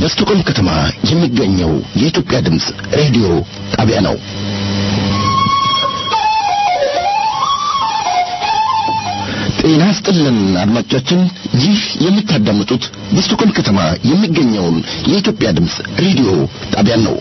በስቶኮልም ከተማ የሚገኘው የኢትዮጵያ ድምፅ ሬዲዮ ጣቢያ ነው። ጤና ስጥልን አድማጮቻችን፣ ይህ የምታዳምጡት በስቶኮልም ከተማ የሚገኘውን የኢትዮጵያ ድምፅ ሬዲዮ ጣቢያ ነው።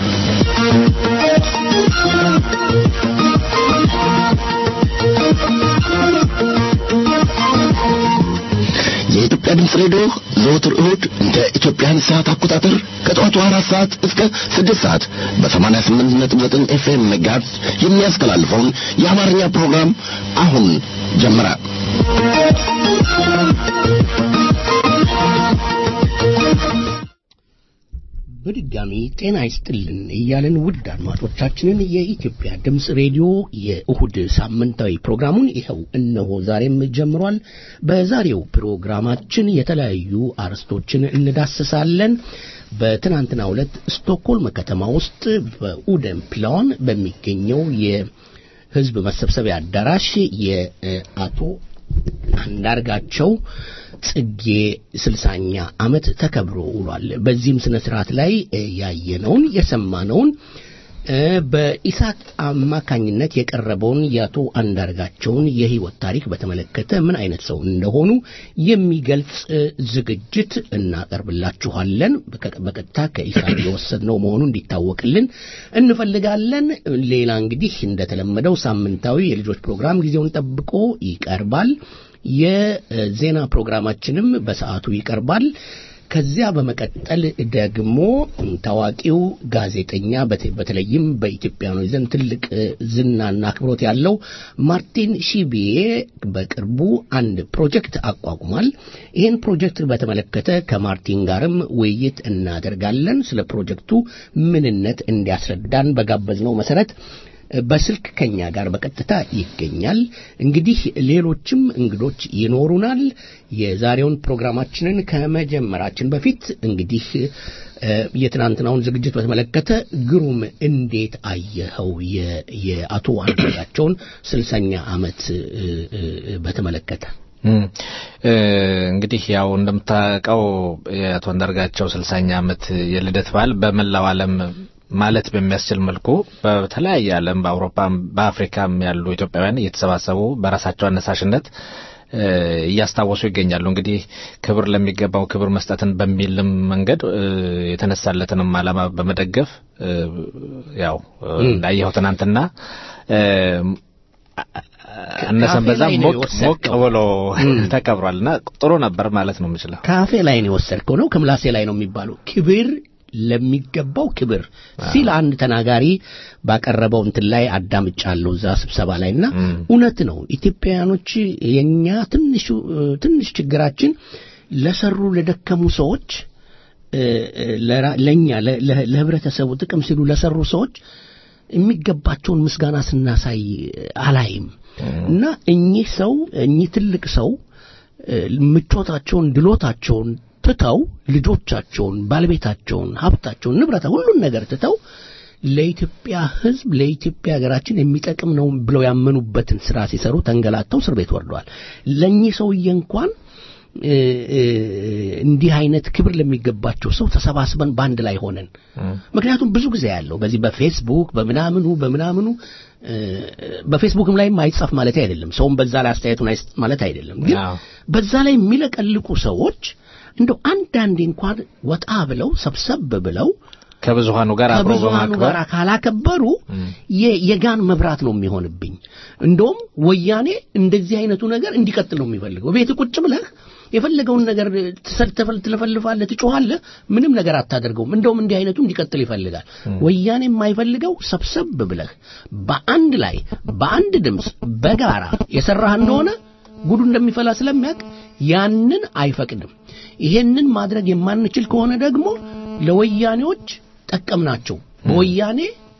የኢትዮጵያ ድምፅ ሬዲዮ ዘወትር እሁድ እንደ ኢትዮጵያን ሰዓት አቆጣጠር ከጠዋቱ አራት ሰዓት እስከ ስድስት ሰዓት በሰማንያ ስምንት ነጥብ ዘጠኝ ኤፍኤም ጋርዝ የሚያስተላልፈውን የአማርኛ ፕሮግራም አሁን ጀመረ። በድጋሚ ጤና ይስጥልን እያለን ውድ አድማጮቻችንን የኢትዮጵያ ድምፅ ሬዲዮ የእሁድ ሳምንታዊ ፕሮግራሙን ይኸው እነሆ ዛሬም ጀምሯል። በዛሬው ፕሮግራማችን የተለያዩ አርዕስቶችን እንዳስሳለን። በትናንትናው ዕለት ስቶክሆልም ከተማ ውስጥ በኡደን ፕላን በሚገኘው የሕዝብ መሰብሰቢያ አዳራሽ የአቶ አንዳርጋቸው ጽጌ ስልሳኛ ዓመት ተከብሮ ውሏል። በዚህም ስነ ስርዓት ላይ ያየነውን የሰማነውን በኢሳት አማካኝነት የቀረበውን የአቶ አንዳርጋቸውን የህይወት ታሪክ በተመለከተ ምን አይነት ሰው እንደሆኑ የሚገልጽ ዝግጅት እናቀርብላችኋለን። በቀጥታ ከኢሳት የወሰድነው መሆኑ እንዲታወቅልን እንፈልጋለን። ሌላ እንግዲህ እንደተለመደው ሳምንታዊ የልጆች ፕሮግራም ጊዜውን ጠብቆ ይቀርባል። የዜና ፕሮግራማችንም በሰዓቱ ይቀርባል። ከዚያ በመቀጠል ደግሞ ታዋቂው ጋዜጠኛ በተለይም በኢትዮጵያኖች ዘንድ ትልቅ ዝናና አክብሮት ያለው ማርቲን ሺቢዬ በቅርቡ አንድ ፕሮጀክት አቋቁሟል። ይህን ፕሮጀክት በተመለከተ ከማርቲን ጋርም ውይይት እናደርጋለን። ስለ ፕሮጀክቱ ምንነት እንዲያስረዳን በጋበዝነው መሰረት በስልክ ከኛ ጋር በቀጥታ ይገኛል። እንግዲህ ሌሎችም እንግዶች ይኖሩናል። የዛሬውን ፕሮግራማችንን ከመጀመራችን በፊት እንግዲህ የትናንትናውን ዝግጅት በተመለከተ ግሩም እንዴት አየኸው? የአቶ አንዳርጋቸውን ስልሳኛ ዓመት በተመለከተ እንግዲህ ያው እንደምታውቀው የአቶ አንዳርጋቸው ስልሳኛ ዓመት የልደት በዓል በመላው ዓለም ማለት በሚያስችል መልኩ በተለያየ ዓለም በአውሮፓም በአፍሪካም ያሉ ኢትዮጵያውያን እየተሰባሰቡ በራሳቸው አነሳሽነት እያስታወሱ ይገኛሉ። እንግዲህ ክብር ለሚገባው ክብር መስጠትን በሚልም መንገድ የተነሳለትንም ዓላማ በመደገፍ ያው እንዳየኸው ትናንትና አነሰን በዛ ሞቅ ሞቅ ብሎ ተከብሯል እና ጥሩ ነበር ማለት ነው የምችለው። ካፌ ላይ ነው የወሰድከው ነው ከምላሴ ላይ ነው የሚባለው ክብር ለሚገባው ክብር ሲል አንድ ተናጋሪ ባቀረበው እንትን ላይ አዳምጫለሁ እዛ ስብሰባ ላይ እና እውነት ነው። ኢትዮጵያውያኖች የኛ ትንሹ ትንሽ ችግራችን ለሰሩ ለደከሙ ሰዎች ለኛ ለህብረተሰቡ ጥቅም ሲሉ ለሰሩ ሰዎች የሚገባቸውን ምስጋና ስናሳይ አላይም እና እኚህ ሰው እኚህ ትልቅ ሰው ምቾታቸውን ድሎታቸውን ትተው ልጆቻቸውን፣ ባለቤታቸውን፣ ሀብታቸውን፣ ንብረታ ሁሉን ነገር ትተው ለኢትዮጵያ ሕዝብ ለኢትዮጵያ ሀገራችን የሚጠቅም ነው ብለው ያመኑበትን ስራ ሲሰሩ ተንገላተው እስር ቤት ወርደዋል። ለእኚህ ሰውዬ እንኳን እንዲህ አይነት ክብር ለሚገባቸው ሰው ተሰባስበን በአንድ ላይ ሆነን ምክንያቱም ብዙ ጊዜ ያለው በዚህ በፌስቡክ በምናምኑ በምናምኑ በፌስቡክም ላይም አይጻፍ ማለት አይደለም። ሰውም በዛ ላይ አስተያየቱን አይስጥ ማለት አይደለም። ግን በዛ ላይ የሚለቀልቁ ሰዎች እንደው አንዳንዴ እንኳን ወጣ ብለው ሰብሰብ ብለው ከብዙሃኑ ጋር አብሮ ከብዙሃኑ ጋር ካላከበሩ የጋን መብራት ነው የሚሆንብኝ። እንደውም ወያኔ እንደዚህ አይነቱ ነገር እንዲቀጥል ነው የሚፈልገው። ቤት ቁጭ ብለህ የፈለገውን ነገር ትለፈልፋለህ፣ ትጮኻለህ፣ ምንም ነገር አታደርገውም። እንደውም እንዲህ አይነቱ እንዲቀጥል ይፈልጋል። ወያኔ የማይፈልገው ሰብሰብ ብለህ በአንድ ላይ በአንድ ድምፅ በጋራ የሰራህ እንደሆነ ጉዱ እንደሚፈላ ስለሚያውቅ ያንን አይፈቅድም። ይሄንን ማድረግ የማንችል ከሆነ ደግሞ ለወያኔዎች ጠቀምናቸው። በወያኔ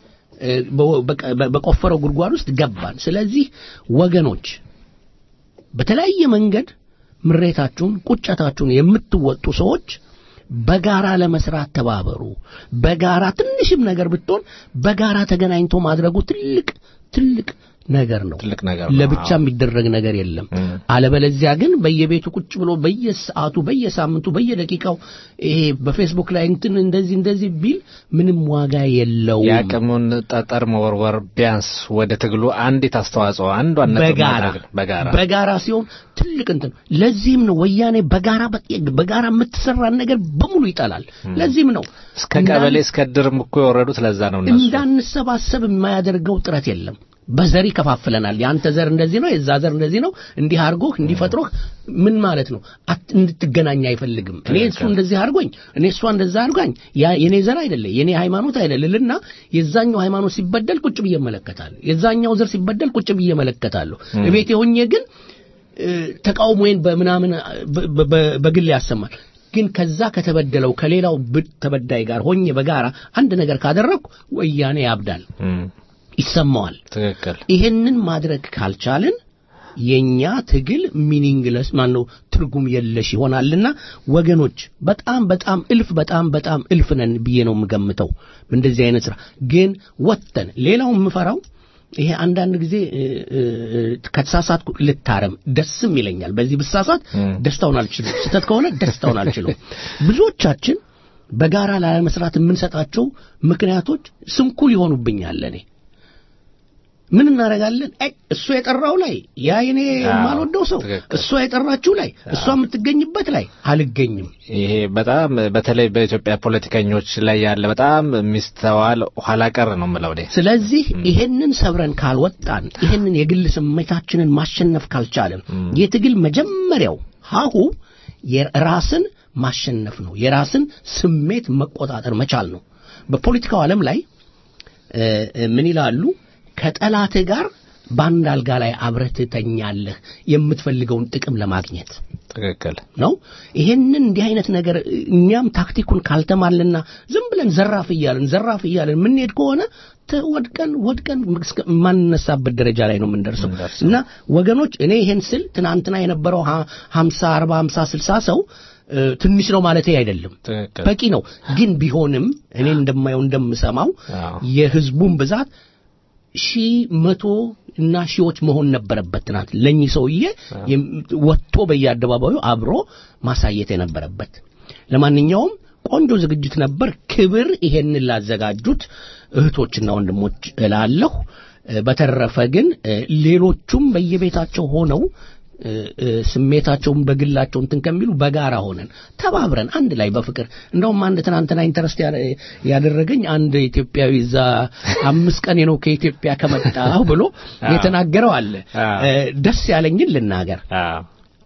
በቆፈረው ጉድጓድ ውስጥ ገባን። ስለዚህ ወገኖች በተለያየ መንገድ ምሬታችሁን፣ ቁጨታችሁን የምትወጡ ሰዎች በጋራ ለመስራት ተባበሩ። በጋራ ትንሽም ነገር ብትሆን በጋራ ተገናኝቶ ማድረጉ ትልቅ ትልቅ ነገር ነው። ትልቅ ነገር ነው። ለብቻ አዎ። የሚደረግ ነገር የለም። አለበለዚያ ግን በየቤቱ ቁጭ ብሎ በየሰዓቱ፣ በየሳምንቱ፣ በየደቂቃው ይሄ በፌስቡክ ላይ እንትን እንደዚህ እንደዚህ ቢል ምንም ዋጋ የለውም። የአቅሙን ጠጠር መወርወር ቢያንስ ወደ ትግሉ አንዲት አስተዋጽኦ አንዷን ነጥብ በጋራ ማድረግ በጋራ በጋራ ሲሆን ትልቅ እንትን ለዚህም ነው ወያኔ በጋራ በጋራ የምትሰራን ነገር በሙሉ ይጠላል። ለዚህም ነው እስከ ቀበሌ እስከ ድርም እኮ የወረዱት ለዛ ነው እነሱ እንዳንሰባሰብ የማያደርገው ጥረት የለም። በዘር ይከፋፍለናል። የአንተ ዘር እንደዚህ ነው፣ የዛ ዘር እንደዚህ ነው፣ እንዲህ አድርጎህ እንዲፈጥሮህ ምን ማለት ነው? አት- እንድትገናኝ አይፈልግም። እኔ እሱ እንደዚህ አድርጎኝ እኔ እሷ እንደዛ አድርጓኝ ያ የኔ ዘር አይደለ የኔ ሃይማኖት አይደለልና የዛኛው ሃይማኖት ሲበደል ቁጭ ብዬ እመለከታለሁ። የዛኛው ዘር ሲበደል ቁጭ ብዬ እመለከታለሁ። እቤቴ ሆኜ ግን እ፣ ተቃውሞዬን በምናምን በ- በ- በ- በግል ያሰማል። ግን ከዛ ከተበደለው ከሌላው ብ- ተበዳይ ጋር ሆኜ በጋራ አንድ ነገር ካደረግኩ ወያኔ ያብዳል፣ እም፣ ይሰማዋል። ትክክል ይሄንን ማድረግ ካልቻልን የኛ ትግል ሚኒንግለስ ማነው ትርጉም የለሽ ይሆናልና ወገኖች በጣም በጣም እልፍ በጣም በጣም እልፍ ነን ብዬ ነው የምገምተው እንደዚህ አይነት ስራ ግን ወጥተን ሌላው የምፈራው ይሄ አንዳንድ ጊዜ እ፣ እ፣ እ፣ ከተሳሳትኩ ልታረም ደስም ይለኛል በዚህ ብሳሳት ደስታውን አልችልም ስህተት ከሆነ ደስታውን አልችልም ብዙዎቻችን በጋራ ላለመስራት የምንሰጣቸው ምክንያቶች ስንኩል ይሆኑብኛል እኔ ምን እናደርጋለን? አይ እሱ የጠራው ላይ ያ የኔ አዎ፣ የማልወደው ሰው ትክክል። እሷ የጠራችው ላይ እሷ የምትገኝበት ላይ አልገኝም። ይሄ በጣም በተለይ በኢትዮጵያ ፖለቲከኞች ላይ ያለ በጣም የሚስተዋል ኋላ ቀር ነው የምለው እኔ ስለዚህ ይሄንን ሰብረን ካልወጣን ይሄንን የግል ስሜታችንን ማሸነፍ ካልቻለን የትግል መጀመሪያው ሀሁ የራስን ማሸነፍ ነው። የራስን ስሜት መቆጣጠር መቻል ነው። በፖለቲካው ዓለም ላይ እ፣ እ፣ ምን ይላሉ? ከጠላትህ ጋር በአንድ አልጋ ላይ አብረህ ትተኛለህ የምትፈልገውን ጥቅም ለማግኘት ትክክል ነው። ይሄንን እንዲህ አይነት ነገር እኛም ታክቲኩን ካልተማልና ዝም ብለን ዘራፍ እያልን ዘራፍ እያልን የምንሄድ ከሆነ ተ- ወድቀን ወድቀን እስከ- የማንነሳበት ደረጃ ላይ ነው የምንደርሰው። የምንደርሰው። እና ወገኖች እኔ ይሄን ስል ትናንትና የነበረው ሀ- ሀምሳ አርባ ሀምሳ ስልሳ ሰው እ፣ ትንሽ ነው ማለት አይደለም፣ ትክክል በቂ ነው። ግን ቢሆንም እኔ እንደማየው እንደምሰማው አዎ። የህዝቡን ብዛት ሺህ መቶ እና ሺዎች መሆን ነበረበት። ትናንት ለእኚህ ሰውዬ የም- ወጥቶ በየአደባባዩ አብሮ ማሳየት የነበረበት። ለማንኛውም ቆንጆ ዝግጅት ነበር። ክብር ይሄንን ላዘጋጁት እህቶችና ወንድሞች እላለሁ። እ፣ በተረፈ ግን እ፣ ሌሎቹም በየቤታቸው ሆነው እ፣ እ፣ ስሜታቸውን በግላቸው እንትን ከሚሉ በጋራ ሆነን ተባብረን አንድ ላይ በፍቅር እንደውም አንድ ትናንትና ኢንተረስት ያ- ያደረገኝ አንድ ኢትዮጵያዊ እዛ አምስት ቀን ነው ከኢትዮጵያ ከመጣሁ ብሎ የተናገረው አለ። አዎ። እ፣ ደስ ያለኝን ልናገር። አዎ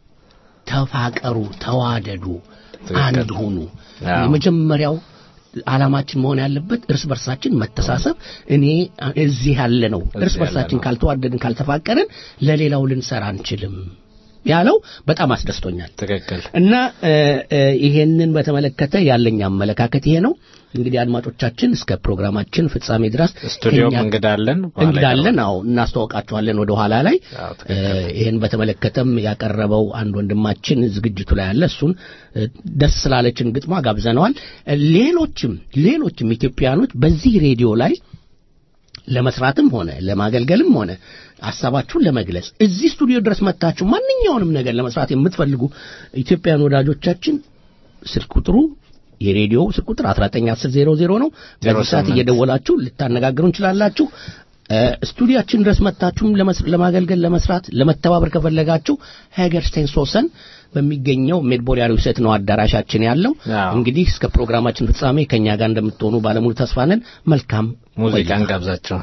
ተፋቀሩ፣ ተዋደዱ፣ ትክክል። አንድ ሁኑ። አዎ። የመጀመሪያው ዓላማችን መሆን ያለበት እርስ በርሳችን መተሳሰብ። እኔ እዚህ ያለ ነው እርስ ያለ በርሳችን ነው። ካልተዋደድን ካልተፋቀርን ለሌላው ልንሰራ አንችልም ያለው በጣም አስደስቶኛል። ትክክል እና እ፣ እ፣ ይሄንን በተመለከተ ያለኝ አመለካከት ይሄ ነው። እንግዲህ አድማጮቻችን እስከ ፕሮግራማችን ፍጻሜ ድረስ ስቱዲዮም ከእኛ- እንግዳለን በኋላ እንግዳለን ይቀርባል። አዎ እናስተዋውቃቸዋለን ወደ ኋላ ላይ አዎ፣ እ፣ ይህን በተመለከተም ያቀረበው አንድ ወንድማችን ዝግጅቱ ላይ አለ እሱን እ፣ ደስ ስላለችን ግጥሟ ጋብዘነዋል እ፣ ሌሎችም ሌሎችም ኢትዮጵያኖች በዚህ ሬዲዮ ላይ ለመስራትም ሆነ ለማገልገልም ሆነ ሀሳባችሁን ለመግለጽ እዚህ ስቱዲዮ ድረስ መጥታችሁ ማንኛውንም ነገር ለመስራት የምትፈልጉ ኢትዮጵያን ወዳጆቻችን ስልክ ቁጥሩ የሬዲዮ ስልክ ቁጥር 191000 ነው። በዚህ ሰዓት 08 እየደወላችሁ ልታነጋግሩ እንችላላችሁ። እ፣ ስቱዲያችን ድረስ መጥታችሁም ለመስ- ለማገልገል ለመስራት ለመተባበር ከፈለጋችሁ ሄገርስቴን ሶሰን በሚገኘው ሜድቦሪያ ሪውሴት ነው አዳራሻችን ያለው። አዎ። እንግዲህ እስከ ፕሮግራማችን ፍጻሜ ከኛ ጋር እንደምትሆኑ ባለሙሉ ተስፋ ነን። መልካም ሙዚቃን ጋብዛቸው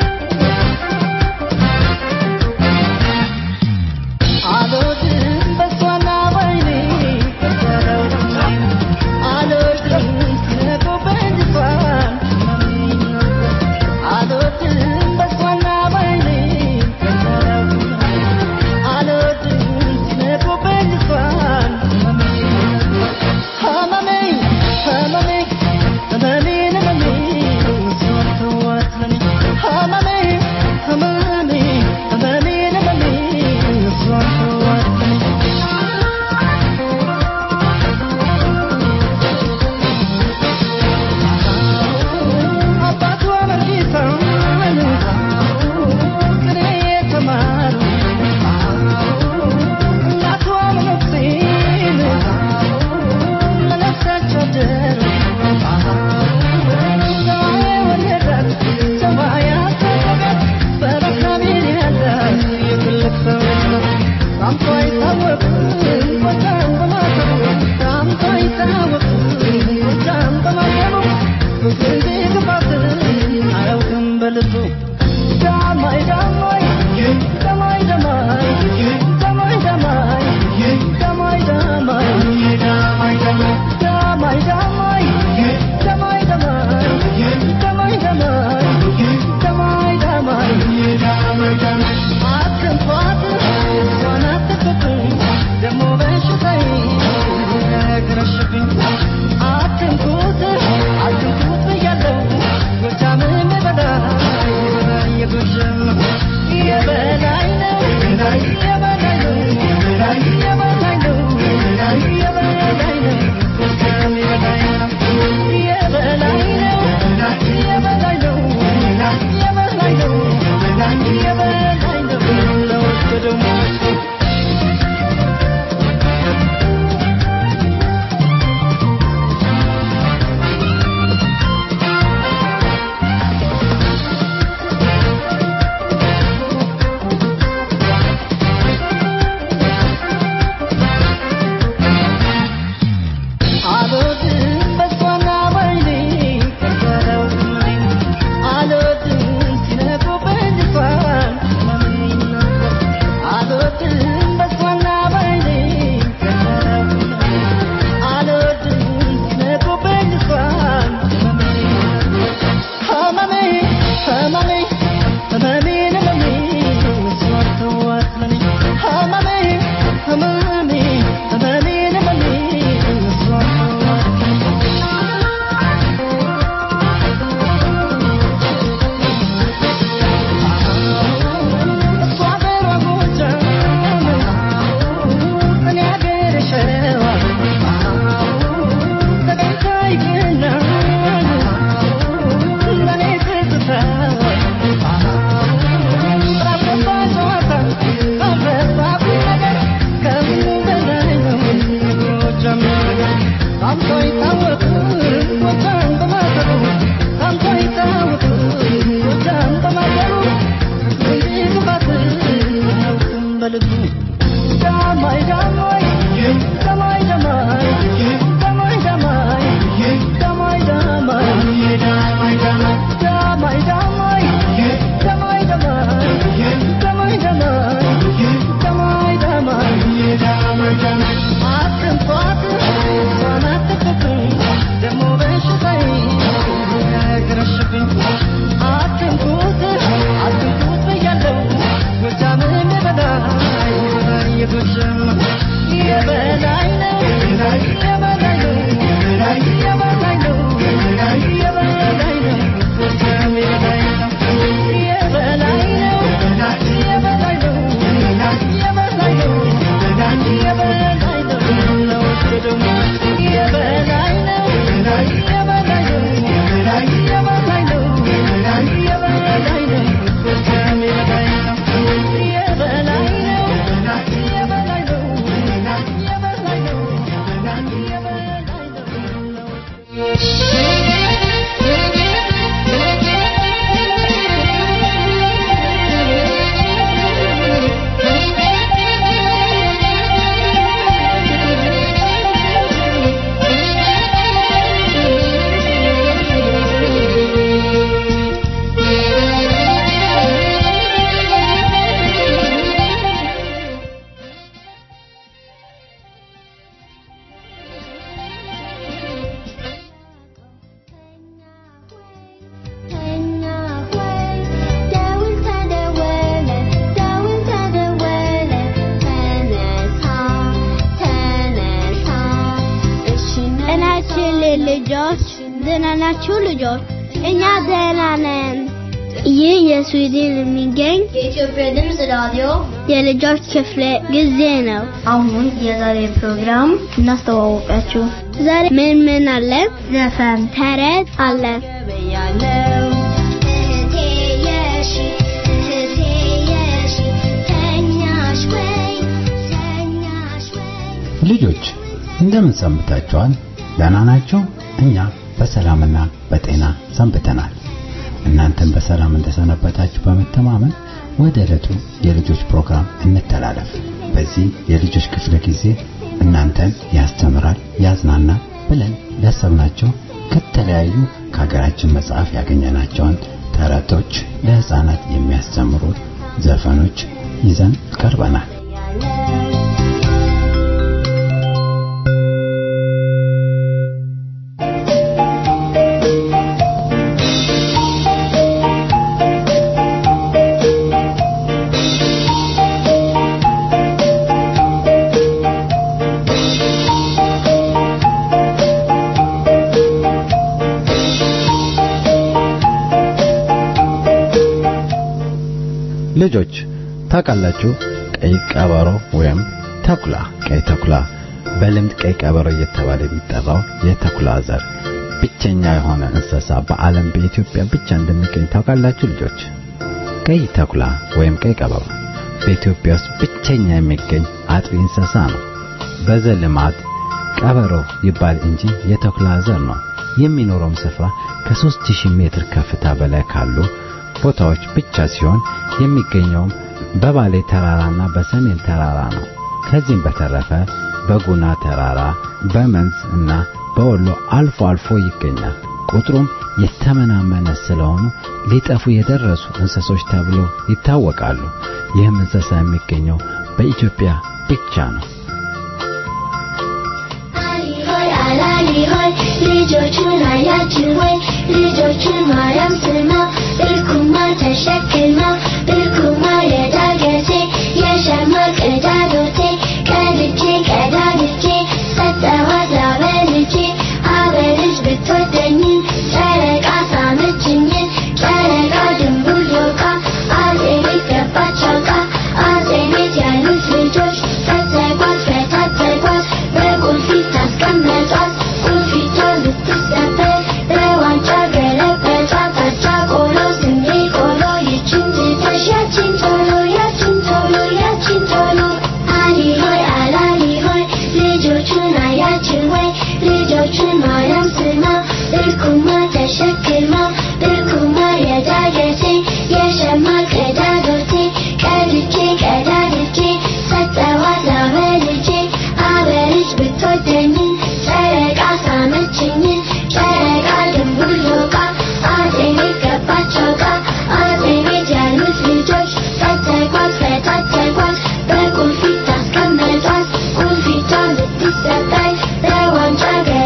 አልወድም የሀገራችን ልጆች ደህና ናችሁ ልጆች? እኛ ደህና ነን። ይህ የስዊድን የሚገኝ የኢትዮጵያ ድምፅ ራዲዮ የልጆች ክፍለ ጊዜ ነው። አሁን የዛሬ ፕሮግራም እናስተዋወቃችሁ። ዛሬ ምን ምን አለ? ዘፈን፣ ተረት አለ። ልጆች እንደምን ሰንብታችኋል? ደህና ናቸው? እኛ በሰላምና በጤና ሰንብተናል። እናንተም በሰላም እንደሰነበታችሁ በመተማመን ወደ ዕለቱ የልጆች ፕሮግራም እንተላለፍ። በዚህ የልጆች ክፍለ ጊዜ እናንተን ያስተምራል፣ ያዝናናል ብለን ያሰብናቸው ከተለያዩ ከሀገራችን መጽሐፍ ያገኘናቸውን ተረቶች፣ ለህፃናት የሚያስተምሩ ዘፈኖች ይዘን ቀርበናል። ልጆች ታውቃላችሁ ቀይ ቀበሮ ወይም ተኩላ ቀይ ተኩላ በልምድ ቀይ ቀበሮ እየተባለ የሚጠራው የተኩላ ዘር ብቸኛ የሆነ እንስሳ በዓለም በኢትዮጵያ ብቻ እንደሚገኝ ታውቃላችሁ ልጆች ቀይ ተኩላ ወይም ቀይ ቀበሮ በኢትዮጵያ ውስጥ ብቸኛ የሚገኝ አጥቢ እንስሳ ነው በዘልማድ ቀበሮ ይባል እንጂ የተኩላ ዘር ነው የሚኖረውም ስፍራ ከ3000 ሜትር ከፍታ በላይ ካሉ ቦታዎች ብቻ ሲሆን የሚገኘውም በባሌ ተራራና በሰሜን ተራራ ነው። ከዚህም በተረፈ በጉና ተራራ፣ በመንዝ እና በወሎ አልፎ አልፎ ይገኛል። ቁጥሩም የተመናመነ ስለሆኑ ሊጠፉ የደረሱ እንስሶች ተብሎ ይታወቃሉ። ይህም እንስሳ የሚገኘው በኢትዮጵያ ብቻ ነው። አላሊ ሆይ ልጆቹን አያችሁ ወይ ልጆቹን ማርያም ስማ ብርኩማ ተሸክማ ብርኩማ የዳገቴ የሸማ ቅዳዶቴ ቀድቼ ቀዳድቼ ሰጠኋት አበልቼ አበልጅ ብትወደኝ ጨረቃ ሳመችኝ ጨረቃ ድንቡሎቃ አጼ ቤት ገባች አውቃ አጼ ቤት ያሉት ልጆች ፈተጓት ፈታተጓት በቁልፊት ታስቀመጧት ቁልፊቷ ልትሰበር በዋንጫ ገለበጧት አቻ ቆሎ ስንዴ ቆሎ ይችን ትተሽ ያችን ቶሎ ያችን ቶሎ ያችን ቶሎ አሊ ሆይ አላሊ ሆይ ልጆቹን አያችሁ ወይ ልጆቹን ማርያም ስማ ብርኩማ ተሸክማ ብርኩማ የዳገቴ የሸማ ቀዳዶቴ ቀድቼ ቀዳድቼ ሰጠኋት አበልቼ አበልጅ ብትወደኝ ጨረቃ ሳመችኝ ጨረቃ ድንቡሎቃ አጼ ቤት ገባች አውቃ አጼ ቤት ያሉት ልጆች ፈተጓት ፈታተጓት በቁልፊት ታስቀመጧት ቁልፊቷ ልትሰበር በዋንጫ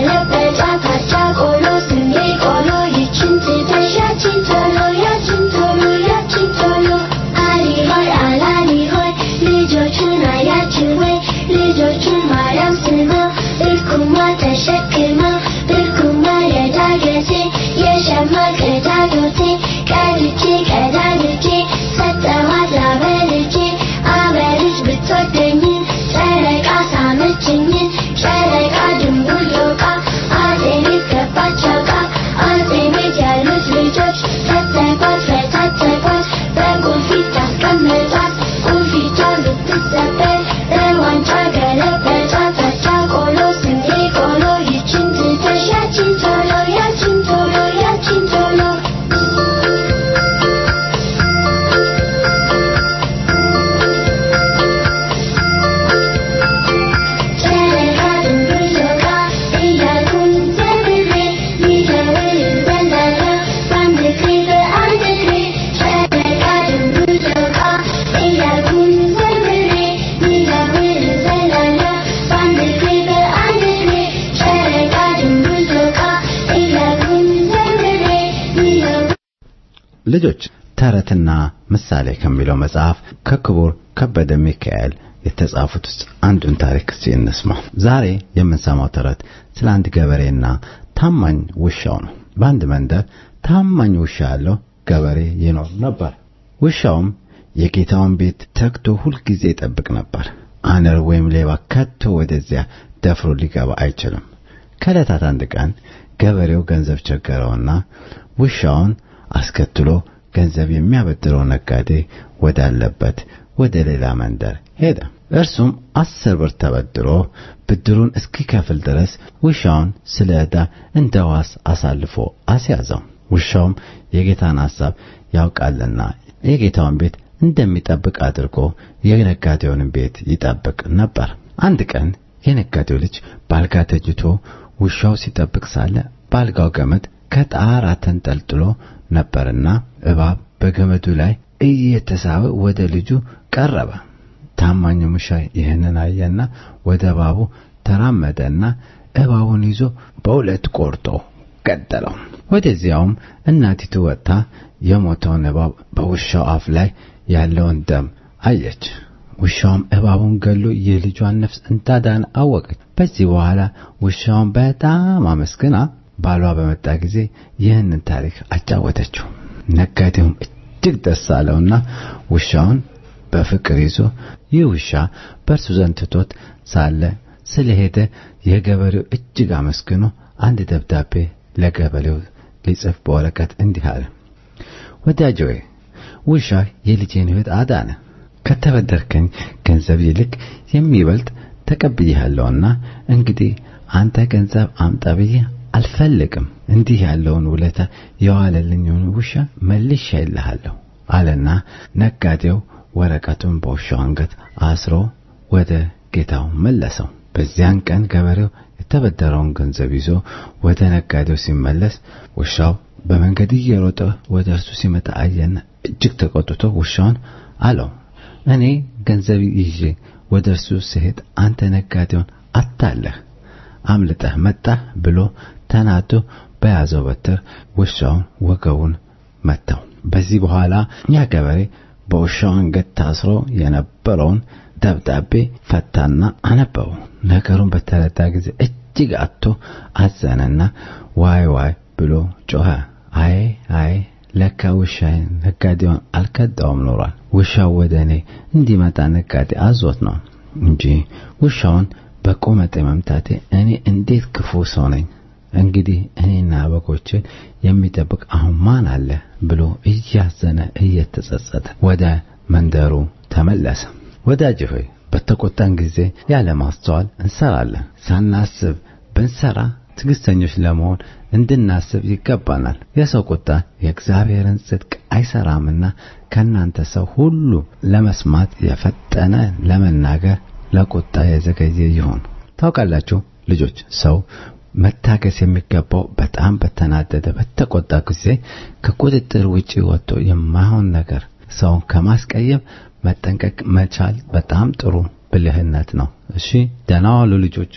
ገለበጧት አቻ ቆሎ ስንዴ ቆሎ ይችን ትተሽ ያችን ቶሎ ያችን ቶሎ ያችን ቶሎ አሊ ሆይ አላሊ ሆይ ልጆቹን አያችሁ ወይ ልጆቹን ማርያም ስማ ብርኩማ ተሸክማ ብርኩማ የዳገቴ የሸማ ቀዳዶቴ ቀድቼ ቀዳድቼ ሰጠኋት አበልቼ አበልጅ ብትወደኝ ጨረቃ ሳመችኝ ጨረቃ ድንቡሎቃ አጼ ቤት ገባች አውቃ አጼ ቤት ያሉት ልጆች ፈተጓት ፈታተጓት በቁልፊት ታስቀመጧት ቁልፊቷ ልትሰበር በዋንጫ ገለበጧት አቻ ቆሎ ስንዴ ቆሎ ይችን ትተሽ ያችን ቶሎ ያችን ቶሎ ያችን ቶሎ ጨረቃ ድንቡሎቃ እያልኩኝ ዘምሬ ሊደውል ዘላላ በአንድ እግሬ በአንድ እግሬ ጨረቃ ድንቡሎቃ እያልኩኝ ዘምሬ ሊደውል ዘላላ በአንድ እግሬ በአንድ እግሬ ጨረቃ ድንቡሎቃ እያልኩኝ ዘምሬ ሊደውል ልጆች ተረትና ምሳሌ ከሚለው መጽሐፍ ከክቡር ከበደ ሚካኤል የተጻፉት ውስጥ አንዱን ታሪክ እስቲ እንስማ። ዛሬ የምንሰማው ተረት ስለ አንድ ገበሬና ታማኝ ውሻው ነው። በአንድ መንደር ታማኝ ውሻ ያለው ገበሬ ይኖር ነበር። ውሻውም የጌታውን ቤት ተግቶ ሁልጊዜ ይጠብቅ ነበር። አነር ወይም ሌባ ከቶ ወደዚያ ደፍሮ ሊገባ አይችልም። ከዕለታት አንድ ቀን ገበሬው ገንዘብ ቸገረውና ውሻውን አስከትሎ ገንዘብ የሚያበድረው ነጋዴ ወዳለበት ወደ ሌላ መንደር ሄደ። እርሱም አስር ብር ተበድሮ ብድሩን እስኪከፍል ድረስ ውሻውን ስለ ዕዳ እንደ ዋስ አሳልፎ አስያዘው። ውሻውም የጌታን ሐሳብ ያውቃልና የጌታውን ቤት እንደሚጠብቅ አድርጎ የነጋዴውን ቤት ይጠብቅ ነበር። አንድ ቀን የነጋዴው ልጅ ባልጋ ተኝቶ ውሻው ሲጠብቅ ሳለ ባልጋው ገመድ ከጣራ ተንጠልጥሎ ነበርና እባብ በገመዱ ላይ እየተሳበ ወደ ልጁ ቀረበ። ታማኙ ውሻ ይህንን አየና ወደ እባቡ ተራመደና እባቡን ይዞ በሁለት ቆርጦ ገደለው። ወደዚያውም እናቲቱ ወጥታ የሞተውን እባብ በውሻው አፍ ላይ ያለውን ደም አየች። ውሻውም እባቡን ገሎ የልጇን ነፍስ እንዳዳነ አወቀች። በዚህ በኋላ ውሻውን በጣም አመስግና ባሏ በመጣ ጊዜ ይህንን ታሪክ አጫወተችው። ነጋዴውም እጅግ ደስ አለውና ውሻውን በፍቅር ይዞ ይህ ውሻ በእርሱ ዘንድ ትቶት ሳለ ስለሄደ የገበሬው እጅግ አመስግኖ አንድ ደብዳቤ ለገበሬው ሊጽፍ በወረቀት እንዲህ አለ። ወዳጄ ሆይ ውሻ የልጄን ሕይወት አዳነ። ከተበደርከኝ ገንዘብ ይልቅ የሚበልጥ ተቀብዬሃለሁና እንግዲህ አንተ ገንዘብ አምጣ ብዬ አልፈልግም። እንዲህ ያለውን ውለታ የዋለልኝን ውሻ መልሼልሃለሁ አለና ነጋዴው ወረቀቱን በውሻው አንገት አስሮ ወደ ጌታው መለሰው። በዚያን ቀን ገበሬው የተበደረውን ገንዘብ ይዞ ወደ ነጋዴው ሲመለስ ውሻው በመንገድ እየሮጠ ወደ እርሱ ሲመጣ አየና እጅግ ተቆጥቶ ውሻውን አለው፣ እኔ ገንዘብ ይዤ ወደ እርሱ ስሄድ አንተ ነጋዴውን አታለህ አምልጠህ መጣህ ብሎ ተናዶ በያዘው በትር ውሻውን ወገቡን መታው። በዚህ በኋላ ያ ገበሬ በውሻው አንገት ታስሮ የነበረውን ደብዳቤ ፈታና አነበበው። ነገሩን በተረዳ ጊዜ እጅግ አጥቶ አዘነና ዋይ ዋይ ብሎ ጮኸ። አይ አይ ለካ ውሻዬን ነጋዴውን አልከዳውም ኖሯል። ውሻው ወደ እኔ እንዲመጣ ነጋዴ አዞት ነው እንጂ ውሻውን በቁመቴ መምታቴ እኔ እንዴት ክፉ ሰው ነኝ! እንግዲህ እኔና በጎችን የሚጠብቅ አሁን ማን አለ ብሎ እያዘነ እየተጸጸተ ወደ መንደሩ ተመለሰ። ወዳጅ ሆይ በተቆጣን ጊዜ ያለ ማስተዋል እንሰራለን። ሳናስብ ብንሰራ ትዕግስተኞች ለመሆን እንድናስብ ይገባናል። የሰው ቁጣ የእግዚአብሔርን ጽድቅ አይሰራምና ከእናንተ ሰው ሁሉ ለመስማት የፈጠነ ለመናገር ለቁጣ የዘገየ ይሁን። ታውቃላችሁ ልጆች፣ ሰው መታገስ የሚገባው በጣም በተናደደ በተቆጣ ጊዜ ከቁጥጥር ውጪ ወጥቶ የማይሆን ነገር ሰውን ከማስቀየም መጠንቀቅ መቻል በጣም ጥሩ ብልህነት ነው። እሺ፣ ደህና ዋሉ ልጆች።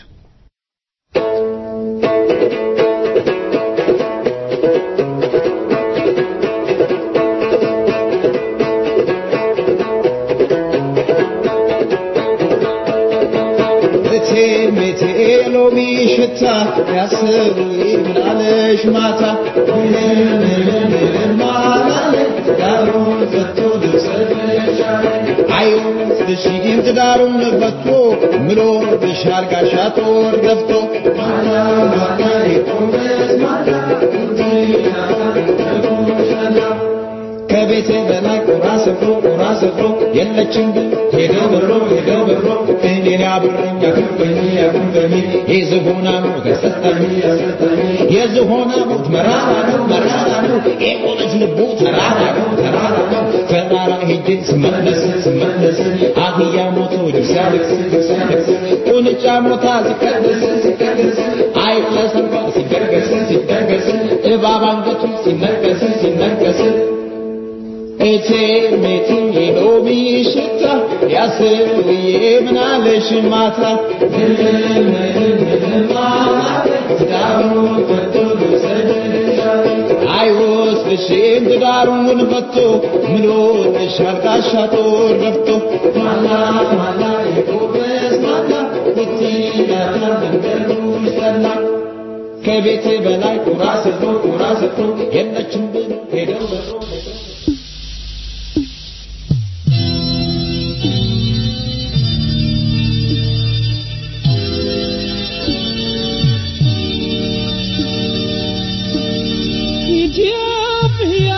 ሎሚ ሽታ ያስሩ ምናለሽ ማታ ማላለ ዳሩን ፈቶ አይወስድሽ ግን ትዳሩን ፈቶ ምሎ ብሻል ጋሻ ጦር ገፍቶ ማታ ማታ የቆመስ ማታ ከቤቴ በላይ ቁራ ሰፍሮ ቁራ ሰፍሮ የለችም ግን ሄደ በሮ ሄደ በሮ እኔን ያብረኝ ያክበኝ ያክበኝ የዝሆና ሞት ያሰጠኝ የዝሆና ሞት መራራ ነው መራራ ነው የቆመች ልቡ ተራራ ነው ተራራ ነው ተራራ ሄጄ ስመለስ ስመለስ አህያ ሞቶ ልጅ ሲያለቅስ ልጅ ሲያለቅስ ቁንጫ ሞታ ሲቀደስ ሲቀደስ አይጥ ተሰብሮ ሲደርገስ ሲደርገስ እባብ አንገቱ ሲነቀስ ሲነቀስ እቴ ሜቴ የሎሚ ሽታ ያስብዬ ምናለሽ ማታ ትዳሩ ፈቶ አይወስድሽ ነፍሴን ትዳሩን ፈቶ ምን ወጥሻል ጋሻ ጦር ገፍቶ ማላ ማላ የጎበዝ ማላ ብትነዳ መንገዱ ይሰላ ከቤት በላይ ቁራ ሰፍሮ ቁራ ሰፍሮ የለችም ብሎ ሄደው በሮ ሄደው ኢትዮጵያ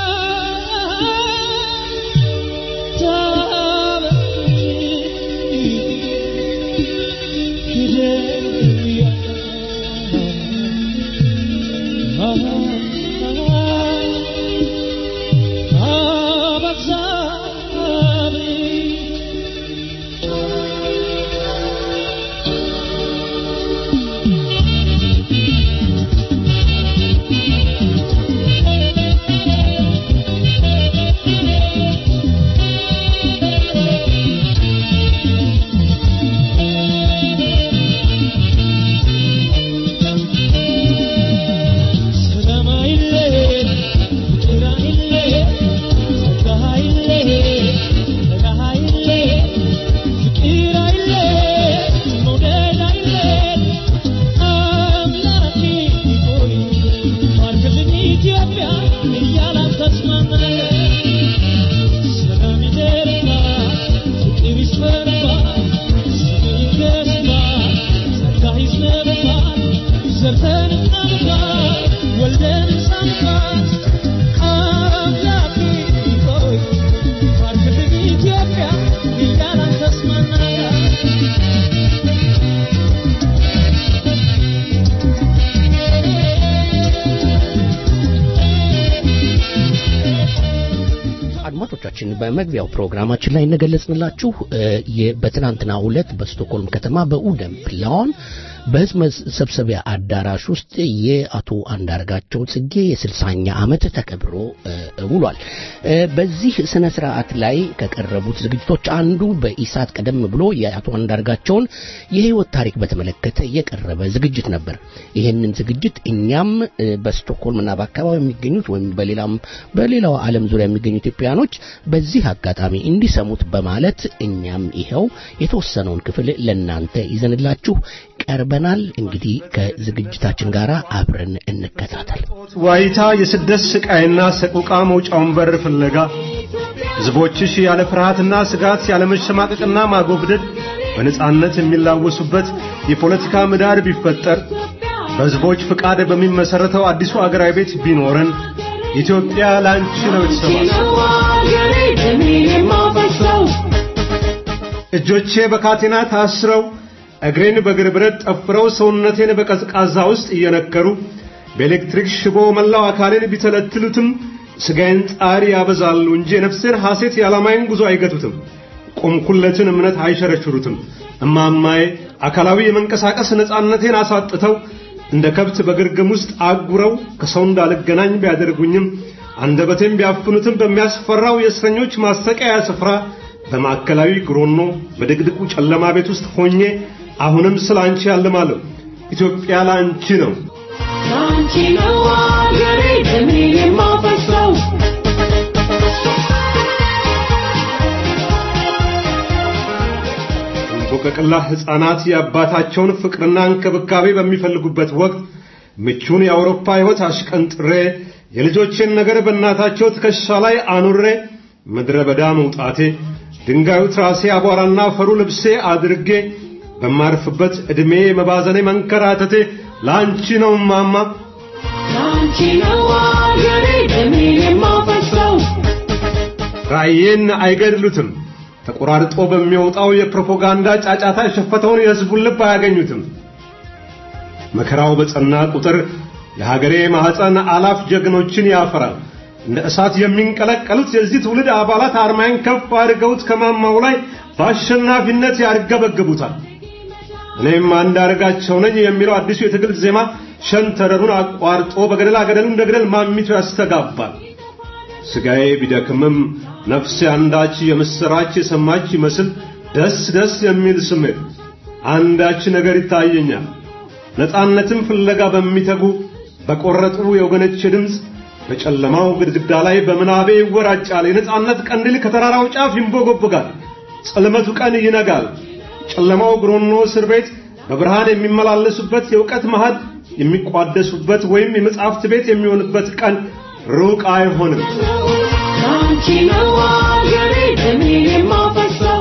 አድማጮቻችን በመግቢያው ፕሮግራማችን ላይ እንደገለጽንላችሁ የ- በትናንትናው ዕለት በስቶክሆልም ከተማ በኡደም ፕላን በህዝብ መሰብሰቢያ አዳራሽ ውስጥ የአቶ አንዳርጋቸው ጽጌ የስልሳኛ ዓመት ተከብሮ እ፣ ውሏል። እ፣ በዚህ ስነ ስርዓት ላይ ከቀረቡት ዝግጅቶች አንዱ በኢሳት ቀደም ብሎ የአቶ አንዳርጋቸውን የህይወት ታሪክ በተመለከተ የቀረበ ዝግጅት ነበር። ይህንን ዝግጅት እኛም እ፣ በስቶክሆልምና በአካባቢ የሚገኙት ወይም በሌላም በሌላው ዓለም ዙሪያ የሚገኙ ኢትዮጵያኖች በዚህ አጋጣሚ እንዲሰሙት በማለት እኛም ይኸው የተወሰነውን ክፍል ለናንተ ይዘንላችሁ ቀርበናል። እንግዲህ ከዝግጅታችን ጋር አብረን እንከታተል። ዋይታ የስደት ስቃይና ሰቆቃ መውጫውን በር ፍለጋ ሕዝቦችሽ ያለ ፍርሃትና ስጋት ያለ መሸማቀቅና ማጎብደድ በነጻነት የሚላወሱበት የፖለቲካ ምህዳር ቢፈጠር በሕዝቦች ፍቃድ በሚመሰረተው አዲሱ አገራዊ ቤት ቢኖረን ኢትዮጵያ ላንቺ ነው የተሰባሰበው። እጆቼ በካቴና ታስረው እግሬን በእግር ብረት ጠፍረው ሰውነቴን በቀዝቃዛ ውስጥ እየነከሩ በኤሌክትሪክ ሽቦ መላው አካሌን ቢተለትሉትም ስጋዬን ጣሪ ያበዛሉ እንጂ የነፍሴን ሐሴት የዓላማዬን ጉዞ አይገቱትም። ቆምኩለትን እምነት አይሸረሽሩትም። እማማዬ አካላዊ የመንቀሳቀስ ነፃነቴን አሳጥተው እንደ ከብት በግርግም ውስጥ አጉረው ከሰው እንዳልገናኝ ቢያደርጉኝም አንደበቴን ቢያፍኑትም በሚያስፈራው የእስረኞች ማሰቃያ ስፍራ በማዕከላዊ ግሮኖ በድቅድቁ ጨለማ ቤት ውስጥ ሆኜ አሁንም ስለ አንቺ ያልማለሁ። ኢትዮጵያ ለአንቺ ነው። አንቺ ነው አገሬ ደሜ የማፈሰው እንቦቀቅላ ሕፃናት የአባታቸውን ፍቅርና እንክብካቤ በሚፈልጉበት ወቅት ምቹን የአውሮፓ ሕይወት አሽቀንጥሬ የልጆቼን ነገር በእናታቸው ትከሻ ላይ አኑሬ ምድረ በዳ መውጣቴ ድንጋዩ ትራሴ አቧራና ፈሩ ልብሴ አድርጌ በማርፍበት ዕድሜ መባዘኔ መንከራተቴ ለአንቺ ነው ማማ አንቺ ነው አገሬ ደሜ የማፈሰው ራእዬን አይገድሉትም። ተቆራርጦ በሚወጣው የፕሮፓጋንዳ ጫጫታ የሸፈተውን የሕዝቡን ልብ አያገኙትም። መከራው በጸና ቁጥር የሀገሬ ማኅፀን አላፍ ጀግኖችን ያፈራል። እንደ እሳት የሚንቀለቀሉት የዚህ ትውልድ አባላት አርማዬን ከፍ አድርገውት ከማማው ላይ በአሸናፊነት ያርገበግቡታል። እኔም አንዳርጋቸው ነኝ የሚለው አዲሱ የትግል ዜማ ሸንተረሩን አቋርጦ በገደላ ገደሉ እንደ ገደል ማሚቶ ያስተጋባል። ስጋዬ ቢደክምም ነፍሴ አንዳች የምስራች የሰማች ይመስል ደስ ደስ የሚል ስሜት አንዳች ነገር ይታየኛል። ነፃነትን ፍለጋ በሚተጉ በቆረጡ የወገኖቼ ድምፅ በጨለማው ግድግዳ ላይ በምናቤ ይወራጫል። የነጻነት ቀንዲል ከተራራው ጫፍ ይንቦገቦጋል። ጸልመቱ ቀን ይነጋል። ጨለማው ግሮኖ እስር ቤት በብርሃን የሚመላለሱበት የእውቀት ማህድ የሚቋደሱበት ወይም የመጻሕፍት ቤት የሚሆንበት ቀን ሩቅ አይሆንም። ላንቺ ነው አገሬ ደሜን የማፈሰው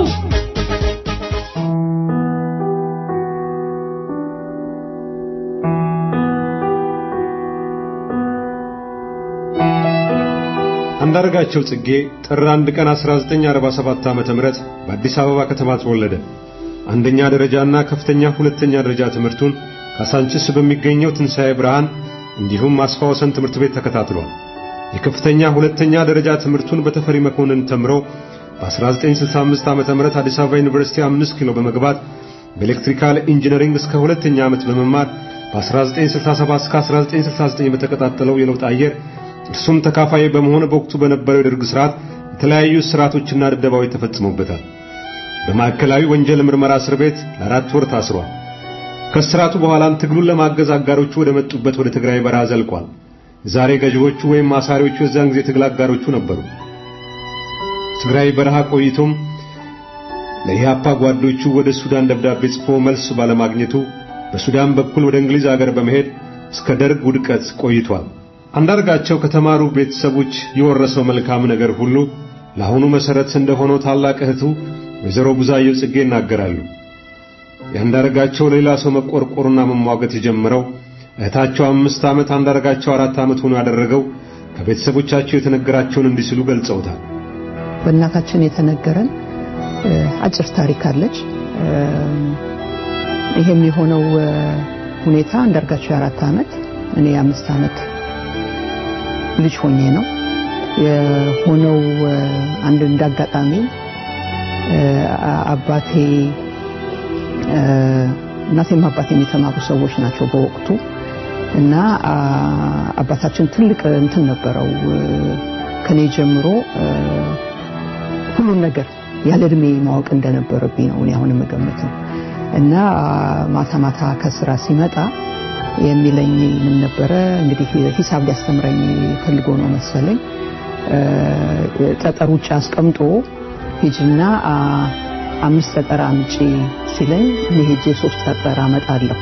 አንዳርጋቸው ጽጌ ጥር 1 ቀን 1947 ዓ.ም በአዲስ አበባ ከተማ ተወለደ። አንደኛ ደረጃና ከፍተኛ ሁለተኛ ደረጃ ትምህርቱን ካሳንቺስ በሚገኘው ትንሣኤ ብርሃን እንዲሁም አስፋ ወሰን ትምህርት ቤት ተከታትሏል። የከፍተኛ ሁለተኛ ደረጃ ትምህርቱን በተፈሪ መኮንን ተምሮ በ1965 ዓ.ም አዲስ አበባ ዩኒቨርሲቲ 5 ኪሎ በመግባት በኤሌክትሪካል ኢንጂነሪንግ እስከ ሁለተኛ ዓመት በመማር በ1967 እስከ 1969 በተቀጣጠለው የለውጥ አየር እርሱም ተካፋይ በመሆን በወቅቱ በነበረው የደርግ ስርዓት የተለያዩ ስርዓቶችና ድብደባዎች ተፈጽሞበታል። በማዕከላዊ ወንጀል ምርመራ እስር ቤት ለአራት ወር ታስሯል። ከስርዓቱ በኋላም ትግሉን ለማገዝ አጋሮቹ ወደ መጡበት ወደ ትግራይ በረሃ ዘልቋል። ዛሬ ገዢዎቹ ወይም አሳሪዎቹ የዛን ጊዜ ትግል አጋሮቹ ነበሩ። ትግራይ በረሃ ቆይቶም ለኢህአፓ ጓዶቹ ወደ ሱዳን ደብዳቤ ጽፎ መልስ ባለማግኘቱ በሱዳን በኩል ወደ እንግሊዝ አገር በመሄድ እስከ ደርግ ውድቀት ቆይቷል። አንዳርጋቸው ከተማሩ ቤተሰቦች የወረሰው መልካም ነገር ሁሉ ለአሁኑ መሰረት እንደሆነው ታላቅ እህቱ ወይዘሮ ብዙአየሁ ጽጌ ይናገራሉ። የአንዳርጋቸው ለሌላ ሰው መቆርቆርና መሟገት የጀመረው እህታቸው አምስት ዓመት አንዳርጋቸው አራት ዓመት ሆኖ ያደረገው ከቤተሰቦቻቸው የተነገራቸውን እንዲህ ሲሉ ገልጸውታል። በእናታችን የተነገረን አጭር ታሪክ አለች። ይሄም የሆነው ሁኔታ አንዳርጋቸው የአራት ዓመት እኔ የአምስት ዓመት ልጅ ሆኜ ነው የሆነው። አንድ እንዳጋጣሚ አባቴ እናቴም አባቴም የተማሩ ሰዎች ናቸው በወቅቱ እና አባታችን ትልቅ እንትን ነበረው ከኔ ጀምሮ ሁሉን ነገር ያለ እድሜ ማወቅ እንደነበረብኝ ነው እኔ አሁን የምገምተው እና ማታ ማታ ከስራ ሲመጣ የሚለኝ ምን ነበረ እንግዲህ ሂሳብ ሊያስተምረኝ ፈልጎ ነው መሰለኝ ጠጠር ውጭ አስቀምጦ ሂጅና አምስት ጠጠር አምጪ ሲለኝ እኔ ሄጄ ሶስት ጠጠር አመጣለሁ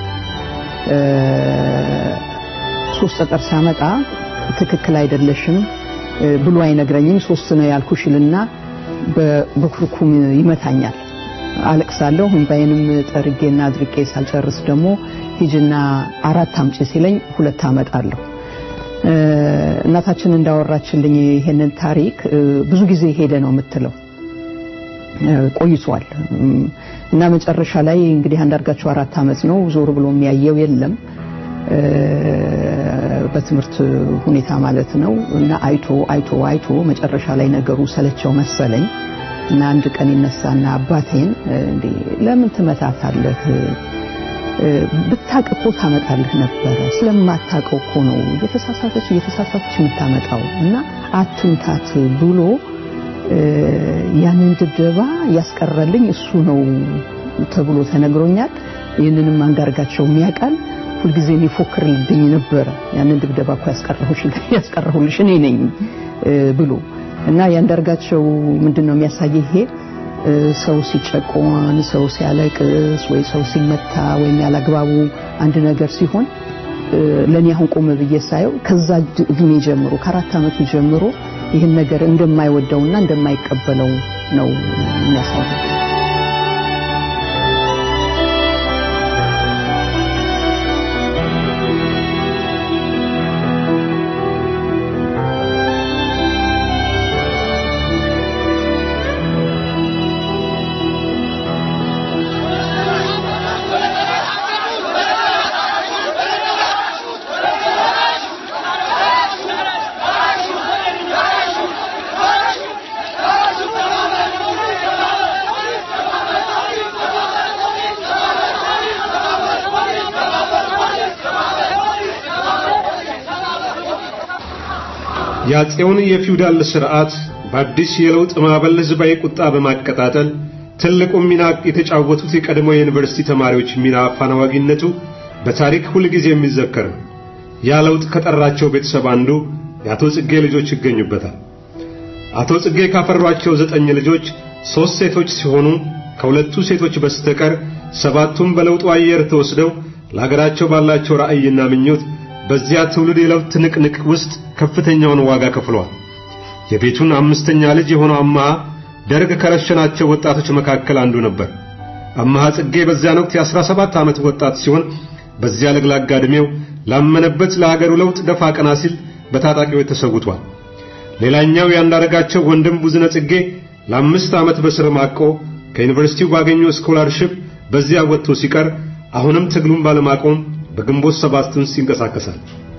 ሶስት ጠጠር ሳመጣ ትክክል አይደለሽም ብሎ አይነግረኝም ሶስት ነው ያልኩሽልና በኩርኩም ይመታኛል አለቅሳለሁ እንባዬንም ጠርጌና አድርቄ ሳልጨርስ ደግሞ ሂጅና አራት አምጪ ሲለኝ ሁለት አመጣለሁ እናታችን እንዳወራችልኝ ይሄንን ታሪክ ብዙ ጊዜ ሄደ ነው የምትለው ቆይቷል እና መጨረሻ ላይ እንግዲህ አንዳርጋቸው አራት አመት ነው ዞር ብሎ የሚያየው የለም በትምህርት ሁኔታ ማለት ነው እና አይቶ አይቶ አይቶ መጨረሻ ላይ ነገሩ ሰለቸው መሰለኝ እና አንድ ቀን ይነሳና አባቴን እንዴ ለምን ትመታታለህ ብታቅ እኮ ታመጣልህ ነበረ ስለማታቀው እኮ ነው እየተሳሳተች እየተሳሳተች የምታመጣው እና አትምታት ብሎ ያንን ድብደባ ያስቀረልኝ እሱ ነው ተብሎ ተነግሮኛል ይህንንም አንዳርጋቸው የሚያውቃል ሁልጊዜ የሚፎክርልኝ ነበረ ያንን ድብደባ እኮ ያስቀረሁልሽ እኔ ነኝ ብሎ እና ያንዳርጋቸው ምንድን ነው የሚያሳይ ይሄ ሰው ሲጨቆን ሰው ሲያለቅስ ወይ ሰው ሲመታ ወይም ያላግባቡ አንድ ነገር ሲሆን ለእኔ አሁን ቆም ብዬ ሳየው ከዛ እድሜ ጀምሮ ከአራት ዓመቱ ጀምሮ ይህን ነገር እንደማይወደውና እንደማይቀበለው ነው የሚያሳየው። የአፄውን የፊውዳል ስርዓት በአዲስ የለውጥ ማዕበል ህዝባዊ ቁጣ በማቀጣጠል ትልቁን ሚና የተጫወቱት የቀድሞ የዩኒቨርሲቲ ተማሪዎች ሚና አፋናዋጊነቱ በታሪክ ሁልጊዜ የሚዘከር ነው። ያ ለውጥ ከጠራቸው ቤተሰብ አንዱ የአቶ ጽጌ ልጆች ይገኙበታል። አቶ ጽጌ ካፈሯቸው ዘጠኝ ልጆች ሦስት ሴቶች ሲሆኑ ከሁለቱ ሴቶች በስተቀር ሰባቱም በለውጡ አየር ተወስደው ለሀገራቸው ባላቸው ራዕይና ምኞት በዚያ ትውልድ የለውጥ ትንቅንቅ ውስጥ ከፍተኛውን ዋጋ ከፍለዋል። የቤቱን አምስተኛ ልጅ የሆነው አማሃ ደርግ ከረሸናቸው ወጣቶች መካከል አንዱ ነበር። አማሃ ጽጌ በዚያን ወቅት የአስራ ሰባት ዓመት ወጣት ሲሆን በዚያ ለግላጋ ዕድሜው ላመነበት ለሀገሩ ለውጥ ደፋ ቀና ሲል በታጣቂዎች ተሰውቷል። ሌላኛው ያንዳረጋቸው ወንድም ቡዝነ ጽጌ ለአምስት ዓመት በስር ማቆ ከዩኒቨርሲቲው ባገኘው ስኮላርሺፕ በዚያ ወጥቶ ሲቀር አሁንም ትግሉን ባለማቆም በግንቦት ሰባት ውስጥ ይንቀሳቀሳል።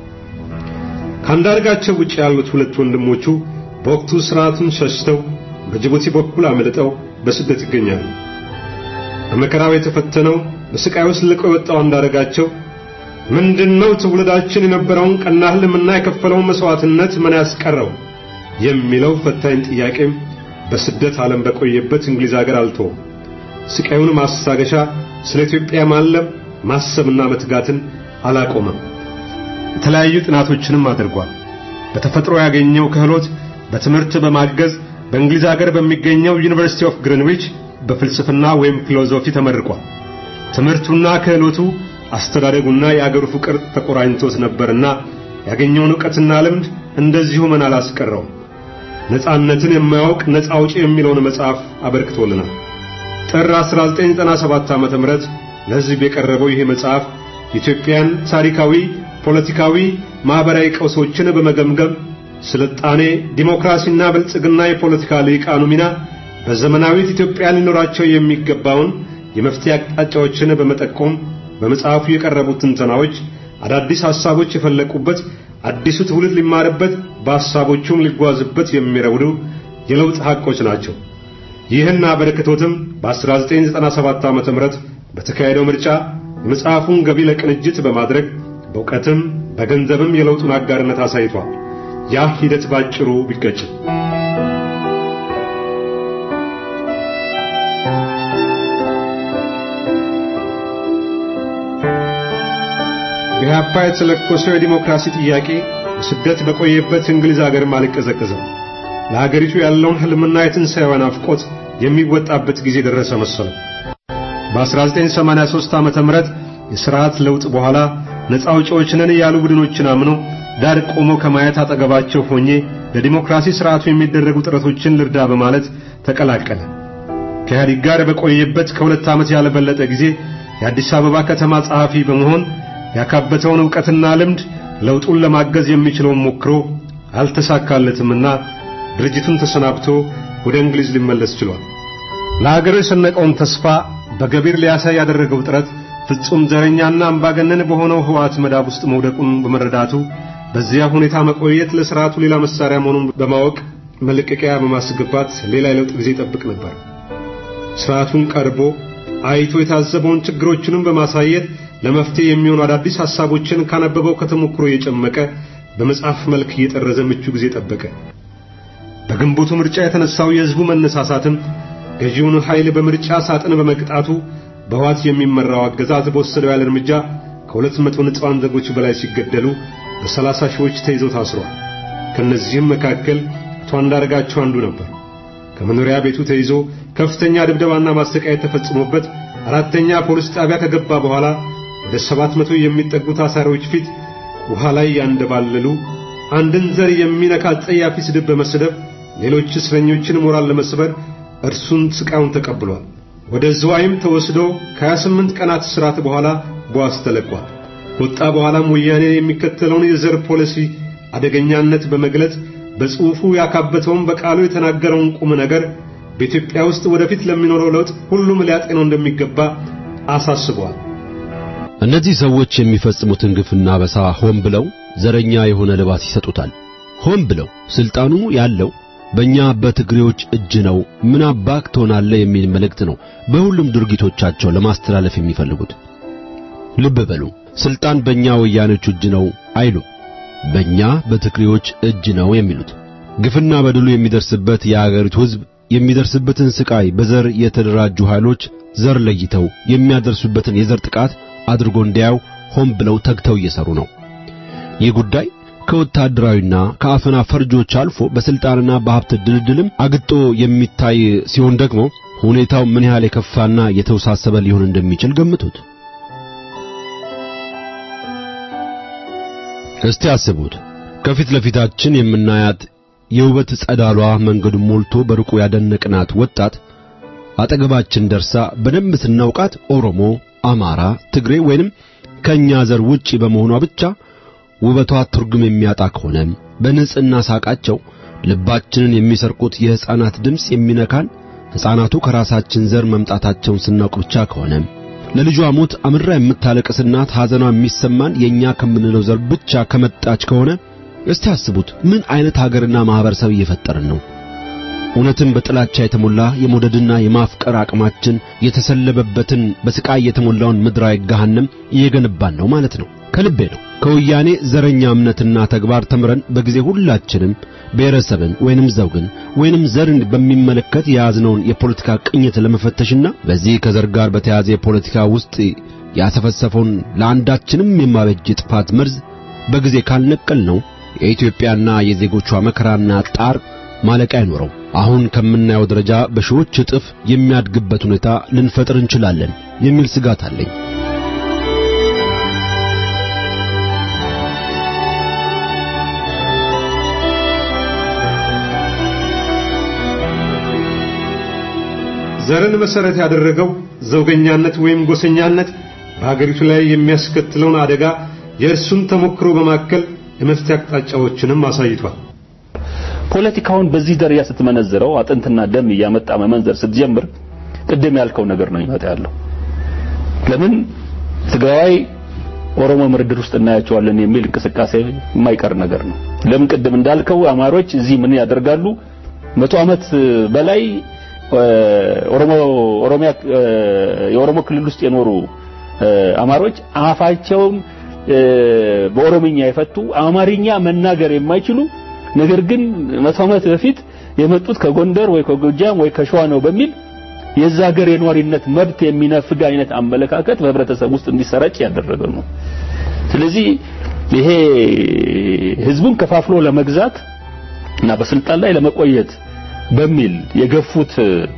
ከአንዳርጋቸው ውጭ ያሉት ሁለት ወንድሞቹ በወቅቱ ስርዓቱን ሸሽተው በጅቡቲ በኩል አመልጠው በስደት ይገኛሉ። በመከራው የተፈተነው በስቃይ ውስጥ ልቆ የወጣው አንዳርጋቸው ምንድነው ትውልዳችን የነበረውን ቀና ህልምና የከፈለውን መስዋዕትነት ምን ያስቀረው የሚለው ፈታኝ ጥያቄም በስደት ዓለም በቆየበት እንግሊዝ ሀገር አልተወም። ስቃዩን ማስታገሻ ስለ ኢትዮጵያ ማለም ማሰብና መትጋትን አላቆመም። የተለያዩ ጥናቶችንም አድርጓል። በተፈጥሮ ያገኘው ክህሎት በትምህርት በማገዝ በእንግሊዝ ሀገር በሚገኘው ዩኒቨርሲቲ ኦፍ ግሪንዊች በፍልስፍና ወይም ፊሎዞፊ ተመርቋል። ትምህርቱና ክህሎቱ አስተዳደጉና የአገሩ ፍቅር ተቆራኝቶት ነበርና ያገኘውን ዕውቀትና ልምድ እንደዚሁ ምን አላስቀረው። ነጻነትን የማያውቅ ነጻ አውጪ የሚለውን መጽሐፍ አበርክቶልናል። ጥር 1997 ዓመተ ምህረት ለሕዝብ የቀረበው ይህ መጽሐፍ ኢትዮጵያን ታሪካዊ፣ ፖለቲካዊ፣ ማህበራዊ ቀውሶችን በመገምገም ስልጣኔ፣ ዲሞክራሲና ብልጽግና የፖለቲካ ልሂቃኑ ሚና በዘመናዊት ኢትዮጵያ ሊኖራቸው የሚገባውን የመፍትሄ አቅጣጫዎችን በመጠቆም በመጽሐፉ የቀረቡት ትንተናዎች አዳዲስ ሐሳቦች የፈለቁበት አዲሱ ትውልድ ሊማርበት በሐሳቦቹም ሊጓዝበት የሚረውዱ የለውጥ ሐቆች ናቸው። ይህን አበረክቶትም በ1997 ዓ.ም በተካሄደው ምርጫ የመጽሐፉን ገቢ ለቅንጅት በማድረግ በእውቀትም በገንዘብም የለውጡን አጋርነት አሳይቷል። ያ ሂደት ባጭሩ ቢቀጭም ኢህአፓ የተለኮሰው የዲሞክራሲ ጥያቄ በስደት በቆየበት እንግሊዝ ሀገርም አልቀዘቀዘም። ለሀገሪቱ ያለውን ህልምና የትንሣኤዋ ናፍቆት የሚወጣበት ጊዜ ደረሰ መሰለው። በ1983 ዓመተ ምህረት የሥርዓት ለውጥ በኋላ ነፃ አውጪዎች ነን ያሉ ቡድኖችን አምኖ ዳር ቆሞ ከማየት አጠገባቸው ሆኜ ለዲሞክራሲ ሥርዓቱ የሚደረጉ ጥረቶችን ልርዳ በማለት ተቀላቀለ። ከኢህአዴግ ጋር በቆየበት ከሁለት ዓመት ያልበለጠ ጊዜ የአዲስ አበባ ከተማ ጸሐፊ በመሆን ያካበተውን ዕውቀትና ልምድ ለውጡን ለማገዝ የሚችለውን ሞክሮ አልተሳካለትምና ድርጅቱን ተሰናብቶ ወደ እንግሊዝ ሊመለስ ችሏል። ለሀገሩ የሰነቀውን ተስፋ በገቢር ሊያሳይ ያደረገው ጥረት ፍጹም ዘረኛና አምባገነን በሆነው ህወሓት መዳብ ውስጥ መውደቁን በመረዳቱ በዚያ ሁኔታ መቆየት ለሥርዓቱ ሌላ መሳሪያ መሆኑን በማወቅ መለቀቂያ በማስገባት ሌላ የለውጥ ጊዜ ይጠብቅ ነበር። ሥርዓቱን ቀርቦ አይቶ የታዘበውን ችግሮችንም በማሳየት ለመፍትሄ የሚሆኑ አዳዲስ ሐሳቦችን ካነበበው ከተሞክሮ እየጨመቀ በመጽሐፍ መልክ እየጠረዘ ምቹ ጊዜ ጠበቀ። በግንቦቱ ምርጫ የተነሳው የሕዝቡ መነሳሳትም ገዢውን ኃይል በምርጫ ሳጥን በመቅጣቱ በህወሓት የሚመራው አገዛዝ በወሰደው ያለ እርምጃ ከሁለት መቶ ንጹሐን ዜጎች በላይ ሲገደሉ በሰላሳ ሺዎች ተይዘው ታስረዋል። ከእነዚህም መካከል አቶ አንዳርጋቸው አንዱ ነበር። ከመኖሪያ ቤቱ ተይዞ ከፍተኛ ድብደባና ማሰቃየት ተፈጽሞበት አራተኛ ፖሊስ ጣቢያ ከገባ በኋላ ወደ ሰባት መቶ የሚጠጉ ታሳሪዎች ፊት ውሃ ላይ ያንደባለሉ አንድን ዘር የሚነካ ጸያፊ ስድብ በመስደብ ሌሎች እስረኞችን ሞራል ለመስበር እርሱን ስቃዩን ተቀብሏል። ወደ ዝዋይም ተወስዶ ከ28 ቀናት እስራት በኋላ በዋስ ተለቋል። ከወጣ በኋላም ወያኔ የሚከተለውን የዘር ፖሊሲ አደገኛነት በመግለጽ በጽሑፉ ያካበተውን በቃሉ የተናገረውን ቁም ነገር በኢትዮጵያ ውስጥ ወደፊት ለሚኖረው ለውጥ ሁሉም ሊያጤነው እንደሚገባ አሳስቧል። እነዚህ ሰዎች የሚፈጽሙትን ግፍና በሳ ሆን ብለው ዘረኛ የሆነ ልባስ ይሰጡታል። ሆን ብለው ስልጣኑ ያለው በእኛ በትግሬዎች እጅ ነው፣ ምን አባክ ትሆናለህ የሚል መልእክት ነው በሁሉም ድርጊቶቻቸው ለማስተላለፍ የሚፈልጉት። ልብ በሉ፣ ስልጣን በእኛ ወያኔዎች እጅ ነው አይሉም፣ በእኛ በትግሬዎች እጅ ነው የሚሉት። ግፍና በደሉ የሚደርስበት የአገሪቱ ሕዝብ የሚደርስበትን ስቃይ በዘር የተደራጁ ኃይሎች ዘር ለይተው የሚያደርሱበትን የዘር ጥቃት አድርጎ እንዲያው ሆን ብለው ተግተው እየሰሩ ነው። ይህ ጉዳይ ከወታደራዊና ከአፈና ፈርጆች አልፎ በስልጣንና በሀብት ድልድልም አግጦ የሚታይ ሲሆን ደግሞ ሁኔታው ምን ያህል የከፋና የተወሳሰበ ሊሆን እንደሚችል ገምቱት። እስቲ አስቡት። ከፊት ለፊታችን የምናያት የውበት ጸዳሏ መንገዱን ሞልቶ በርቁ ያደነቅናት ወጣት አጠገባችን ደርሳ በደንብ ስናውቃት ኦሮሞ፣ አማራ፣ ትግሬ ወይንም ከኛ ዘር ውጪ በመሆኗ ብቻ ውበቷ ትርጉም የሚያጣ ከሆነ በንጽህና ሳቃቸው ልባችንን የሚሰርቁት የሕፃናት ድምፅ የሚነካን ሕፃናቱ ከራሳችን ዘር መምጣታቸውን ስናውቅ ብቻ ከሆነ ለልጇ ሞት አምራ የምታለቅስ እናት ሐዘኗ የሚሰማን የኛ ከምንለው ዘር ብቻ ከመጣች ከሆነ እስቲ አስቡት ምን አይነት ሀገርና ማህበረሰብ እየፈጠርን ነው? እውነትም በጥላቻ የተሞላ የመውደድና የማፍቀር አቅማችን የተሰለበበትን በስቃይ የተሞላውን ምድራዊ ገሃነም እየገነባን ነው ማለት ነው። ከልቤ ነው። ከወያኔ ዘረኛ እምነትና ተግባር ተምረን በጊዜ ሁላችንም ብሔረሰብን ወይንም ዘውግን ወይንም ዘርን በሚመለከት የያዝነውን የፖለቲካ ቅኝት ለመፈተሽና በዚህ ከዘር ጋር በተያያዘ የፖለቲካ ውስጥ ያሰፈሰፈውን ለአንዳችንም የማበጅ ጥፋት መርዝ በጊዜ ካልነቀል ነው የኢትዮጵያና የዜጎቿ መከራና ጣር ማለቂያ አይኖረው። አሁን ከምናየው ደረጃ በሺዎች እጥፍ የሚያድግበት ሁኔታ ልንፈጥር እንችላለን የሚል ስጋት አለኝ። ዘርን መሰረት ያደረገው ዘውገኛነት ወይም ጎሰኛነት በሀገሪቱ ላይ የሚያስከትለውን አደጋ የእርሱን ተሞክሮ በማከል የመፍትሄ አቅጣጫዎችንም አሳይቷል። ፖለቲካውን በዚህ ደረጃ ስትመነዝረው አጥንትና ደም እያመጣ መመንዘር ስትጀምር ቅድም ያልከው ነገር ነው ይመጣ ያለው። ለምን ትግራዋይ ኦሮሞ ምርድር ውስጥ እናያቸዋለን የሚል እንቅስቃሴ የማይቀር ነገር ነው። ለምን ቅድም እንዳልከው አማሮች እዚህ ምን ያደርጋሉ? መቶ ዓመት በላይ ኦሮሞ ኦሮሚያ የኦሮሞ ክልል ውስጥ የኖሩ አማሮች አፋቸውን በኦሮምኛ የፈቱ አማርኛ መናገር የማይችሉ ነገር ግን መቶ ዓመት በፊት የመጡት ከጎንደር ወይ ከጎጃም ወይ ከሸዋ ነው በሚል የዛ ሀገር የኗሪነት መብት የሚነፍግ አይነት አመለካከት በህብረተሰብ ውስጥ እንዲሰራጭ ያደረገ ነው። ስለዚህ ይሄ ህዝቡን ከፋፍሎ ለመግዛት እና በስልጣን ላይ ለመቆየት በሚል የገፉት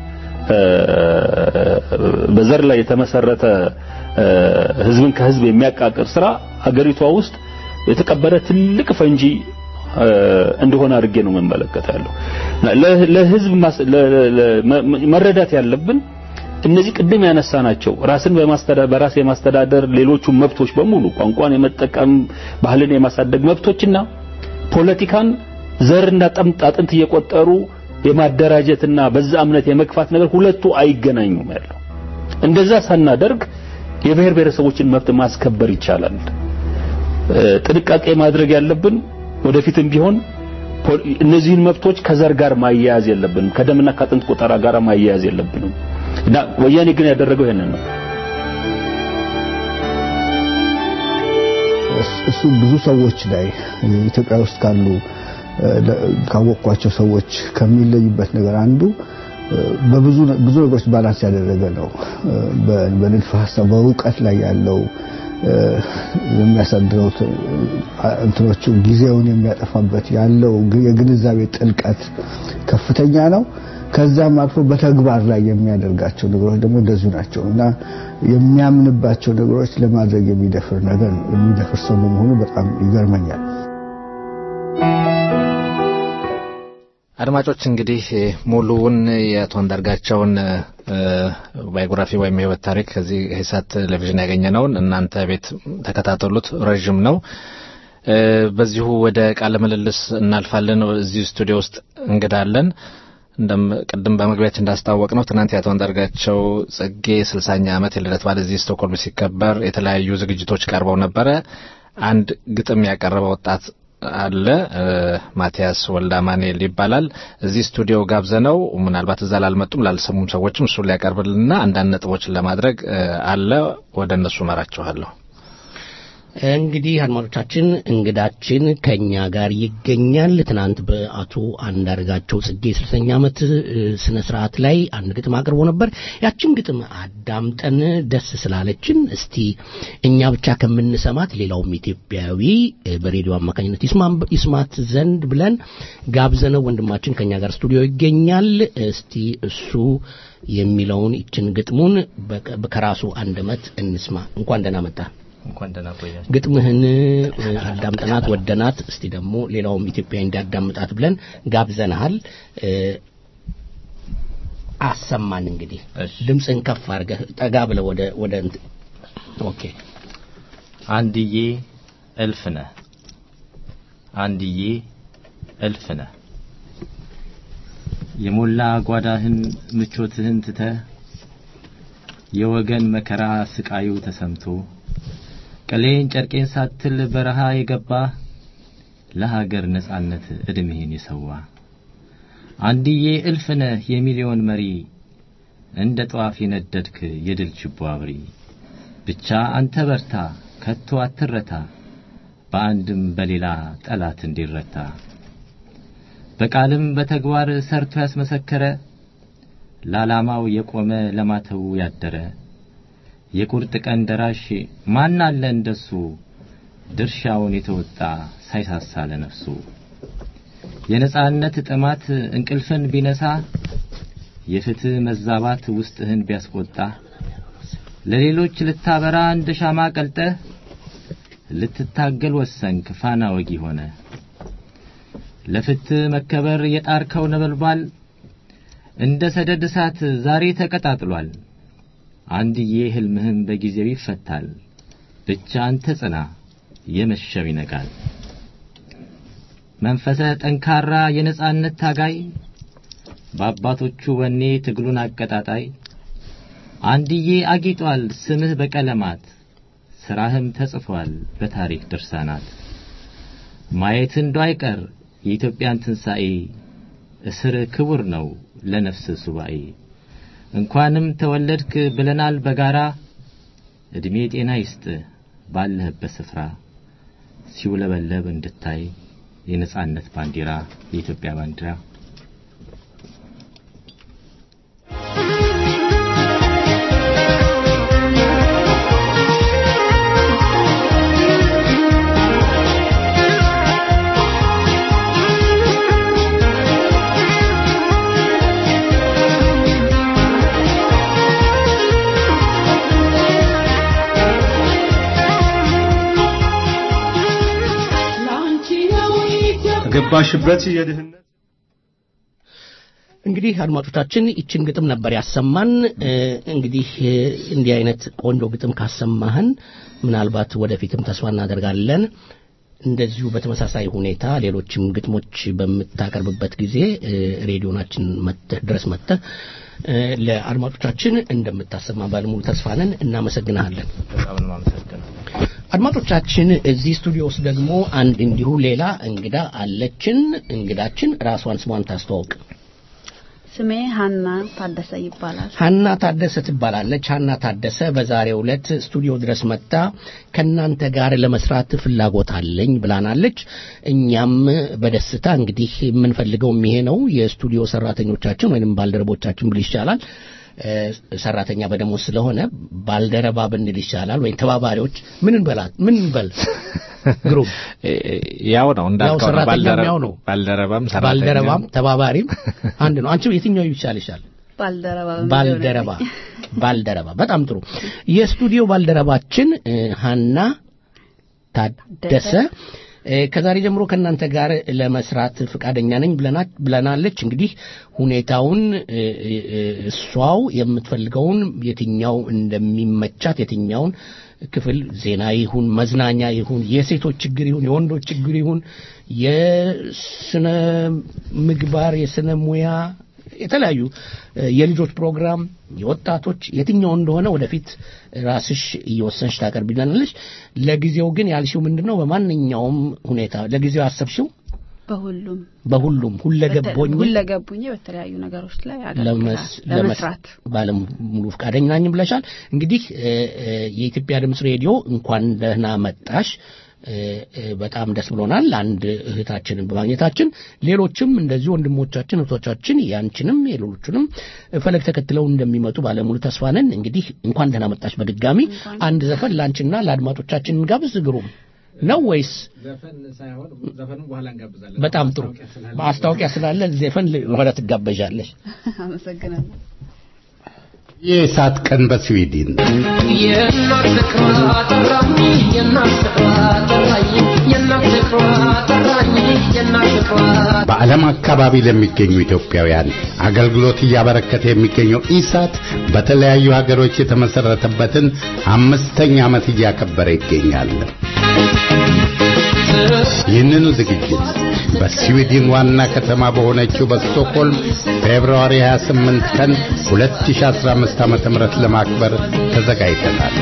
በዘር ላይ የተመሰረተ ህዝብን ከህዝብ የሚያቃቅር ስራ ሀገሪቷ ውስጥ የተቀበረ ትልቅ ፈንጂ እንደሆነ አድርጌ ነው የምመለከታለሁ። ለህዝብ መረዳት ያለብን እነዚህ ቅድም ያነሳናቸው ራስን በማስተዳደር በራስ የማስተዳደር ሌሎቹ መብቶች በሙሉ ቋንቋን የመጠቀም ባህልን የማሳደግ መብቶችና ፖለቲካን ዘርና ጠምጥ አጥንት እየቆጠሩ የማደራጀትና በዛ እምነት የመግፋት ነገር ሁለቱ አይገናኙም ያለው። እንደዛ ሳናደርግ የብሔር ብሔረሰቦችን መብት ማስከበር ይቻላል። ጥንቃቄ ማድረግ ያለብን ወደፊትም ቢሆን እነዚህን መብቶች ከዘር ጋር ማያያዝ የለብንም፣ ከደምና ከአጥንት ቆጠራ ጋር ማያያዝ የለብንም እና ወያኔ ግን ያደረገው ይሄንን ነው። እሱ ብዙ ሰዎች ላይ ኢትዮጵያ ውስጥ ካሉ ካወቅኳቸው ሰዎች ከሚለዩበት ነገር አንዱ በብዙ ብዙ ነገሮች ባላንስ ያደረገ ነው። በንድፈ ሀሳብ በእውቀት ላይ ያለው የሚያሳድረው እንትኖቹ ጊዜውን የሚያጠፋበት ያለው የግንዛቤ ጥልቀት ከፍተኛ ነው። ከዛም አልፎ በተግባር ላይ የሚያደርጋቸው ነገሮች ደግሞ እንደዚሁ ናቸው እና የሚያምንባቸው ነገሮች ለማድረግ የሚደፍር ነገር የሚደፍር ሰው በመሆኑ በጣም ይገርመኛል። አድማጮች እንግዲህ ሙሉውን የአቶ አንዳርጋቸውን ባዮግራፊ ወይም የህይወት ታሪክ ከዚህ ሂሳት ቴሌቪዥን ያገኘነውን እናንተ ቤት ተከታተሉት። ረዥም ነው። በዚሁ ወደ ቃለ ምልልስ እናልፋለን። እዚሁ ስቱዲዮ ውስጥ እንግዳለን። እንደም ቅድም በመግቢያችን እንዳስታወቅ ነው ትናንት የአቶ አንዳርጋቸው ጽጌ ስልሳኛ ዓመት የልደት በዓል እዚህ ስቶክሆልም ሲከበር የተለያዩ ዝግጅቶች ቀርበው ነበረ። አንድ ግጥም ያቀረበ ወጣት አለ ማቲያስ ወልዳ ማንኤል ይባላል። እዚህ ስቱዲዮ ጋብዘነው ምናልባት እዛ ላልመጡም ላልሰሙም ሰዎችም እሱን ሊያቀርብልንና አንዳንድ ነጥቦችን ለማድረግ አለ። ወደ እነሱ መራችኋለሁ። እንግዲህ አድማጮቻችን እንግዳችን ከኛ ጋር ይገኛል። ትናንት በአቶ አንዳርጋቸው ጽጌ ስልሰኛ ዓመት እ፣ ስነ ስርዓት ላይ አንድ ግጥም አቅርቦ ነበር። ያችን ግጥም አዳምጠን ደስ ስላለችን እስቲ እኛ ብቻ ከምንሰማት ሌላውም ኢትዮጵያዊ እ፣ በሬዲዮ አማካኝነት ይስማም- ይስማት ዘንድ ብለን ጋብዘነው ወንድማችን ከኛ ጋር ስቱዲዮ ይገኛል። እስቲ እሱ የሚለውን ይችን ግጥሙን በቀ- ከራሱ አንደበት እንስማ። እንኳን ደህና መጣ። እንኳን ደህና ቆያችሁ። ግጥምህን እ፣ አዳምጠናት ወደናት። እስቲ ደግሞ ሌላውም ኢትዮጵያ እንዲያዳምጣት ብለን ጋብዘናሃል። እ፣ አሰማን እንግዲህ ድምፅህን ከፍ አድርገህ ጠጋ ብለህ ወደ ወደ እንት- ኦኬ አንድዬ እልፍ ነህ አንድዬ እልፍ ነህ የሞላ ጓዳህን ምቾትህን ትተህ የወገን መከራ ስቃዩ ተሰምቶ ቀሌን ጨርቄን ሳትል በረሃ የገባ ለሀገር ነጻነት ዕድሜህን የሰዋ አንድዬ እልፍ ነህ የሚሊዮን መሪ እንደ ጧፍ የነደድክ የድል ችቦ አብሪ ብቻ አንተ በርታ ከቶ አትረታ በአንድም በሌላ ጠላት እንዲረታ በቃልም በተግባር ሰርቶ ያስመሰከረ ለዓላማው የቆመ ለማተው ያደረ የቁርጥ ቀን ደራሽ ማን አለ እንደሱ ድርሻውን የተወጣ ሳይሳሳ ለነፍሱ የነጻነት ጥማት እንቅልፍን ቢነሳ የፍትህ መዛባት ውስጥህን ቢያስቆጣ ለሌሎች ልታበራ እንደ ሻማ ቀልጠህ ልትታገል ወሰንክ ፋና ወጊ ሆነ ለፍትህ መከበር የጣርከው ነበልባል እንደ ሰደድ እሳት ዛሬ ተቀጣጥሏል አንድዬ ህልምህም በጊዜው ይፈታል ብቻ አንተ ጽና የመሸው ይነጋል መንፈሰ ጠንካራ የነጻነት ታጋይ በአባቶቹ ወኔ ትግሉን አቀጣጣይ አንድዬ አጊጧል ስምህ በቀለማት ሥራህም ተጽፏል በታሪክ ድርሳናት ማየት እንዶ አይቀር የኢትዮጵያን ትንሣኤ እስር ክቡር ነው ለነፍስ ሱባኤ እንኳንም ተወለድክ ብለናል በጋራ ዕድሜ ጤና ይስጥ ባለህበት ስፍራ ሲውለበለብ እንድታይ የነጻነት ባንዲራ የኢትዮጵያ ባንዲራ ላንቺ ነው ኢትዮጵያ ከገባሽበት የድህነት እንግዲህ አድማጮቻችን ይችን ግጥም ነበር ያሰማን። እ፣ እንግዲህ እ፣ እንዲህ አይነት ቆንጆ ግጥም ካሰማህን ምናልባት ወደፊትም ተስፋ እናደርጋለን እንደዚሁ በተመሳሳይ ሁኔታ ሌሎችም ግጥሞች በምታቀርብበት ጊዜ እ፣ ሬዲዮናችን መጥተህ ድረስ መጥተህ እ፣ ለአድማጮቻችን እንደምታሰማ ባለሙሉ ተስፋ ነን። እናመሰግናለን። በጣም ነው የማመሰግነው። አድማጮቻችን እዚህ ስቱዲዮ ውስጥ ደግሞ አንድ እንዲሁ ሌላ እንግዳ አለችን። እንግዳችን ራሷን ስሟን ታስተዋውቅ። ስሜ ሀና ታደሰ ይባላል። ሀና ታደሰ ትባላለች። ሀና ታደሰ በዛሬው ዕለት ስቱዲዮ ድረስ መጥታ ከእናንተ ጋር ለመስራት ፍላጎት አለኝ ብላናለች። እኛም በደስታ እንግዲህ የምንፈልገውም ይሄ ነው። የስቱዲዮ ሰራተኞቻችን ወይንም ባልደረቦቻችን ብል ይሻላል እ፣ ሰራተኛ በደሞዝ ስለሆነ ባልደረባ ብንል ይሻላል ወይም ተባባሪዎች ምን እንበላት ምን እንበል ግሩም ያው ነው እንዳልከው ነው። ሰራተኛም ባልደረ- ያው ነው። ባልደረባም ሰራተኛም ባልደረባም ተባባሪም አንድ ነው። አንቺ የትኛው ይሻልሻል? ባልደረባ ባልደረባ ባልደረባ በጣም ጥሩ የስቱዲዮ ባልደረባችን እ፣ ሀና ታደሰ እ፣ ከዛሬ ጀምሮ ከእናንተ ጋር ለመስራት ፈቃደኛ ነኝ ብለና- ብለናለች እንግዲህ ሁኔታውን እ፣ እ፣ እ፣ እሷው የምትፈልገውን የትኛው እንደሚመቻት የትኛውን ክፍል ዜና ይሁን መዝናኛ ይሁን የሴቶች ችግር ይሁን የወንዶች ችግር ይሁን የስነ ምግባር የስነ ሙያ የተለያዩ እ፣ የልጆች ፕሮግራም የወጣቶች የትኛው እንደሆነ ወደፊት ራስሽ እየወሰንሽ ታቀርቢልናለች። ለጊዜው ግን ያልሽው ምንድን ነው? በማንኛውም ሁኔታ ለጊዜው ያሰብሽው በሁሉም በሁሉም ሁለገቦኝ ሁለገቡኝ በተለያዩ ነገሮች ላይ ለመስ- አገልግላለሁ ለመስራት ባለም ሙሉ ፈቃደኛ ነኝ ብለሻል። እንግዲህ እ፣ እ፣ የኢትዮጵያ ድምፅ ሬዲዮ እንኳን ደህና መጣሽ። እ፣ እ፣ በጣም ደስ ብሎናል አንድ እህታችንን በማግኘታችን። ሌሎችም እንደዚሁ ወንድሞቻችን እህቶቻችን ያንቺንም የሌሎቹንም ፈለግ ተከትለው እንደሚመጡ ባለሙሉ ተስፋ ነን። እንግዲህ እንኳን ደህና መጣሽ በድጋሚ አንድ ዘፈን ለአንቺና ለአድማጮቻችን እንጋብዝ። ግሩም ነው ወይስ ዘፈን ሳይሆን ዘፈኑን በኋላ እንጋብዛለን። በጣም ጥሩ ማስታወቂያ ስላለ ዘፈን ወደ ትጋበዣለሽ። አመሰግናለሁ። የእሳት ቀን በስዊድን የእናት ፍቅሯ ጠራኝ የእናት ፍቅሯ ጠራኝ የእናት ፍቅሯ ጠራኝ የእናት ፍቅሯ በዓለም አካባቢ ለሚገኙ ኢትዮጵያውያን አገልግሎት እያበረከተ የሚገኘው ኢሳት በተለያዩ ሀገሮች የተመሰረተበትን አምስተኛ ዓመት እያከበረ ይገኛል። ይህንኑ ዝግጅት በስዊድን ዋና ከተማ በሆነችው በስቶክሆልም ፌብርዋሪ 28 ቀን 2015 ዓ.ም ለማክበር ተዘጋጅተናል።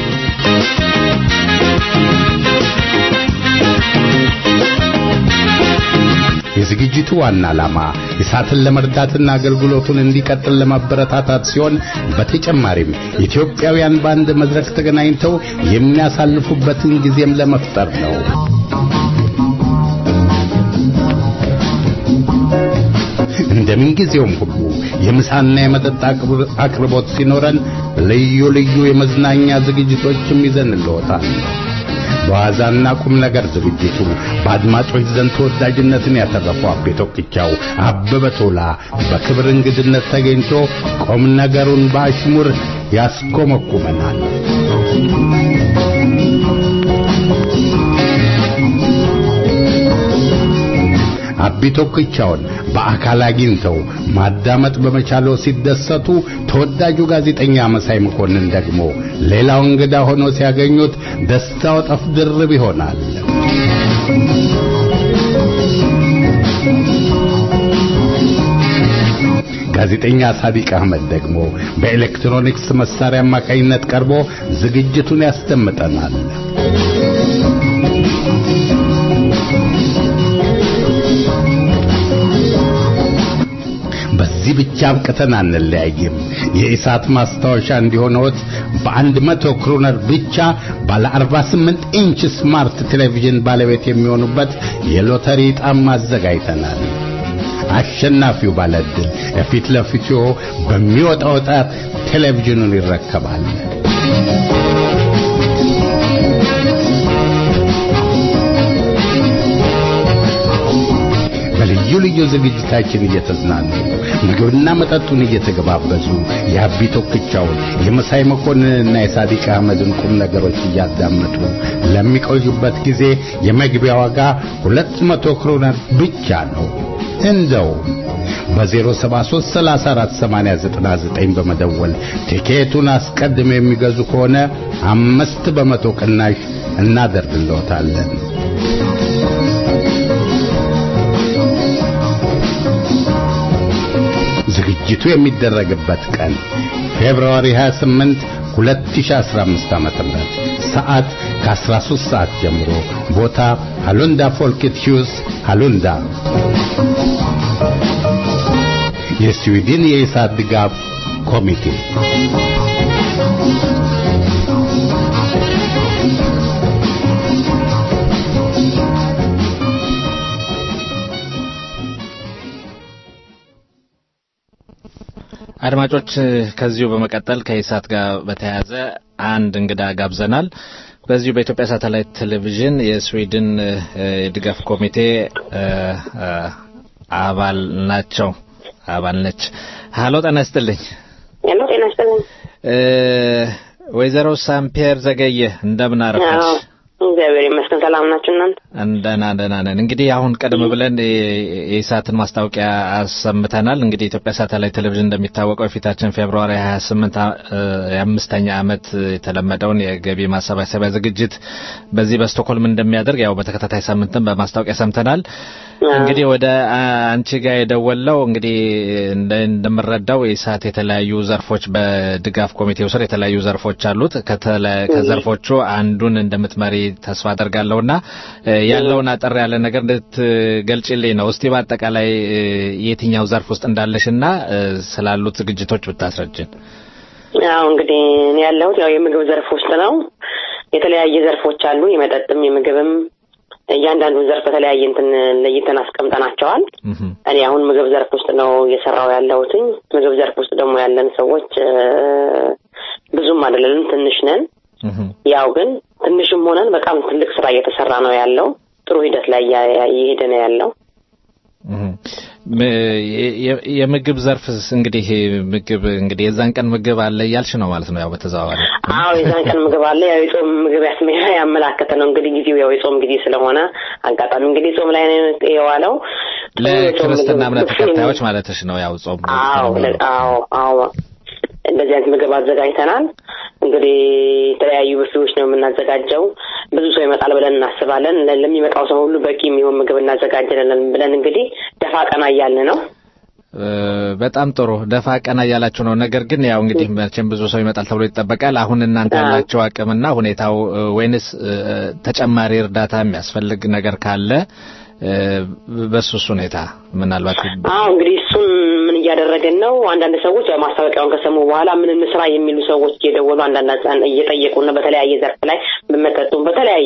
የዝግጅቱ ዋና ዓላማ እሳትን ለመርዳትና አገልግሎቱን እንዲቀጥል ለማበረታታት ሲሆን በተጨማሪም ኢትዮጵያውያን በአንድ መድረክ ተገናኝተው የሚያሳልፉበትን ጊዜም ለመፍጠር ነው። እንደምን ጊዜውም ሁሉ የምሳና የመጠጥ አቅርብ- አቅርቦት ሲኖረን ልዩ ልዩ የመዝናኛ ዝግጅቶችም ይዘንልዎታል። በዋዛና ቁም ነገር ዝግጅቱ በአድማጮች ዘንድ ተወዳጅነትን ያተረፈው አቤ ቶክቻው አበበ ቶላ በክብር እንግድነት ተገኝቶ ቁም ነገሩን በአሽሙር ያስኮመኩመናል። አቢ ቶክቻውን በአካል አግኝተው ማዳመጥ በመቻለው ሲደሰቱ፣ ተወዳጁ ጋዜጠኛ መሳይ መኮንን ደግሞ ሌላው እንግዳ ሆኖ ሲያገኙት ደስታው ጠፍ ድርብ ይሆናል። ጋዜጠኛ ሳዲቅ አህመድ ደግሞ በኤሌክትሮኒክስ መሳሪያ አማካኝነት ቀርቦ ዝግጅቱን ያስደምጠናል። በዚህ ብቻ አብቅተን አንለያይም። የኢሳት ማስታወሻ እንዲሆነዎት በአንድ መቶ ክሮነር ብቻ ባለ 48 ኢንች ስማርት ቴሌቪዥን ባለቤት የሚሆኑበት የሎተሪ ዕጣም አዘጋጅተናል። አሸናፊው ባለዕድል የፊት ለፊቱ በሚወጣው ዕጣ ቴሌቪዥኑን ይረከባል። በልዩ ልዩ ዝግጅታችን እየተዝናኑ ምግብና መጠጡን እየተገባበዙ የአቢ ቶክቻውን የመሳይ መኮንንና የሳዲቅ አህመድን ቁም ነገሮች እያዳመጡ ለሚቆዩበት ጊዜ የመግቢያ ዋጋ ሁለት መቶ ክሮነር ብቻ ነው። እንደው በ073 34 89 በመደወል ቲኬቱን አስቀድመው የሚገዙ ከሆነ አምስት በመቶ ቅናሽ እናደርግልዎታለን። ዝግጅቱ የሚደረግበት ቀን ፌብሩዋሪ 28 2015 ዓ.ም ሰዓት ከ13 ሰዓት ጀምሮ ቦታ ሃሉንዳ ፎልክት ሂውስ ሃሉንዳ የስዊድን የኢሳት ድጋፍ ኮሚቴ አድማጮች ከዚሁ በመቀጠል ከኢሳት ጋር በተያያዘ አንድ እንግዳ ጋብዘናል። በዚሁ በኢትዮጵያ ሳተላይት ቴሌቪዥን የስዊድን እ፣ የድጋፍ ኮሚቴ እ፣ እ፣ አባል ናቸው አባል ነች። ሀሎ ጤና ይስጥልኝ። ሄሎ ጤና ይስጥልኝ። እ፣ ወይዘሮ ሳምፔር ዘገየ እንደምን አረፈች? አዎ፣ እግዚአብሔር ይመስገን ሰላም ናችሁ እናንተ? ደህና ደህና ነን። እንግዲህ አሁን ቀደም ብለን የ- የኢሳትን ማስታወቂያ አሰምተናል። እንግዲህ የኢትዮጵያ ሳተላይት ቴሌቪዥን እንደሚታወቀው የፊታችን ፌብሩዋሪ 28 አ- እ የአምስተኛ ዓመት የተለመደውን የገቢ ማሰባሰቢያ ዝግጅት በዚህ በስቶክሆልም እንደሚያደርግ ያው በተከታታይ ሳምንትም በማስታወቂያ ሰምተናል። እንግዲህ ወደ አ- አንቺ ጋር የደወለው እንግዲህ እንደ- እንደምረዳው የኢሳት የተለያዩ ዘርፎች በድጋፍ ኮሚቴው ስር የተለያዩ ዘርፎች አሉት። ከተለ- ከዘርፎቹ አንዱን እንደምትመሪ ተስፋ አደርጋለሁና እ፣ ያለውን አጠር ያለ ነገር እንድትገልጭልኝ ነው። እስቲ በአጠቃላይ እ፣ የትኛው ዘርፍ ውስጥ እንዳለሽና እ፣ ስላሉት ዝግጅቶች ብታስረጅን። ያው እንግዲህ እኔ ያለሁት ያው የምግብ ዘርፍ ውስጥ ነው። የተለያየ ዘርፎች አሉ፣ የመጠጥም የምግብም። እያንዳንዱን ዘርፍ በተለያየ እንትን ለይተን አስቀምጠናቸዋል። እኔ አሁን ምግብ ዘርፍ ውስጥ ነው እየሰራው ያለሁትኝ። ምግብ ዘርፍ ውስጥ ደግሞ ያለን ሰዎች እ፣ ብዙም አይደለንም፣ ትንሽ ነን። ያው ግን ትንሽም ሆነን በጣም ትልቅ ስራ እየተሰራ ነው ያለው። ጥሩ ሂደት ላይ እያ- እየሄደ ነው ያለው። ም- የ- የ- የምግብ ዘርፍስ እንግዲህ ምግብ እንግዲህ የዛን ቀን ምግብ አለ እያልሽ ነው ማለት ነው ያው በተዘዋዋሪ አዎ የዛን ቀን ምግብ አለ። ያው የጾም ምግብ ያስመ ያመላከተ ነው እንግዲህ ጊዜው ያው የጾም ጊዜ ስለሆነ አጋጣሚ እንግዲህ ጾም ላይ ነው የዋለው። ለክርስትና እምነት ተከታዮች ማለትሽ ነው ያው ጾም አዎ ለ- አዎ አዎ እንደዚህ አይነት ምግብ አዘጋጅተናል። እንግዲህ የተለያዩ ብፌዎች ነው የምናዘጋጀው። ብዙ ሰው ይመጣል ብለን እናስባለን። ለ- ለሚመጣው ሰው ሁሉ በቂ የሚሆን ምግብ እናዘጋጀለን ብለን እንግዲህ ደፋ ቀና እያልን ነው። እ፣ በጣም ጥሩ ደፋ ቀና እያላችሁ ነው። ነገር ግን ያው እንግዲህ መቼም ብዙ ሰው ይመጣል ተብሎ ይጠበቃል። አሁን እናንተ ያላቸው አቅምና ሁኔታው እ፣ ወይንስ እ፣ ተጨማሪ እርዳታ የሚያስፈልግ ነገር ካለ እ፣ በሱስ ሁኔታ ምናልባት አዎ እንግዲህ እሱን ምን እያደረገን ነው? አንዳንድ ሰዎች ያው ማስታወቂያውን ከሰሙ በኋላ ምን እንስራ የሚሉ ሰዎች እየደወሉ አንዳንድ ህጻን እየጠየቁን ነው። በተለያየ ዘርፍ ላይ በመጠጡም በተለያየ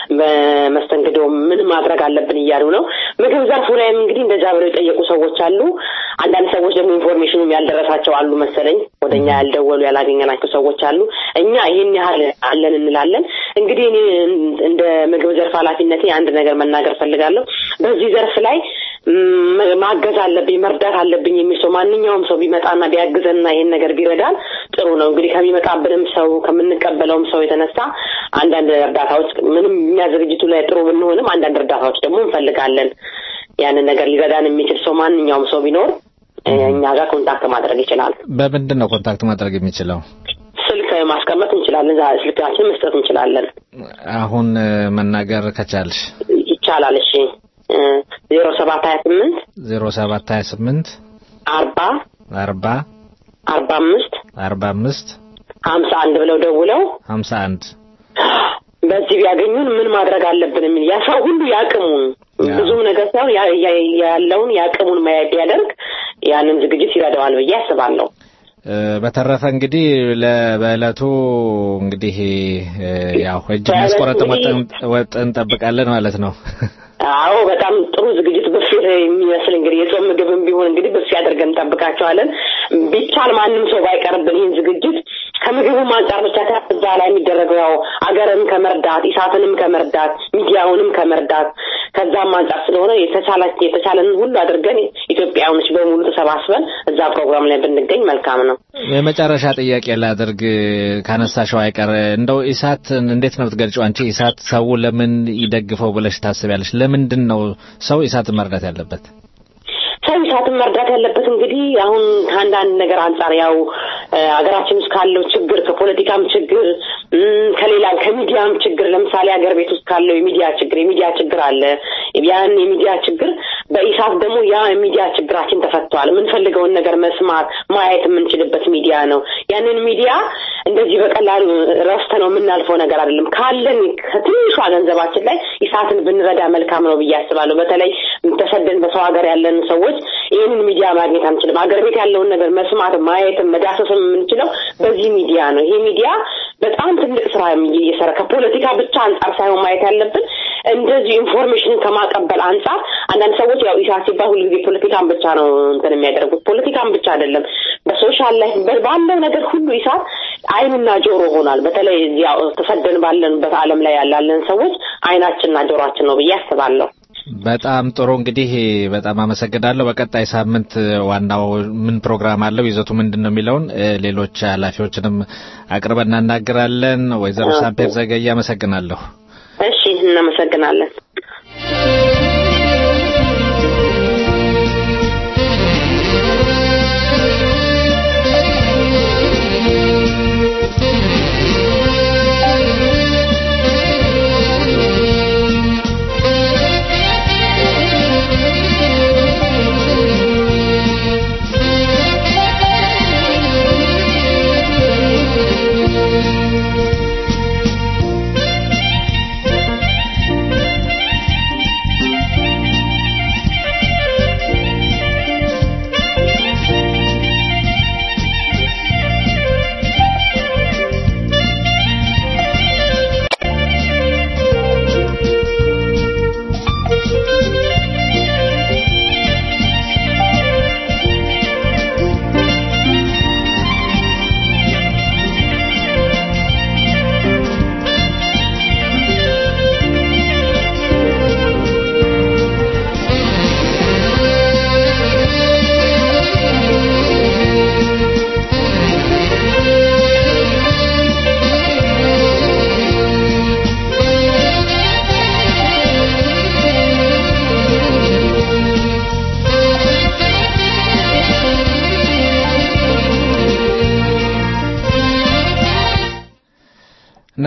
በመስተንግዶ ምን ማድረግ አለብን እያሉ ነው። ምግብ ዘርፉ ላይም እንግዲህ እንደዛ ብለው የጠየቁ ሰዎች አሉ። አንዳንድ ሰዎች ደግሞ ኢንፎርሜሽኑም ያልደረሳቸው አሉ መሰለኝ። ወደኛ ያልደወሉ ያላገኘናቸው ሰዎች አሉ። እኛ ይህን ያህል አለን እንላለን። እንግዲህ እኔ እንደ ምግብ ዘርፍ ኃላፊነቴ አንድ ነገር መናገር ፈልጋለሁ። በዚህ ዘርፍ ላይ ም- ማገዝ አለብኝ መርዳት አለብኝ የሚል ሰው ማንኛውም ሰው ቢመጣና ቢያግዘንና ይሄን ነገር ቢረዳን ጥሩ ነው። እንግዲህ ከሚመጣብንም ሰው ከምንቀበለውም ሰው የተነሳ አንዳንድ እርዳታዎች ምንም እኛ ዝግጅቱ ላይ ጥሩ ብንሆንም አንዳንድ እርዳታዎች ደግሞ እንፈልጋለን። ያንን ነገር ሊረዳን የሚችል ሰው ማንኛውም ሰው ቢኖር እ፣ እኛ ጋር ኮንታክት ማድረግ ይችላል። በምንድን ነው ኮንታክት ማድረግ የሚችለው? ስልክ ማስቀመጥ እንችላለን። ዛ- ስልካችን መስጠት እንችላለን። አሁን እ፣ መናገር ከቻልሽ ይቻላል። እሺ ዜሮ ሰባት ሀያ ስምንት ዜሮ ሰባት ሀያ ስምንት አርባ አርባ አርባ አምስት አርባ አምስት ሀምሳ አንድ ብለው ደውለው ሀምሳ አንድ በዚህ ቢያገኙን ምን ማድረግ አለብን የሚል ያ ሰው ሁሉ ያቅሙን ብዙም ነገር ሳይሆን ያ- ያ- ያለውን ያቅሙን ማየት ቢያደርግ ያንን ዝግጅት ይረዳዋል ብዬ አስባለሁ። እ፣ በተረፈ እንግዲህ ለ- በዕለቱ እንግዲህ እ፣ ያው እጅ የሚያስቆረጥ ወጥ ወጥ እንጠብቃለን ማለት ነው። አዎ በጣም ጥሩ ዝግጅት ብፌ የሚመስል እንግዲህ የጾም ምግብም ቢሆን እንግዲህ ብፌ አድርገን እንጠብቃቸዋለን። ቢቻል ማንም ሰው ባይቀርብን ይህን ዝግጅት ከምግቡም አንጻር ብቻ ሳይሆን እዛ ላይ የሚደረገው ያው አገርን ከመርዳት ኢሳትንም ከመርዳት ሚዲያውንም ከመርዳት ከዛም አንጻር ስለሆነ የተቻለ የተቻለንን ሁሉ አድርገን ኢትዮጵያውያኖች በሙሉ ተሰባስበን እዛ ፕሮግራም ላይ ብንገኝ መልካም ነው። የመጨረሻ ጥያቄ ላድርግ ካነሳሽው አይቀር እንደው ኢሳት እንዴት ነው የምትገልጪው አንቺ? ኢሳት ሰው ለምን ይደግፈው ብለሽ ታስቢያለሽ? ለምንድን ነው ሰው ኢሳትን መርዳት ያለበት? ሰው ኢሳትን መርዳት ያለበት እንግዲህ አሁን ከአንዳንድ ነገር አንጻር ያው እ፣ ሀገራችን ውስጥ ካለው ችግር ከፖለቲካም ችግር እም፣ ከሌላም ከሚዲያም ችግር ለምሳሌ ሀገር ቤት ውስጥ ካለው የሚዲያ ችግር የሚዲያ ችግር አለ። ያን የሚዲያ ችግር በኢሳት ደግሞ ያ የሚዲያ ችግራችን ተፈቷል። የምንፈልገውን ነገር መስማት ማየት የምንችልበት ሚዲያ ነው። ያንን ሚዲያ እንደዚህ በቀላሉ ረስተ ነው የምናልፈው ነገር አይደለም። ካለን ከትንሿ ገንዘባችን ላይ ኢሳትን ብንረዳ መልካም ነው ብዬ አስባለሁ። በተለይ ተሰደን በሰው ሀገር ያለን ሰዎች ይህንን ሚዲያ ማግኘት አንችልም። ሀገር ቤት ያለውን ነገር መስማት ማየትም መዳሰስም የምንችለው በዚህ ሚዲያ ነው። ይሄ ሚዲያ በጣም ትልቅ ስራ እየሰራ ከፖለቲካ ብቻ አንጻር ሳይሆን ማየት ያለብን እንደዚህ ኢንፎርሜሽንን ከማቀበል አንጻር አንዳንድ ሰዎች ያው ኢሳት ሲባል ሁልጊዜ ፖለቲካን ብቻ ነው እንትን የሚያደርጉት። ፖለቲካን ብቻ አይደለም፣ በሶሻል ላይፍ በ- ባለው ነገር ሁሉ ኢሳት አይንና ጆሮ ሆኗል። በተለይ እዚህ ያው ተሰደን ባለንበት ዓለም ላይ ያላለን ሰዎች አይናችንና ጆሮአችን ነው ብዬ አስባለሁ። በጣም ጥሩ እንግዲህ በጣም አመሰግናለሁ። በቀጣይ ሳምንት ዋናው ምን ፕሮግራም አለው ይዘቱ ምንድን ነው የሚለውን እ፣ ሌሎች ኃላፊዎችንም አቅርበን እናናግራለን። ወይዘሮ ሳምፔር ዘገየ አመሰግናለሁ። እሺ፣ እናመሰግናለን። Thank you.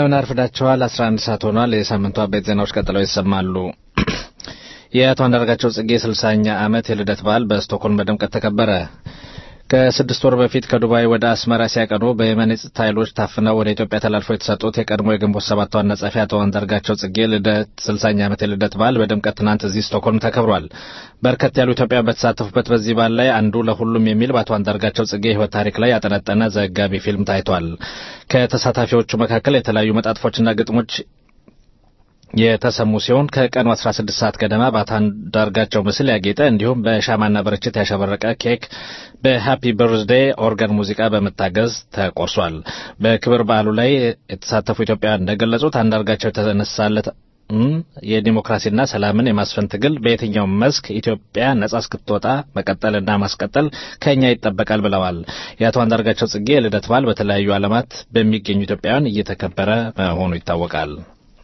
እንደምን አርፍዳችኋል። 11 ሰዓት ሆኗል። የሳምንቱ አበይት ዜናዎች ቀጥለው ይሰማሉ። የአቶ አንዳርጋቸው ጽጌ ስልሳኛ ዓመት የልደት በዓል በስቶክሆልም በድምቀት ተከበረ። ከስድስት ወር በፊት ከዱባይ ወደ አስመራ ሲያቀኑ በየመን የጸጥታ ኃይሎች ታፍነው ወደ ኢትዮጵያ ተላልፈው የተሰጡት የቀድሞ የግንቦት ሰባት ዋና ጸሐፊ አቶ አንዳርጋቸው ጽጌ ልደት ስልሳኛ ዓመት የልደት በዓል በድምቀት ትናንት እዚህ ስቶክሆልም ተከብሯል። በርከት ያሉ ኢትዮጵያውያን በተሳተፉበት በዚህ በዓል ላይ አንዱ ለሁሉም የሚል በአቶ አንዳርጋቸው ጽጌ የሕይወት ታሪክ ላይ ያጠነጠነ ዘጋቢ ፊልም ታይቷል። ከተሳታፊዎቹ መካከል የተለያዩ መጣጥፎችና ግጥሞች የተሰሙ ሲሆን ከቀኑ 16 ሰዓት ገደማ በአቶ አንዳርጋቸው ምስል ያጌጠ እንዲሁም በሻማና በርችት ያሸበረቀ ኬክ በሃፒ በርዝዴይ ኦርጋን ሙዚቃ በመታገዝ ተቆርሷል። በክብር በዓሉ ላይ የተሳተፉ ኢትዮጵያውያን እንደገለጹት አንዳርጋቸው የተነሳለት የዲሞክራሲና ሰላምን የማስፈን ትግል በየትኛውም መስክ ኢትዮጵያ ነጻ እስክትወጣ መቀጠልና ማስቀጠል ከኛ ይጠበቃል ብለዋል። የአቶ አንዳርጋቸው ጽጌ የልደት በዓል በተለያዩ ዓለማት በሚገኙ ኢትዮጵያውያን እየተከበረ መሆኑ ይታወቃል።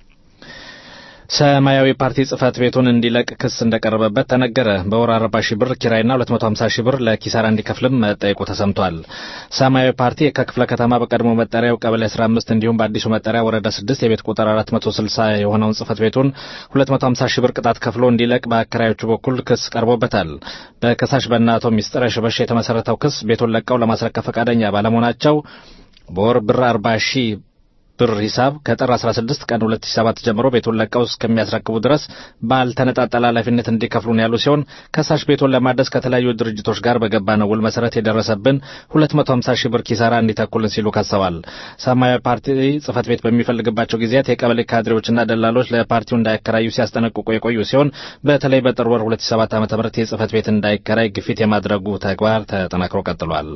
ሰማያዊ ፓርቲ ጽህፈት ቤቱን እንዲለቅ ክስ እንደቀረበበት ተነገረ። በወር 40 ሺህ ብር ኪራይና 250 ሺህ ብር ለኪሳራ እንዲከፍልም መጠየቁ ተሰምቷል። ሰማያዊ ፓርቲ ከክፍለ ከተማ በቀድሞ መጠሪያው ቀበሌ 15 እንዲሁም በአዲሱ መጠሪያ ወረዳ 6 የቤት ቁጥር 460 የሆነውን ጽህፈት ቤቱን 250 ሺህ ብር ቅጣት ከፍሎ እንዲለቅ በአከራዮቹ በኩል ክስ ቀርቦበታል። በከሳሽ በእነ አቶ ሚስጥረ ሽበሽ የተመሰረተው ክስ ቤቱን ለቀው ለማስረከብ ፈቃደኛ ባለመሆናቸው በወር ብር 40 ሺህ ብር ሂሳብ ከጥር 16 ቀን 2007 ጀምሮ ቤቱን ለቀው እስከሚያስረክቡ ድረስ ባልተነጣጠለ ኃላፊነት እንዲከፍሉን ያሉ ሲሆን ከሳሽ ቤቱን ለማደስ ከተለያዩ ድርጅቶች ጋር በገባነው ውል መሰረት የደረሰብን 250 ሺህ ብር ኪሳራ እንዲተኩልን ሲሉ ከሰዋል። ሰማያዊ ፓርቲ ጽህፈት ቤት በሚፈልግባቸው ጊዜያት የቀበሌ ካድሬዎችና ደላሎች ለፓርቲው እንዳያከራዩ ሲያስጠነቅቁ የቆዩ ሲሆን በተለይ በጥር ወር 2007 ዓ.ም የጽህፈት ቤት እንዳይከራይ ግፊት የማድረጉ ተግባር ተጠናክሮ ቀጥሏል።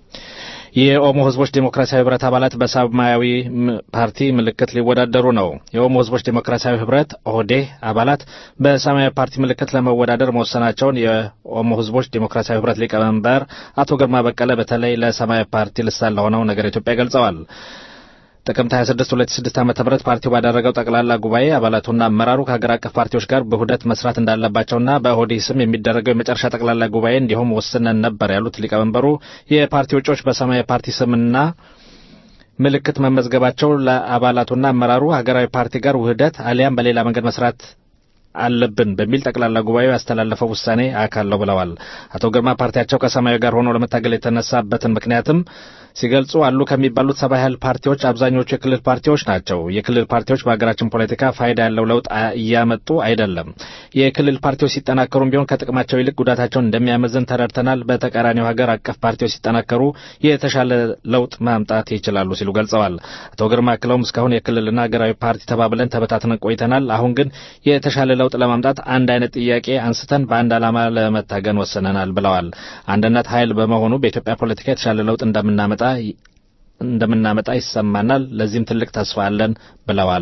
የኦሞ ህዝቦች ዴሞክራሲያዊ ህብረት አባላት በሰማያዊ ፓርቲ ምልክት ሊወዳደሩ ነው። የኦሞ ህዝቦች ዴሞክራሲያዊ ህብረት ኦህዴህ አባላት በሰማያዊ ፓርቲ ምልክት ለመወዳደር መወሰናቸውን የኦሞ ህዝቦች ዴሞክራሲያዊ ህብረት ሊቀመንበር አቶ ግርማ በቀለ በተለይ ለሰማያዊ ፓርቲ ልሳን ለሆነው ነገር ኢትዮጵያ ገልጸዋል። ጥቅምት 26 2006 ዓ.ም ፓርቲው ባደረገው ጠቅላላ ጉባኤ አባላቱና አመራሩ ከሀገር አቀፍ ፓርቲዎች ጋር በውህደት መስራት እንዳለባቸውና በኦህዴድ ስም የሚደረገው የመጨረሻ ጠቅላላ ጉባኤ እንዲሁም ወስነን ነበር ያሉት ሊቀመንበሩ የፓርቲ እጩዎች በሰማያዊ ፓርቲ ስምና ምልክት መመዝገባቸው ለአባላቱና አመራሩ ሀገራዊ ፓርቲ ጋር ውህደት አሊያም በሌላ መንገድ መስራት አለብን በሚል ጠቅላላ ጉባኤው ያስተላለፈው ውሳኔ አካል ነው ብለዋል። አቶ ግርማ ፓርቲያቸው ከሰማያዊ ጋር ሆኖ ለመታገል የተነሳበትን ምክንያትም ሲገልጹ አሉ ከሚባሉት ሰባ ያህል ፓርቲዎች አብዛኞቹ የክልል ፓርቲዎች ናቸው። የክልል ፓርቲዎች በሀገራችን ፖለቲካ ፋይዳ ያለው ለውጥ እያመጡ አይደለም። የክልል ፓርቲዎች ሲጠናከሩም ቢሆን ከጥቅማቸው ይልቅ ጉዳታቸውን እንደሚያመዝን ተረድተናል። በተቃራኒው ሀገር አቀፍ ፓርቲዎች ሲጠናከሩ የተሻለ ለውጥ ማምጣት ይችላሉ ሲሉ ገልጸዋል። አቶ ግርማ አክለውም እስካሁን የክልልና ሀገራዊ ፓርቲ ተባብለን ተበታትነን ቆይተናል። አሁን ግን የተሻለ ለውጥ ለማምጣት አንድ አይነት ጥያቄ አንስተን በአንድ ዓላማ ለመታገን ወስነናል ብለዋል። አንድነት ኃይል በመሆኑ በኢትዮጵያ ፖለቲካ የተሻለ ለውጥ እንደምናመጣ እንደምናመጣ ይሰማናል። ለዚህም ትልቅ ተስፋ አለን ብለዋል።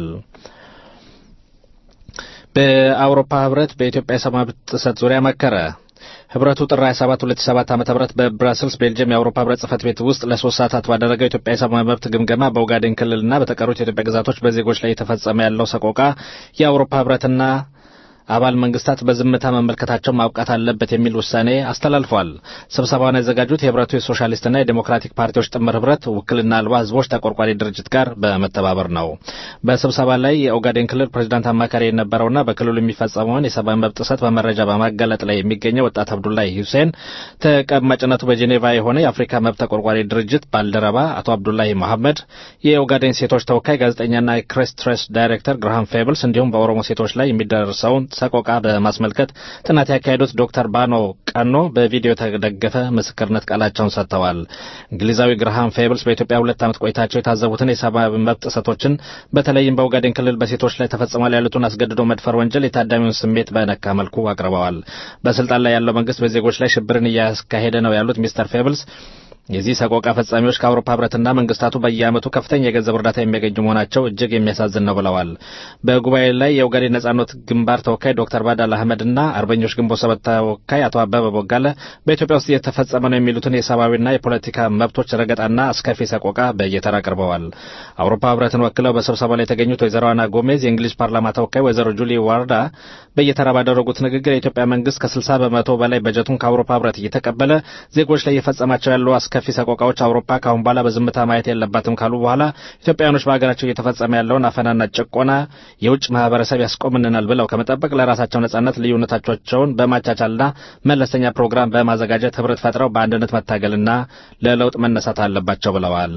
በአውሮፓ ህብረት በኢትዮጵያ የሰብአዊ መብት ጥሰት ዙሪያ መከረ። ህብረቱ ጥር 27 2007 ዓ.ም በብራስልስ ቤልጅየም የአውሮፓ ህብረት ጽህፈት ቤት ውስጥ ለሶስት ሰዓታት ባደረገው የኢትዮጵያ የሰብአዊ መብት ግምገማ በኦጋዴን ክልልና በተቀሩት የኢትዮጵያ ግዛቶች በዜጎች ላይ የተፈጸመ ያለው ሰቆቃ የአውሮፓ ህብረትና አባል መንግስታት በዝምታ መመልከታቸው ማብቃት አለበት የሚል ውሳኔ አስተላልፏል። ስብሰባውን ያዘጋጁት የህብረቱ የሶሻሊስትና የዴሞክራቲክ ፓርቲዎች ጥምር ህብረት ውክልና አልባ ህዝቦች ተቆርቋሪ ድርጅት ጋር በመተባበር ነው። በስብሰባ ላይ የኦጋዴን ክልል ፕሬዚዳንት አማካሪ የነበረውና በክልሉ የሚፈጸመውን የሰብአዊ መብት ጥሰት በመረጃ በማጋለጥ ላይ የሚገኘው ወጣት አብዱላይ ሁሴን ተቀማጭነቱ በጄኔቫ የሆነ የአፍሪካ መብት ተቆርቋሪ ድርጅት ባልደረባ አቶ አብዱላይ መሐመድ፣ የኦጋዴን ሴቶች ተወካይ ጋዜጠኛና የክሬስ ትሬስ ዳይሬክተር ግርሃም ፌብልስ እንዲሁም በኦሮሞ ሴቶች ላይ የሚደርሰውን ሰቆቃ በማስመልከት ጥናት ያካሄዱት ዶክተር ባኖ ቀኖ በቪዲዮ የተደገፈ ምስክርነት ቃላቸውን ሰጥተዋል። እንግሊዛዊ ግርሃም ፌብልስ በኢትዮጵያ ሁለት ዓመት ቆይታቸው የታዘቡትን የሰብአዊ መብት ጥሰቶችን በተለይም በኦጋዴን ክልል በሴቶች ላይ ተፈጽሟል ያሉትን አስገድዶ መድፈር ወንጀል የታዳሚውን ስሜት በነካ መልኩ አቅርበዋል። በስልጣን ላይ ያለው መንግስት በዜጎች ላይ ሽብርን እያካሄደ ነው ያሉት ሚስተር ፌብልስ የዚህ ሰቆቃ ፈጻሚዎች ከአውሮፓ ህብረትና መንግስታቱ በየዓመቱ ከፍተኛ የገንዘብ እርዳታ የሚያገኙ መሆናቸው እጅግ የሚያሳዝን ነው ብለዋል። በጉባኤ ላይ የኦጋዴን ነጻነት ግንባር ተወካይ ዶክተር ባዳል አህመድና አርበኞች ግንቦት ሰባት ተወካይ አቶ አበበ ቦጋለ በኢትዮጵያ ውስጥ እየተፈጸመ ነው የሚሉትን የሰብአዊና የፖለቲካ መብቶች ረገጣና አስከፊ ሰቆቃ በየተራ አቅርበዋል። አውሮፓ ህብረትን ወክለው በስብሰባው ላይ የተገኙት ወይዘሮ አና ጎሜዝ፣ የእንግሊዝ ፓርላማ ተወካይ ወይዘሮ ጁሊ ዋርዳ በየተራ ባደረጉት ንግግር የኢትዮጵያ መንግስት ከ60 በመቶ በላይ በጀቱን ከአውሮፓ ህብረት እየተቀበለ ዜጎች ላይ እየፈጸማቸው ያሉ አስከፊ ሰቆቃዎች አውሮፓ ከአሁን በኋላ በዝምታ ማየት የለባትም ካሉ በኋላ ኢትዮጵያውያኖች በሀገራቸው እየተፈጸመ ያለውን አፈናና ጭቆና የውጭ ማህበረሰብ ያስቆምንናል ብለው ከመጠበቅ ለራሳቸው ነጻነት ልዩነቶቻቸውን በማቻቻልና መለስተኛ ፕሮግራም በማዘጋጀት ህብረት ፈጥረው በአንድነት መታገልና ለለውጥ መነሳት አለባቸው ብለዋል።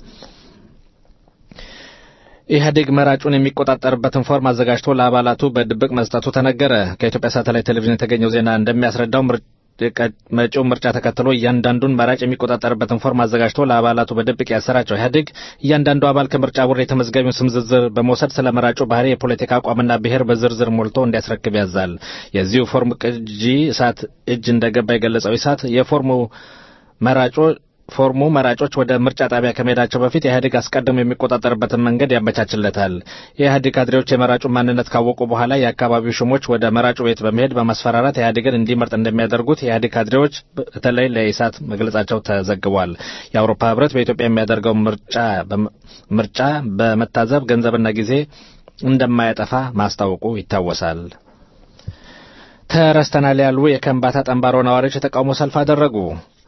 ኢህአዴግ መራጩን የሚቆጣጠርበትን ፎርም አዘጋጅቶ ለአባላቱ በድብቅ መስጠቱ ተነገረ። ከኢትዮጵያ ሳተላይት ቴሌቪዥን የተገኘው ዜና እንደሚያስረዳው መጪው ምርጫ ተከትሎ እያንዳንዱን መራጭ የሚቆጣጠርበትን ፎርም አዘጋጅቶ ለአባላቱ በድብቅ ያሰራጨው ኢህአዴግ እያንዳንዱ አባል ከምርጫ ቦርድ የተመዝጋቢውን ስም ዝርዝር በመውሰድ ስለ መራጩ ባህሪ፣ የፖለቲካ አቋምና ብሔር በዝርዝር ሞልቶ እንዲያስረክብ ያዛል። የዚሁ ፎርም ቅጂ እሳት እጅ እንደገባ የገለጸው እሳት የፎርሙ መራጮ ፎርሙ መራጮች ወደ ምርጫ ጣቢያ ከመሄዳቸው በፊት ኢህአዴግ አስቀድሞ የሚቆጣጠርበትን መንገድ ያመቻችለታል። የኢህአዴግ ካድሬዎች የመራጩን ማንነት ካወቁ በኋላ የአካባቢው ሹሞች ወደ መራጩ ቤት በመሄድ በማስፈራራት ኢህአዴግን እንዲመርጥ እንደሚያደርጉት የኢህአዴግ ካድሬዎች በተለይ ለኢሳት መግለጻቸው ተዘግቧል። የአውሮፓ ህብረት በኢትዮጵያ የሚያደርገው ምርጫ ምርጫ በመታዘብ ገንዘብና ጊዜ እንደማያጠፋ ማስታወቁ ይታወሳል። ተረስተናል ያሉ የከምባታ ጠንባሮ ነዋሪዎች የተቃውሞ ሰልፍ አደረጉ።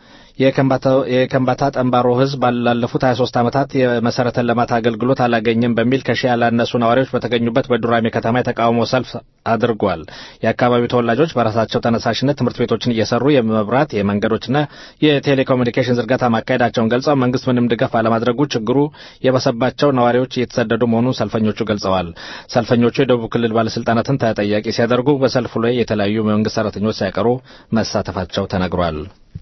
የከምባታ ጠንባሮ ህዝብ ባላለፉት 23 ዓመታት የመሰረተ ልማት አገልግሎት አላገኘም በሚል ከሺህ ያላነሱ ነዋሪዎች በተገኙበት በዱራሜ ከተማ የተቃውሞ ሰልፍ አድርጓል። የአካባቢው ተወላጆች በራሳቸው ተነሳሽነት ትምህርት ቤቶችን እየሰሩ የመብራት የመንገዶችና የቴሌኮሙኒኬሽን ዝርጋታ ማካሄዳቸውን ገልጸው መንግስት ምንም ድጋፍ አለማድረጉ ችግሩ የበሰባቸው ነዋሪዎች እየተሰደዱ መሆኑን ሰልፈኞቹ ገልጸዋል። ሰልፈኞቹ የደቡብ ክልል ባለስልጣናትን ተጠያቂ ሲያደርጉ በሰልፉ ላይ የተለያዩ መንግስት ሰራተኞች ሳይቀሩ መሳተፋቸው ተነግሯል።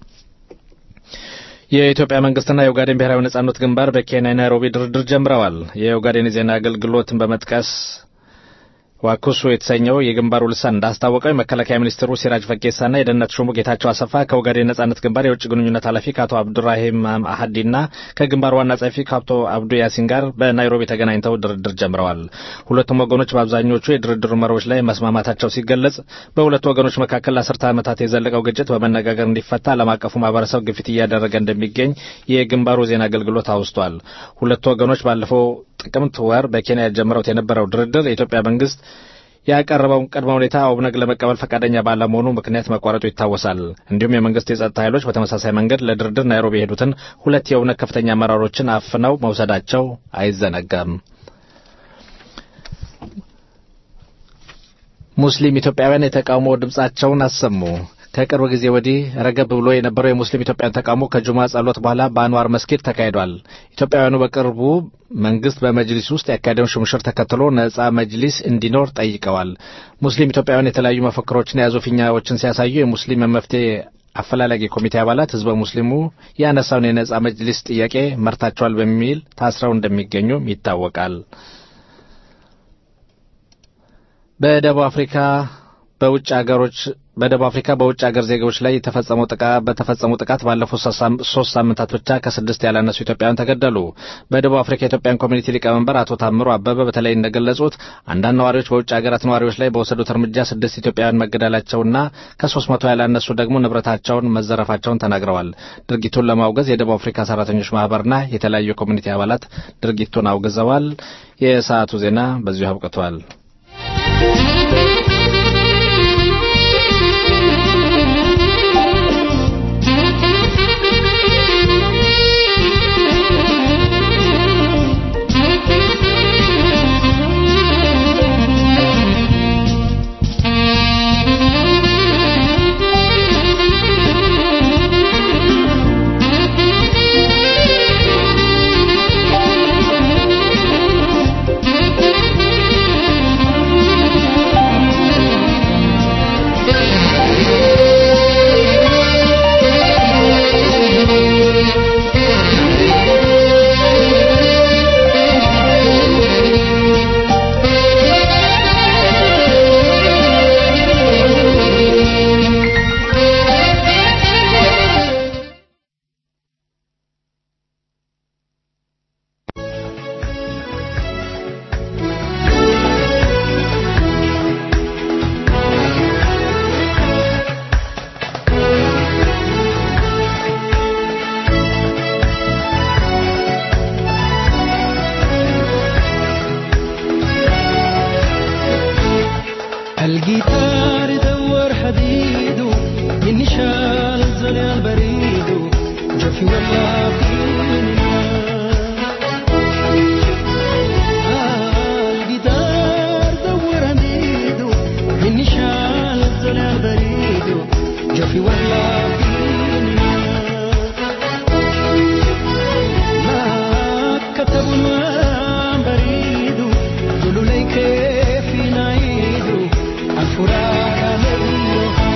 የኢትዮጵያ መንግስትና የኦጋዴን ብሔራዊ ነጻነት ግንባር በኬንያ ናይሮቢ ድርድር ጀምረዋል። የኦጋዴን የዜና አገልግሎትን በመጥቀስ ዋኩሱ የተሰኘው የግንባሩ ልሳን እንዳስታወቀው የመከላከያ ሚኒስትሩ ሲራጅ ፈጌሳና የደህንነት ሹሙ ጌታቸው አሰፋ ከኦጋዴን ነጻነት ግንባር የውጭ ግንኙነት ኃላፊ ከአቶ አብዱራሂም አሀዲና ከግንባሩ ዋና ጸሐፊ ከአቶ አብዱ ያሲን ጋር በናይሮቢ ተገናኝተው ድርድር ጀምረዋል። ሁለቱም ወገኖች በአብዛኞቹ የድርድሩ መርሆች ላይ መስማማታቸው ሲገለጽ፣ በሁለቱ ወገኖች መካከል ለአስርተ ዓመታት የዘለቀው ግጭት በመነጋገር እንዲፈታ ዓለም አቀፉ ማህበረሰብ ግፊት እያደረገ እንደሚገኝ የግንባሩ ዜና አገልግሎት አውስቷል። ሁለቱ ወገኖች ባለፈው ጥቅምት ወር በኬንያ ጀምረውት የነበረው ድርድር የኢትዮጵያ መንግስት ያቀረበውን ቅድመ ሁኔታ ኦብነግ ለመቀበል ፈቃደኛ ባለመሆኑ ምክንያት መቋረጡ ይታወሳል። እንዲሁም የመንግስት የጸጥታ ኃይሎች በተመሳሳይ መንገድ ለድርድር ናይሮቢ የሄዱትን ሁለት የኦብነግ ከፍተኛ አመራሮችን አፍነው መውሰዳቸው አይዘነጋም። ሙስሊም ኢትዮጵያውያን የተቃውሞ ድምጻቸውን አሰሙ። ከቅርብ ጊዜ ወዲህ ረገብ ብሎ የነበረው የሙስሊም ኢትዮጵያን ተቃውሞ ከጁማ ጸሎት በኋላ በአንዋር መስጊድ ተካሂዷል። ኢትዮጵያውያኑ በቅርቡ መንግስት በመጅሊስ ውስጥ ያካሄደውን ሹምሽር ተከትሎ ነጻ መጅሊስ እንዲኖር ጠይቀዋል። ሙስሊም ኢትዮጵያውያን የተለያዩ መፈክሮችን የያዙ ፊኛዎችን ሲያሳዩ የሙስሊም መፍትሄ አፈላላጊ ኮሚቴ አባላት ህዝበ ሙስሊሙ ያነሳውን የነጻ መጅሊስ ጥያቄ መርታቸዋል በሚል ታስረው እንደሚገኙም ይታወቃል። በደቡብ አፍሪካ በውጭ ሀገሮች በደቡብ አፍሪካ በውጭ ሀገር ዜጎች ላይ የተፈጸመው ጥቃት በተፈጸመው ጥቃት ባለፉት ሶስት ሳምንታት ብቻ ከስድስት ያላነሱ ኢትዮጵያውያን ተገደሉ። በደቡብ አፍሪካ የኢትዮጵያን ኮሚኒቲ ሊቀመንበር አቶ ታምሮ አበበ በተለይ እንደገለጹት አንዳንድ ነዋሪዎች በውጭ ሀገራት ነዋሪዎች ላይ በወሰዱት እርምጃ ስድስት ኢትዮጵያውያን መገደላቸውና ከሶስት መቶ ያላነሱ ደግሞ ንብረታቸውን መዘረፋቸውን ተናግረዋል። ድርጊቱን ለማውገዝ የደቡብ አፍሪካ ሰራተኞች ማህበርና የተለያዩ የኮሚኒቲ አባላት ድርጊቱን አውግዘዋል። የሰዓቱ ዜና በዚሁ አብቅቷል። Thank you. ጆፊ ወላፊንና الجدار دور ميدو من شال الظلال بريدو جوفي ولا فينا ما كتبوا ما بريدو قولوا لي كيف نعيدو الفراق عليها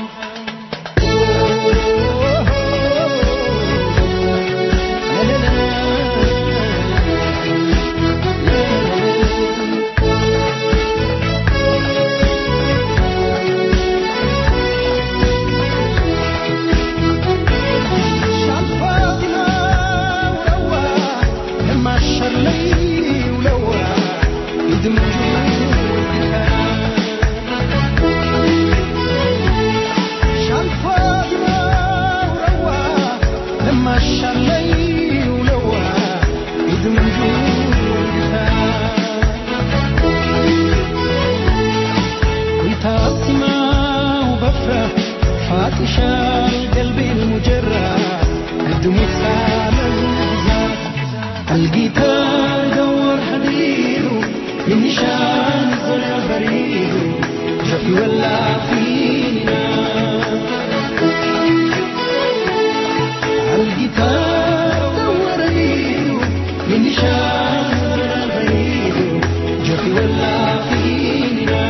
فاطشة قلبي المجرة الدموع سالة الجيتار دور حديده من نشان الظلع بريده جفي ولا فينا الجيتار دور ايده من نشان الظلع بريده جفي ولا فينا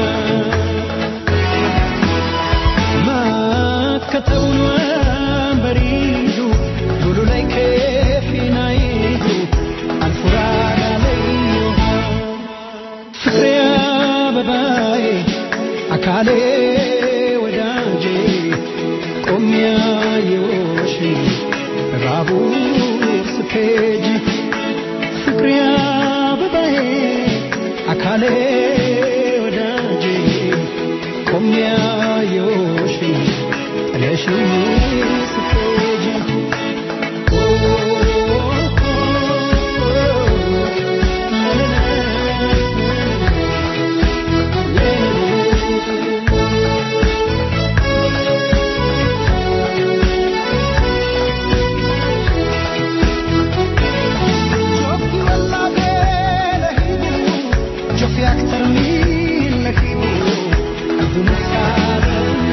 ما كتبوا بريده قولوا لي كيف نعيده الفراق عليها ፍቅሬ አበባዬ አካሌ ወዳጄ ቆሚያየሽ በባቡር ስትሄጂ ፍቅሬ አበባዬ አካሌ ወዳጄ ቆሚያየሽ ጥለሽኝ ስትሄጂ جوفي أكتر من لهيبو الدنيا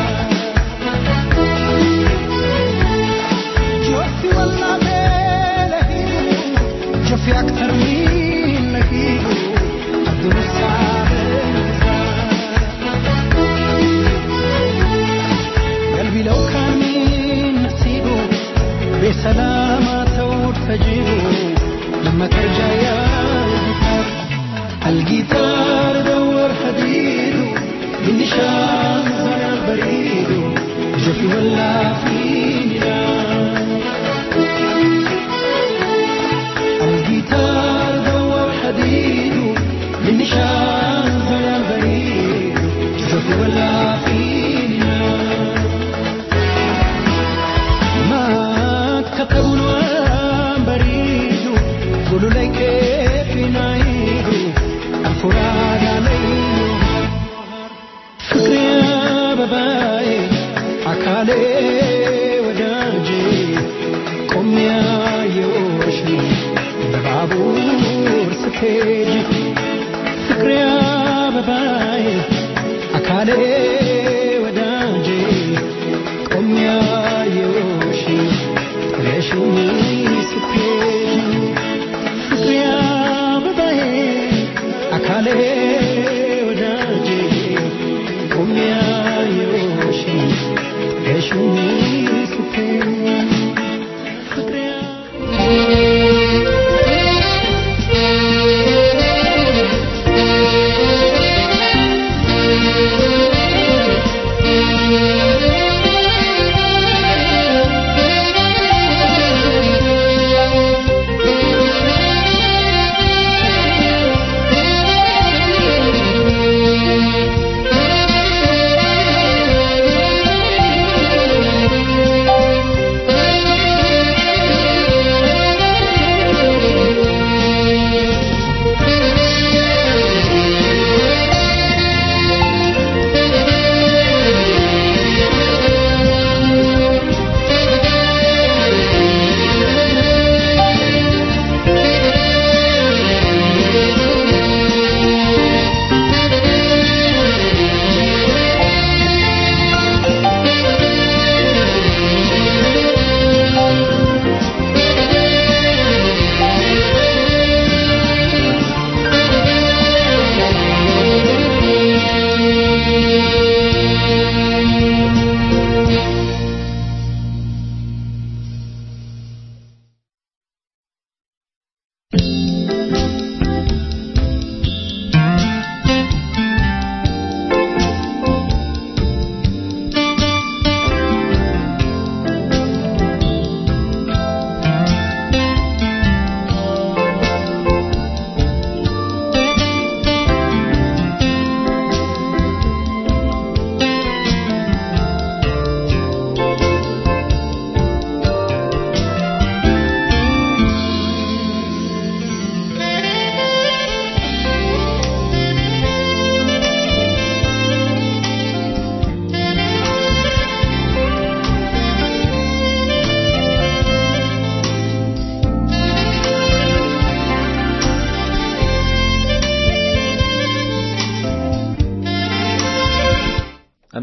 جوفي والله بلهيبو جوفي أكتر من لهيبو الدنيا قلبي لو كان من نصيبه بسلامة تور تجيبه لما ترجع يا الجيتار الجيتار دور حديده بالنشان زرع بريده جوفي ولا فينا الجيتار دور حديده بالنشان زرع بريده جوفي ولا فينا ما كتبوا الوان بريده قولوا لي كيف نعيده الفراق عليه ፍቅሬ አበባዬ አካሌ ወዳጄ ቆሚያየሽ በባቡር ስትሄጂ ፍቅሬ አበባዬ አካሌ ወዳጄ ቆሚያየሽ ጥለሽኝ ስትሄጂ ፍቅሬ አበባዬ አካሌ ወዳጄ ቆሚያየሽ ጥለሽኝ ስትሄጂ ፍቅሬ Thank you.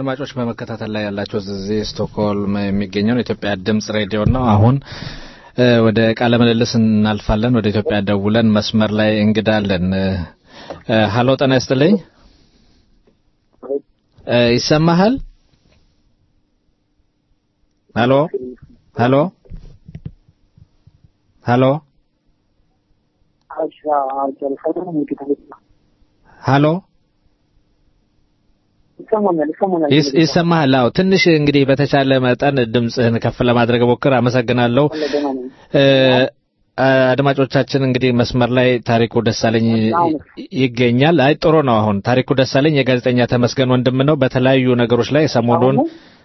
አድማጮች በመከታተል ላይ ያላቸው እዚህ ስቶክሆልም የሚገኘው የኢትዮጵያ ድምጽ ሬዲዮ ነው። አሁን እ፣ ወደ ቃለ ምልልስ እናልፋለን። ወደ ኢትዮጵያ ደውለን መስመር ላይ እንግዳ አለን። እ፣ ሀሎ ጤና ይስጥልኝ። እ፣ ይሰማሃል? ሀሎ ሀሎ ሀሎ ሀሎ ይሰማኛል ይሰማኛል ይስ- ይሰማሃል? አዎ። ትንሽ እንግዲህ በተቻለ መጠን ድምፅህን ከፍ ለማድረግ ሞክር። አመሰግናለሁ። እ፣ አድማጮቻችን እንግዲህ መስመር ላይ ታሪኩ ደሳለኝ ይገኛል። አይ ጥሩ ነው። አሁን ታሪኩ ደሳለኝ የጋዜጠኛ ተመስገን ወንድም ነው። በተለያዩ ነገሮች ላይ ሰሞኑን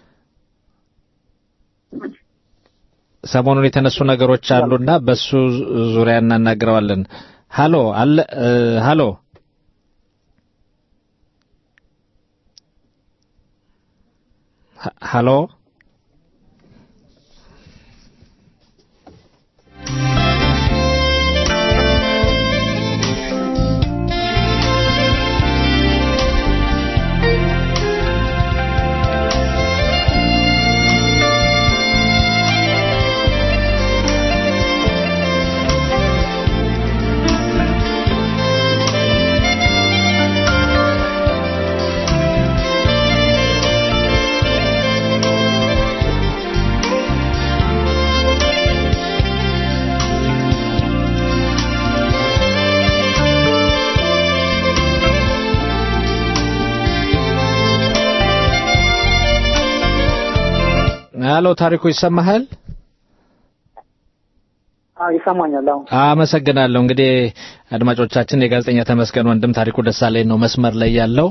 ሰሞኑን የተነሱ ነገሮች አሉና በሱ ዙሪያ እናናግረዋለን። ሃሎ አለ እ፣ ሃሎ ሀ- ሃሎ ሃሎ ታሪኩ ይሰማሃል? አዎ ይሰማኛል። አሁን አመሰግናለሁ። እንግዲህ አድማጮቻችን የጋዜጠኛ ተመስገን ወንድም ታሪኩ ደሳለኝ ነው መስመር ላይ ያለው።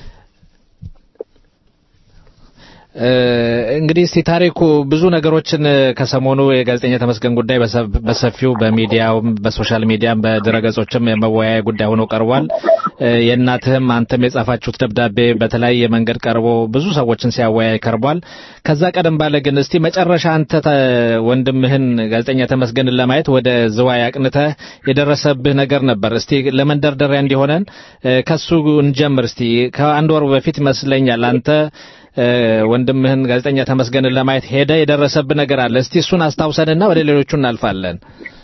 እ፣ እንግዲህ እስቲ ታሪኩ ብዙ ነገሮችን እ፣ ከሰሞኑ የጋዜጠኛ ተመስገን ጉዳይ በሰ- በሰፊው በሚዲያውም በሶሻል ሚዲያም በድረገጾችም የመወያያ ጉዳይ ሆኖ ቀርቧል። እ፣ የእናትህም አንተም የጻፋችሁት ደብዳቤ በተለያየ መንገድ ቀርቦ ብዙ ሰዎችን ሲያወያይ ቀርቧል። ከዛ ቀደም ባለ ግን እስቲ መጨረሻ አንተ ተ- ወንድምህን ጋዜጠኛ ተመስገንን ለማየት ወደ ዝዋይ አቅንተህ የደረሰብህ ነገር ነበር። እስቲ ለመንደርደሪያ እንዲሆነን እ፣ ከሱ እንጀምር። እስቲ ከአንድ ወር በፊት ይመስለኛል አንተ እ፣ ወንድምህን ጋዜጠኛ ተመስገንን ለማየት ሄደ የደረሰብህ ነገር አለ። እስቲ እሱን አስታውሰንና ወደ ሌሎቹ እናልፋለን።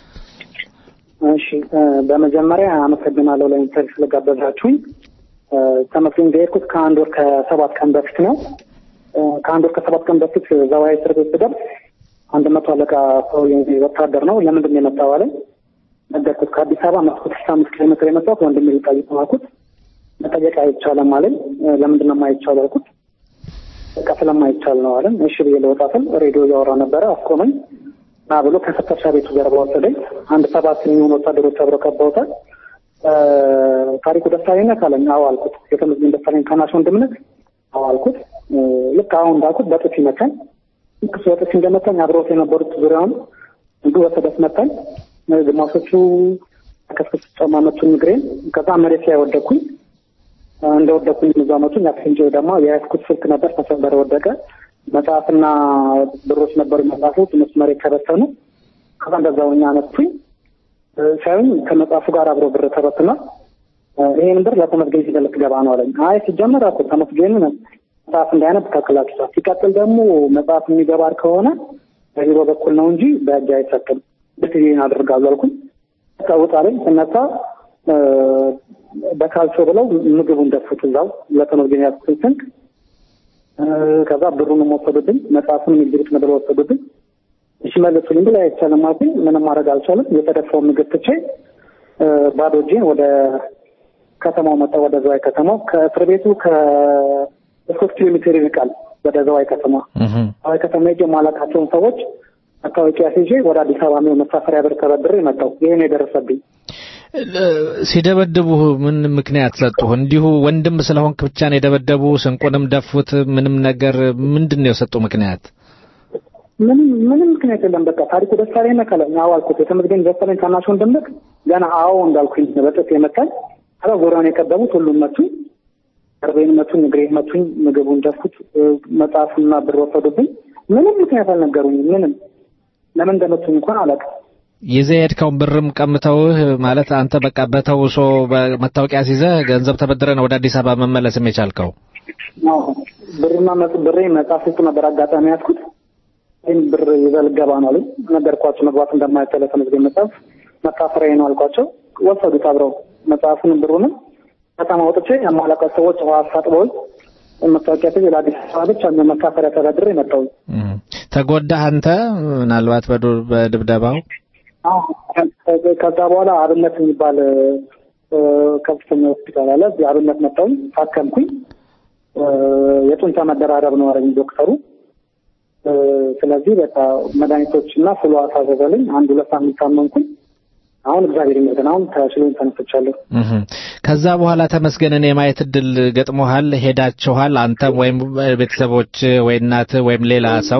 እሺ እ፣ በመጀመሪያ አመሰግናለሁ ለኢንተርቪው ስለጋበዛችሁኝ። እ፣ ተመስገን ጋር የሄድኩት ከአንድ ወር ከሰባት ቀን በፊት ነው። እ፣ ከአንድ ወር ከሰባት ቀን በፊት ዘዋይ እስር ቤት ስደርስ አንድ መቶ አለቃ ሰው ወታደር ነው ለምንድን ነው የመጣው አለኝ። ነገርኩት። ከአዲስ አበባ መቶ ስልሳ አምስት ኪሎ ሜትር የመጣሁት ወንድሜ ሊጠይቅ ነው አልኩት። መጠየቅ አይቻልም አለኝ። እ፣ ለምንድን ነው የማይቻለው አልኩት። በቃ ስለማይቻል ነው አለን። እሺ ብዬ ልወጣ ስል ሬዲዮ እያወራ ነበረ። አስቆመኝ ና ብሎ ከፍተሻ ቤቱ ጀርባ ወሰደኝ። አንድ ሰባት የሚሆኑ ወታደሮች አብረው ከበውታል። እ፣ ታሪኩ ደሳለኝ ነህ አለኝ። አዎ አልኩት። የተመስገን ደሳለኝ ታናሽ ወንድም ነህ? አዎ አልኩት። እ፣ ልክ አሁን እንዳልኩት በጥፊ መታኝ። ልክ እሱ በጥፊ እንደመታኝ አብረውት የነበሩት ዙሪያውን እንዱ በሰደፍ መታኝ። እ፣ ግማሾቹ ከስክስ ጫማ መቱኝ እግሬን። ከዛ መሬት ላይ ወደኩኝ። እንደወደኩኝ እዛ መቱኝ። አክሲንጆ ደግሞ የያዝኩት ስልክ ነበር ተሰበረ፣ ወደቀ። መጽሐፍና ብሮች ነበሩ መጽሐፎች፣ እነሱ መሬት ተበተኑ። ከዛ እንደዛው እኛ አነሱኝ። ሳይሆን ከመጽሐፉ ጋር አብሮ ብር ተበትኗል። ይሄን ብር ለተመስገን ይዘህ ልትገባ ነው አለኝ። አይ ሲጀመር አልኩ ተመስገን መጽሐፍ እንዳያነብ ከልክላችኋል። ሲቀጥል ደግሞ መጽሐፍ የሚገባ ከሆነ በቢሮ በኩል ነው እንጂ በእጅ አይሰጥም። ብትይን አድርጋለሁ አልኩኝ። በቃ ውጣ አለኝ። ስነሳ በካልቾ ብለው ምግቡን ደፉት እዛው ለተመስገን ያዝኩትን ስንቅ። ከዛ ብሩንም ወሰዱብኝ፣ መጽሐፉንም ይዝሩት ነበር ወሰዱብኝ። እሺ መለሱልኝ ብላ አይቻልም አልኩኝ። ምንም ማድረግ አልቻለም። የተደፋው ምግብ ትቼ ባዶ እጄን ወደ ከተማው መጣ። ወደ ዘዋይ ከተማው ከእስር ቤቱ ከሶስት ኪሎ ሜትር ይርቃል። ወደ ዘዋይ ከተማ ዘዋይ ከተማ ሄጄ የማላውቃቸውን ሰዎች መታወቂያ ሲዤ ወደ አዲስ አበባ ነው መሳፈሪያ ብር ተበድሬ መጣሁ። ይሄን የደረሰብኝ ሲደበድቡ ምን ምክንያት ሰጡህ? እንዲሁ ወንድም ስለሆንክ ብቻ ነው የደበደቡ? ስንቁንም ደፉት? ምንም ነገር ምንድን ነው የሰጡ ምክንያት? ምንም ምንም ምክንያት የለም። በቃ ታሪኩ ደሳለኝ ነህ ካለኝ አዎ አልኩት። የተመስገን ደሳለኝ ታናሽ ወንድም ነህ? ገና አዎ እንዳልኩኝ በጥፍ የመታኝ ከዛ ዙሪያውን የቀደሙት ሁሉም መቱኝ። ቅርቤን መቱኝ፣ እግሬን መቱኝ፣ ምግቡን ደፉት፣ መጽሐፉና ብር ወሰዱብኝ። ምንም ምክንያት አልነገሩኝም። ምንም ለምን እንደመቱኝ እንኳን አላውቅም። ይዘህ የሄድከውን ብርም ቀምተውህ ማለት አንተ በቃ በተውሶ መታወቂያ ሲይዘህ ገንዘብ ተበድረህ ነው ወደ አዲስ አበባ መመለስም የቻልከው? አዎ፣ ብርና መጽ- ብሬ መጽሐፍ ውስጥ ነበር አጋጣሚ ያዝኩት። ይህን ብር ይዘህ ልትገባ ነው አሉኝ። ነገርኳቸው መግባት እንደማይቻል ተመዝገኝ መጽሐፍ መካፈሪያ ነው አልኳቸው። ወሰዱት አብረው መጽሐፉንም ብሩንም ከተማ ወጥቼ የማላውቃቸው ሰዎች ውሃ አስታጥበውኝ መታወቂያ ትዝ ለአዲስ አበባ ብቻ መካፈሪያ ተበድሬ መጣሁ። ተጎዳህ አንተ ምናልባት በዱ- በድብደባው? አዎ፣ ከ- ከዛ በኋላ አብነት የሚባል እ፣ ከፍተኛ ሆስፒታል አለ። እዚህ አብነት መጣሁኝ፣ ታከምኩኝ። እ፣ የጡንቻ መደራረብ ነው አለኝ ዶክተሩ። እ፣ ስለዚህ በቃ መድኃኒቶች እና ፍሎ አሳዘዘልኝ። አንድ ሁለት ሳምንት ታመምኩኝ። አሁን እግዚአብሔር ይመስገን አሁን ተሽሎኝ ተነስቻለሁ። እህ። ከዛ በኋላ ተመስገንን የማየት እድል ገጥሞሃል? ሄዳችኋል? አንተም ወይም ቤተሰቦች ወይ እናት ወይም ሌላ ሰው?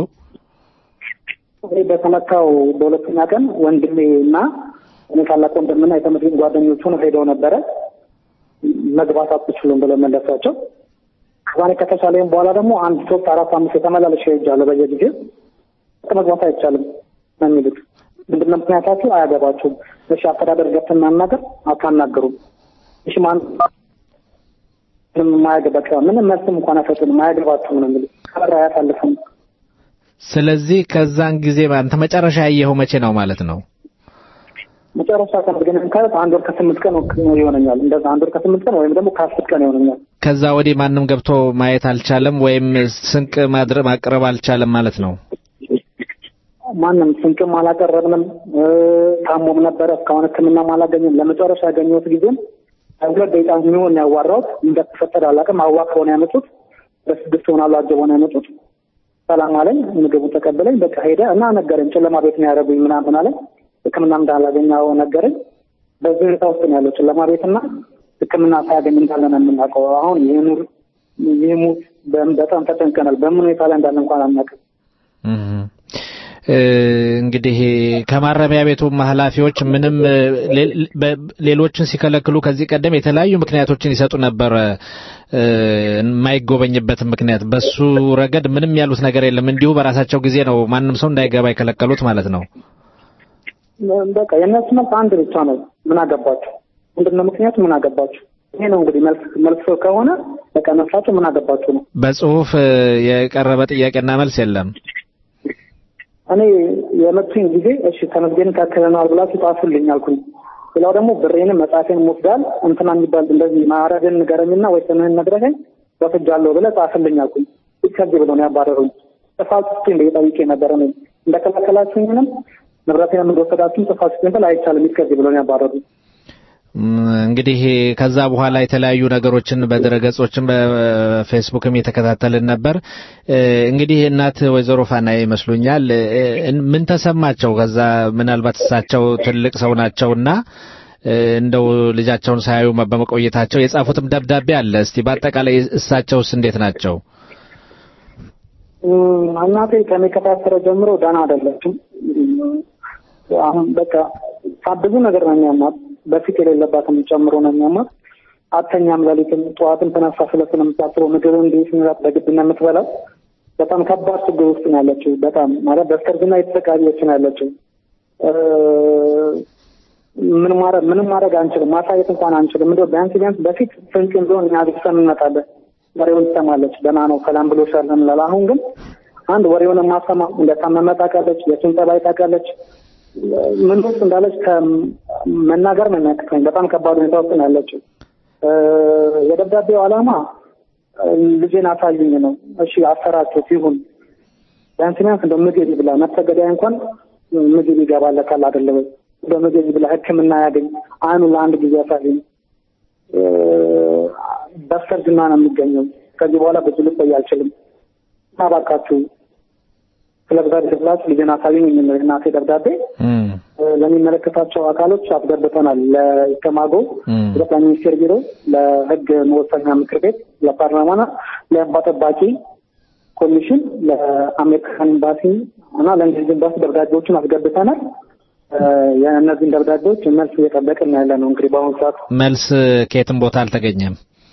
እኔ በተመታው በሁለተኛ ቀን ወንድሜ እና እኔ ታላቅ ወንድምና የተመድን ጓደኞቹ ነው ሄደው ነበረ መግባት አትችሉም ብለው መለሷቸው። ከዛኔ ከተቻለኝ በኋላ ደግሞ አንድ ሶስት አራት አምስት የተመላለሽ ሄጃለሁ በየጊዜው መግባት አይቻልም ነው የሚሉት። ምንድነው ምክንያታችሁ? አያገባችሁም። እሺ አስተዳደር ገብተን እናናገር፣ አታናገሩም። እሺ ማን ምንም የማያገባ ምንም መልስም እንኳን አይሰጡንም። አያገባችሁም ነው የሚሉት። ከበራ አያሳልፉም። ስለዚህ ከዛን ጊዜ አንተ መጨረሻ ያየኸው መቼ ነው ማለት ነው? መጨረሻ ቀን ግን ካለት አንድ ወር ከስምንት ቀን ይሆነኛል። እንደዛ አንድ ወር ከስምንት ቀን ወይም ደግሞ ከአስር ቀን ይሆነኛል። ከዛ ወዲህ ማንም ገብቶ ማየት አልቻለም ወይም ስንቅ ማድረግ ማቅረብ አልቻለም ማለት ነው። ማንም ስንቅም አላቀረብንም። እ፣ ታሞም ነበረ እስካሁን ሕክምናም አላገኘም። ለመጨረሻ ያገኘሁት ጊዜም ሁለት ደቂቃ የሚሆን ያዋራሁት እንደተፈጠረ አላውቅም። አዋክበው ነው ያመጡት። በስድስት ሆናሉ አጀበው ነው ያመጡት። ሰላም አለኝ። ምግቡን ተቀበለኝ። በቃ ሄደ እና ነገረኝ። ጨለማ ቤት ነው ያደረጉኝ ምናምን አለኝ። ሕክምና እንዳላገኘው ነገረኝ። በዚህ ሁኔታ ውስጥ ነው ያለው ጨለማ ቤትና ሕክምና ሳያገኝ እንዳለ ነው የምናውቀው። አሁን ይህኑር ይህሙት በጣም ተጨንቀናል። በምን ሁኔታ ላይ እንዳለ እንኳን አናውቅም። እህ። እ፣ እንግዲህ ከማረሚያ ቤቱ ኃላፊዎች ምንም እ፣ ሌ- በ- ሌሎችን ሲከለክሉ ከዚህ ቀደም የተለያዩ ምክንያቶችን ይሰጡ ነበረ እ፣ የማይጎበኝበትን ምክንያት። በሱ ረገድ ምንም ያሉት ነገር የለም። እንዲሁ በራሳቸው ጊዜ ነው ማንም ሰው እንዳይገባ የከለከሉት ማለት ነው። በቃ የእነሱ መልስ አንድ ብቻ ነው። ምን አገባችሁ? ምንድነው ምክንያቱ? ምን አገባችሁ? ይሄ ነው እንግዲህ መልስ መልስ ከሆነ በቃ መልሳችሁ ምን አገባችሁ ነው። በጽሁፍ እ፣ የቀረበ ጥያቄና መልስ የለም። እኔ የመቱኝ ጊዜ እሺ ተመስገን ካከለናል ብላችሁ ጻፉልኝ አልኩኝ። ሌላው ደግሞ ብሬንም መጽሐፌን ወስዳል እንትና የሚባል እንደዚህ ማዕረግን ንገረኝና ወይ ስምህን ነግረኸኝ ወስጃለሁ ብለህ ጻፍልኝ አልኩኝ። ከዚህ ብሎ ነው ያባረሩኝ። ጥፋት ስጡኝ ብዬ ጠይቄ ነበረ። እኔ እንደከለከላችሁኝንም ንብረቴንም እንደወሰዳችሁም ጥፋት ስጡኝ ብል አይቻልም ከዚህ ብሎ ነው ያባረሩኝ። ም፣ እንግዲህ ከዛ በኋላ የተለያዩ ነገሮችን በድረገጾችን በፌስቡክም የተከታተልን ነበር። እ፣ እንግዲህ እናት ወይዘሮ ፋና ይመስሉኛል እ፣ ምን ተሰማቸው? ከዛ ምናልባት እሳቸው ትልቅ ሰው ናቸውና እ፣ እንደው ልጃቸውን ሳያዩ በመቆየታቸው የጻፉትም ደብዳቤ አለ። እስቲ በአጠቃላይ እሳቸውስ እንዴት ናቸው? እም፣ እናቴ ከኔ ከታሰረ ጀምሮ ደህና አይደለችም። እም፣ አሁን በቃ ብዙ ነገር ነው የሚያማት። በፊት የሌለባትም ጨምሮ ነው የሚያማት። አተኛም፣ ሌሊትም ጠዋትም ተነሳ ስለት ነው የምታስበው። ምግብ እንዴት ምራት በግድ ነው የምትበላው። በጣም ከባድ ችግር ውስጥ ነው ያለችው። በጣም ማለት በስተርጅና የተሰቃየች ነው ያለችው። እ፣ ምን ማድረግ ምንም ማድረግ አንችልም። ማሳየት እንኳን አንችልም። እንደው ቢያንስ ቢያንስ በፊት ፍንጭ ቢሆን እኛ ቤተሰብ እንመጣለን። ወሬውን ትሰማለች። ደህና ነው ሰላም ብሎሻል እንላለን። አሁን ግን አንድ ወሬውን የማሰማ እንደታመመ ታውቃለች። የሱን ጠባይ ታውቃለች። ምን ውስጥ እንዳለች ከመናገር ነው የሚያቅተኝ። በጣም ከባድ ሁኔታ ውስጥ ነው ያለችው። እ፣ የደብዳቤው ዓላማ እ፣ ልጄን አሳዩኝ ነው። እሺ አሰራችሁት ይሁን ቢያንስ ቢያንስ እንደው ምግብ ይብላ። ነፍሰ ገዳይ እንኳን ምግብ ይገባለታል አይደለ ወይ? እንደው ምግብ ይብላ፣ ሕክምና ያገኝ፣ አይኑ ለአንድ ጊዜ ያሳዩኝ። እ፣ በስተርጅና ነው የሚገኘው። ከዚህ በኋላ ብዙ ልቆይ አልችልም እና እባካችሁ ስለ እግዚአብሔር ብላችሁ ልጄን አሳዩኝ የሚል ነው የእናቴ ደብዳቤ። እ፣ ለሚመለከታቸው አካሎች አስገብተናል። ለኢሰማጎ፣ ለጠቅላይ ሚኒስቴር ቢሮ፣ ለህግ መወሰኛ ምክር ቤት፣ ለፓርላማና ለእንባ ጠባቂ ኮሚሽን፣ ለአሜሪካን ኤምባሲ እና ለእንግሊዝ ኤምባሲ ደብዳቤዎችን አስገብተናል። እ፣ የእነዚህን ደብዳቤዎች መልስ እየጠበቅን ያለ ነው። እንግዲህ በአሁኑ ሰዓት መልስ ከየትም ቦታ አልተገኘም።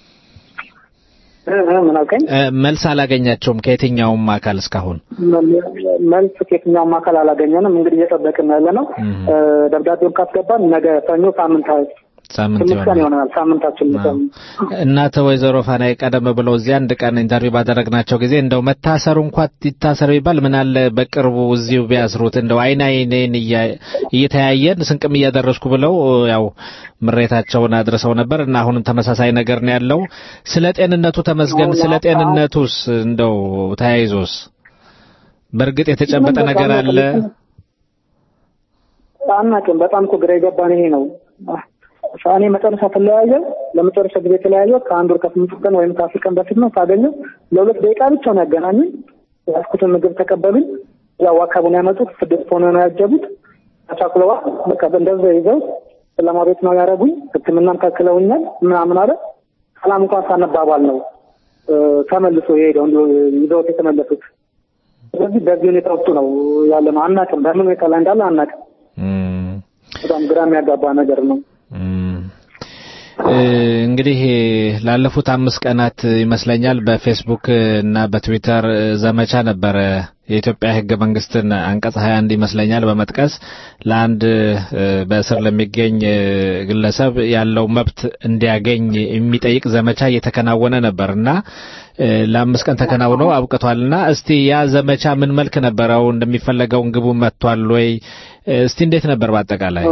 እ፣ እ፣ ምን አልከኝ? እ፣ መልስ አላገኛቸውም ከየትኛውም አካል እስካሁን። መልስ ከየትኛውም አካል አላገኘንም። እንግዲህ እየጠበቅን ያለ ነው። እ፣ ደብዳቤውን ካስገባን ነገ ሰኞ ሳምንት ሳምንት ትንሽ ቀን ይሆናል። ይሆናል ሳምንታችን ልቀም እናተ ወይዘሮ ፋናይ ቀደም ብለው እዚህ አንድ ቀን ኢንተርቪው ባደረግናቸው ጊዜ እንደው መታሰሩ እንኳን ይታሰር ቢባል ምን አለ በቅርቡ እዚሁ ቢያስሩት እንደው አይን አይኔን እያ- እየተያየን ስንቅም እያደረስኩ ብለው ያው ምሬታቸውን አድርሰው ነበር እና አሁንም ተመሳሳይ ነገር ነው ያለው። ስለ ጤንነቱ ተመስገን። ስለ ጤንነቱስ እንደው ተያይዞስ በእርግጥ የተጨበጠ ነገር አለ? አናውቅም። በጣም እኮ ግራ የገባን ይሄ ነው። እኔ መጨረሻ ተለያየ ለመጨረሻ ጊዜ የተለያየ ከአንድ ወር ከስምንት ቀን ወይም ከአስር ቀን በፊት ነው ሳገኘው ለሁለት ደቂቃ ብቻ ነው ያገናኙኝ። ያስኩትን ምግብ ተቀበሉኝ። ያው አካቡን ያመጡት ስድስት ሆነ ነው ያጀቡት። ተቻኩለዋል። በቃ እንደዛ ይዘው ሰላማ ቤት ነው ያደረጉኝ። ሕክምናም ከልክለውኛል ምናምን አለ። ሰላም እንኳን ሳነባባል ነው እ፣ ተመልሶ የሄደው እንዲሁ ይዘውት የተመለሱት። ስለዚህ በዚህ ሁኔታ ውስጥ ነው ያለ ነው። አናውቅም፣ በምን ሁኔታ ላይ እንዳለ አናውቅም። በጣም ግራ የሚያጋባ ነገር ነው። እ፣ እንግዲህ ላለፉት አምስት ቀናት ይመስለኛል በፌስቡክ እና በትዊተር ዘመቻ ነበረ የኢትዮጵያ ሕገ መንግስትን አንቀጽ 21 ይመስለኛል በመጥቀስ ለአንድ እ፣ በእስር ለሚገኝ እ፣ ግለሰብ ያለው መብት እንዲያገኝ የሚጠይቅ ዘመቻ እየተከናወነ ነበር እና እ፣ ለአምስት ቀን ተከናውኖ አብቅቷልና እስቲ ያ ዘመቻ ምን መልክ ነበረው? እንደሚፈለገውን ግቡ መጥቷል ወይ? እ፣ እስቲ እንዴት ነበር በአጠቃላይ?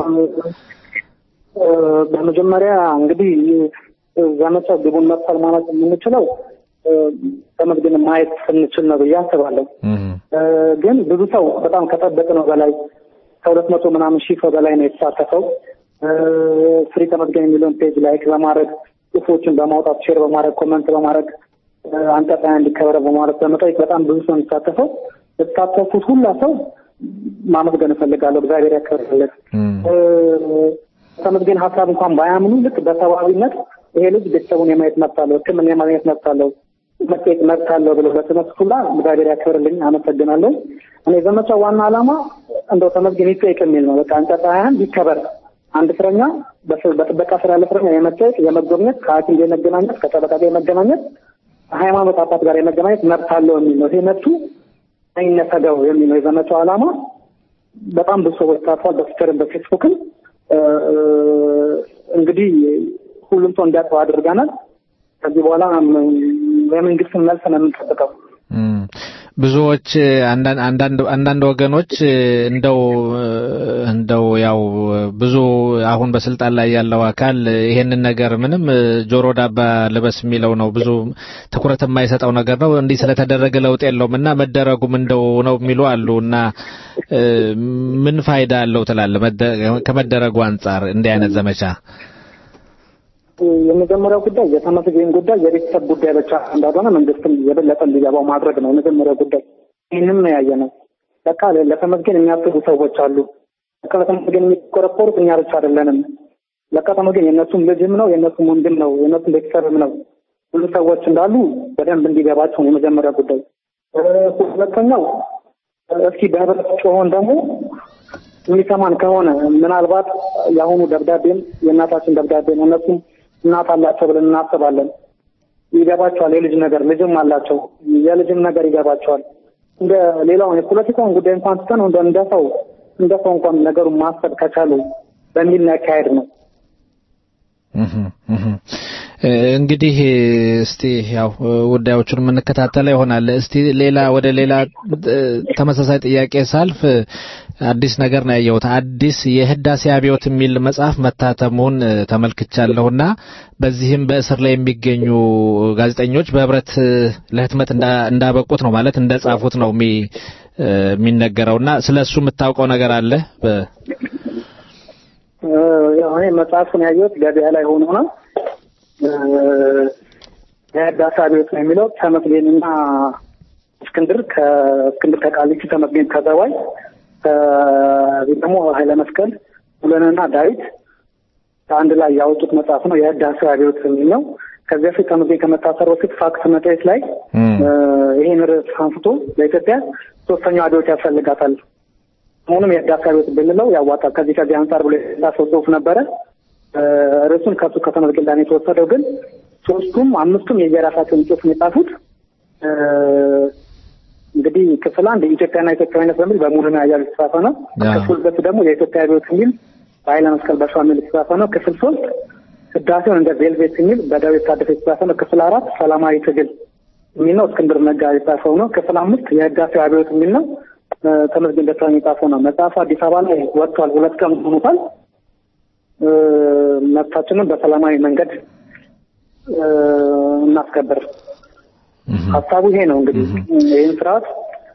እ፣ በመጀመሪያ እንግዲህ እ፣ ዘመቻ ግቡን መጥቷል ማለት የምንችለው እ፣ ተመዝግን ማየት ስንችል ነው ብዬ አስባለሁ። እ፣ ግን ብዙ ሰው በጣም ከጠበቅነው በላይ ከሁለት መቶ ምናምን ሺህ ሰው በላይ ነው የተሳተፈው። እ፣ ፍሪ ተመዝገን የሚለውን ፔጅ ላይክ በማድረግ ጽሁፎችን በማውጣት ሼር በማድረግ ኮመንት በማድረግ እ፣ አንቀጣይ እንዲከበረ በማድረግ በመጠየቅ በጣም ብዙ ሰው የሚሳተፈው የተሳተፉት ሁላ ሰው ማመስገን እፈልጋለሁ። እግዚአብሔር ያከብርለት። እ፣ ተመስገን ሀሳብ እንኳን ባያምኑ ልክ በሰብአዊነት ይሄ ልጅ ቤተሰቡን የማየት መብት አለው፣ ሕክምና የማግኘት መብት አለው፣ መጠየቅ መብት አለው ብለው በተነሱት ሁላ እግዚአብሔር ያክብርልኝ፣ አመሰግናለሁ። እኔ ዘመቻው ዋና ዓላማ እንደው ተመስገን ይጠየቅ የሚል ነው። በቃ አንቀጽ ሀያ አንድ ይከበር። አንድ እስረኛ በስ- በጥበቃ ስራ ያለ እስረኛ የመጠየቅ የመጎብኘት፣ ከሐኪም ጋር የመገናኘት፣ ከጠበቃ ጋር የመገናኘት፣ ከሃይማኖት አባት ጋር የመገናኘት መብት አለው የሚል ነው። ይሄ መብቱ አይነፈገው የሚል ነው የዘመቻው ዓላማ። በጣም ብዙ ሰዎች ታቷል። በትዊተርም በፌስቡክም እ፣ እንግዲህ ሁሉም ሰው እንዲያውቀው አድርገናል። ከዚህ በኋላ ም- የመንግስትን መልስ ነው የምንጠብቀው። እም፣ ብዙዎች አንዳንድ አንዳንድ አንዳንድ ወገኖች እንደው እንደው ያው ብዙ አሁን በስልጣን ላይ ያለው አካል ይሄንን ነገር ምንም ጆሮ ዳባ ልበስ የሚለው ነው። ብዙ ትኩረት የማይሰጠው ነገር ነው። እንዲህ ስለተደረገ ለውጥ የለውም እና መደረጉም እንደው ነው የሚሉ አሉ እና እ፣ ምን ፋይዳ አለው ትላለህ? መደ- ከመደረጉ አንጻር እንዲህ አይነት ዘመቻ የመጀመሪያው ጉዳይ የተመስገን ጉዳይ የቤተሰብ ጉዳይ ብቻ እንዳልሆነ መንግስትም የበለጠ እንዲገባው ማድረግ ነው የመጀመሪያው ጉዳይ። ይህንም ነው ያየ ነው። በቃ ለ- ለተመስገን የሚያስቡ ሰዎች አሉ። በቃ ለተመስገን የሚቆረቆሩት እኛ ብቻ አይደለንም። በቃ ተመስገን የእነሱም ልጅም ነው፣ የእነሱም ወንድም ነው፣ የእነሱም ቤተሰብም ነው። ብዙ ሰዎች እንዳሉ በደንብ እንዲገባቸው ነው የመጀመሪያው ጉዳይ። እ፣ ሁለተኛው እስኪ በህብረት ጮሆን ደግሞ የሚሰማን ከሆነ ምናልባት የአሁኑ ደብዳቤም የእናታችን ደብዳቤ ነው። እነሱም እናት አላቸው ብለን እናስባለን። ይገባቸዋል። የልጅ ነገር ልጅም አላቸው። የልጅም ነገር ይገባቸዋል። እንደ ሌላውን የፖለቲካውን ጉዳይ እንኳን ትተን እንደ እንደ ሰው እንደ ሰው እንኳን ነገሩን ማሰብ ከቻሉ በሚል ያካሄድ ነው። እህም፣ እህም። እ፣ እንግዲህ እስቲ ያው ጉዳዮቹን የምንከታተለው ይሆናል። እስቲ ሌላ ወደ ሌላ እ፣ ተመሳሳይ ጥያቄ ሳልፍ እ፣ አዲስ ነገር ነው ያየሁት። አዲስ የህዳሴ አብዮት የሚል መጽሐፍ መታተሙን እ፣ ተመልክቻለሁና በዚህም በእስር ላይ የሚገኙ ጋዜጠኞች በህብረት እ፣ ለህትመት እንዳ- እንዳበቁት ነው ማለት እንደጻፉት ነው የሚ- እ፣ የሚነገረውና ስለ እሱ የምታውቀው ነገር አለ? በ- እ፣ ያው እኔ መጽሐፉን ያየሁት ገበያ ላይ ሆኖ ነው። እ፣ የህዳሴ አብዮት ነው የሚለው ተመስገንና እስክንድር ከእስክንድር ከቃሊቲ ተመስገን ከዘዋይ ከዚህ ደግሞ ኃይለ መስቀል ሙሉነህና ዳዊት አንድ ላይ ያወጡት መጽሐፍ ነው። የህዳሴ አብዮት የሚል ነው። ከዚህ በፊት ተመስገን ከመታሰሩ በፊት ፋክት መጽሔት ላይ እ፣ ይሄን ርዕስ አንስቶ ለኢትዮጵያ ሶስተኛው አብዮት ያስፈልጋታል አሁንም የህዳሴ አብዮት ብንለው ያዋጣል ከዚህ ከዚህ አንጻር ብሎ የጻፈው ጽሁፍ ነበረ። እ፣ ርዕሱን ከሱ ከተመስገን ላይ ነው የተወሰደው። ግን ሶስቱም አምስቱም የየራሳቸውን ጽሁፍ ነው የጻፉት። እ፣ እንግዲህ ክፍል አንድ ኢትዮጵያና ኢትዮጵያዊነት በሚል በሙሉነህ አያሌው የተጻፈ ነው። ያ። ክፍል ሁለት ደግሞ የኢትዮጵያ አብዮት የሚል በኃይለ መስቀል በሸዋሚል የተጻፈ ነው። ክፍል ሶስት ህዳሴውን እንደ ቬልቬት የሚል በዳዊት ታደሰ የተጻፈ ነው። ክፍል አራት ሰላማዊ ትግል የሚል ነው። እስክንድር ነጋ የጻፈው ነው። ክፍል አምስት የህዳሴው አብዮት የሚል ነው። እ፣ ተመስገን ደሳለኝ የጻፈው ነው። መጽሐፉ አዲስ አበባ ላይ ወጥቷል። ሁለት ቀን ሆኖታል። እ፣ መብታችንን በሰላማዊ መንገድ እ፣ እናስከብር። ሀሳቡ ይሄ ነው እንግዲህ ይህን ስርዓት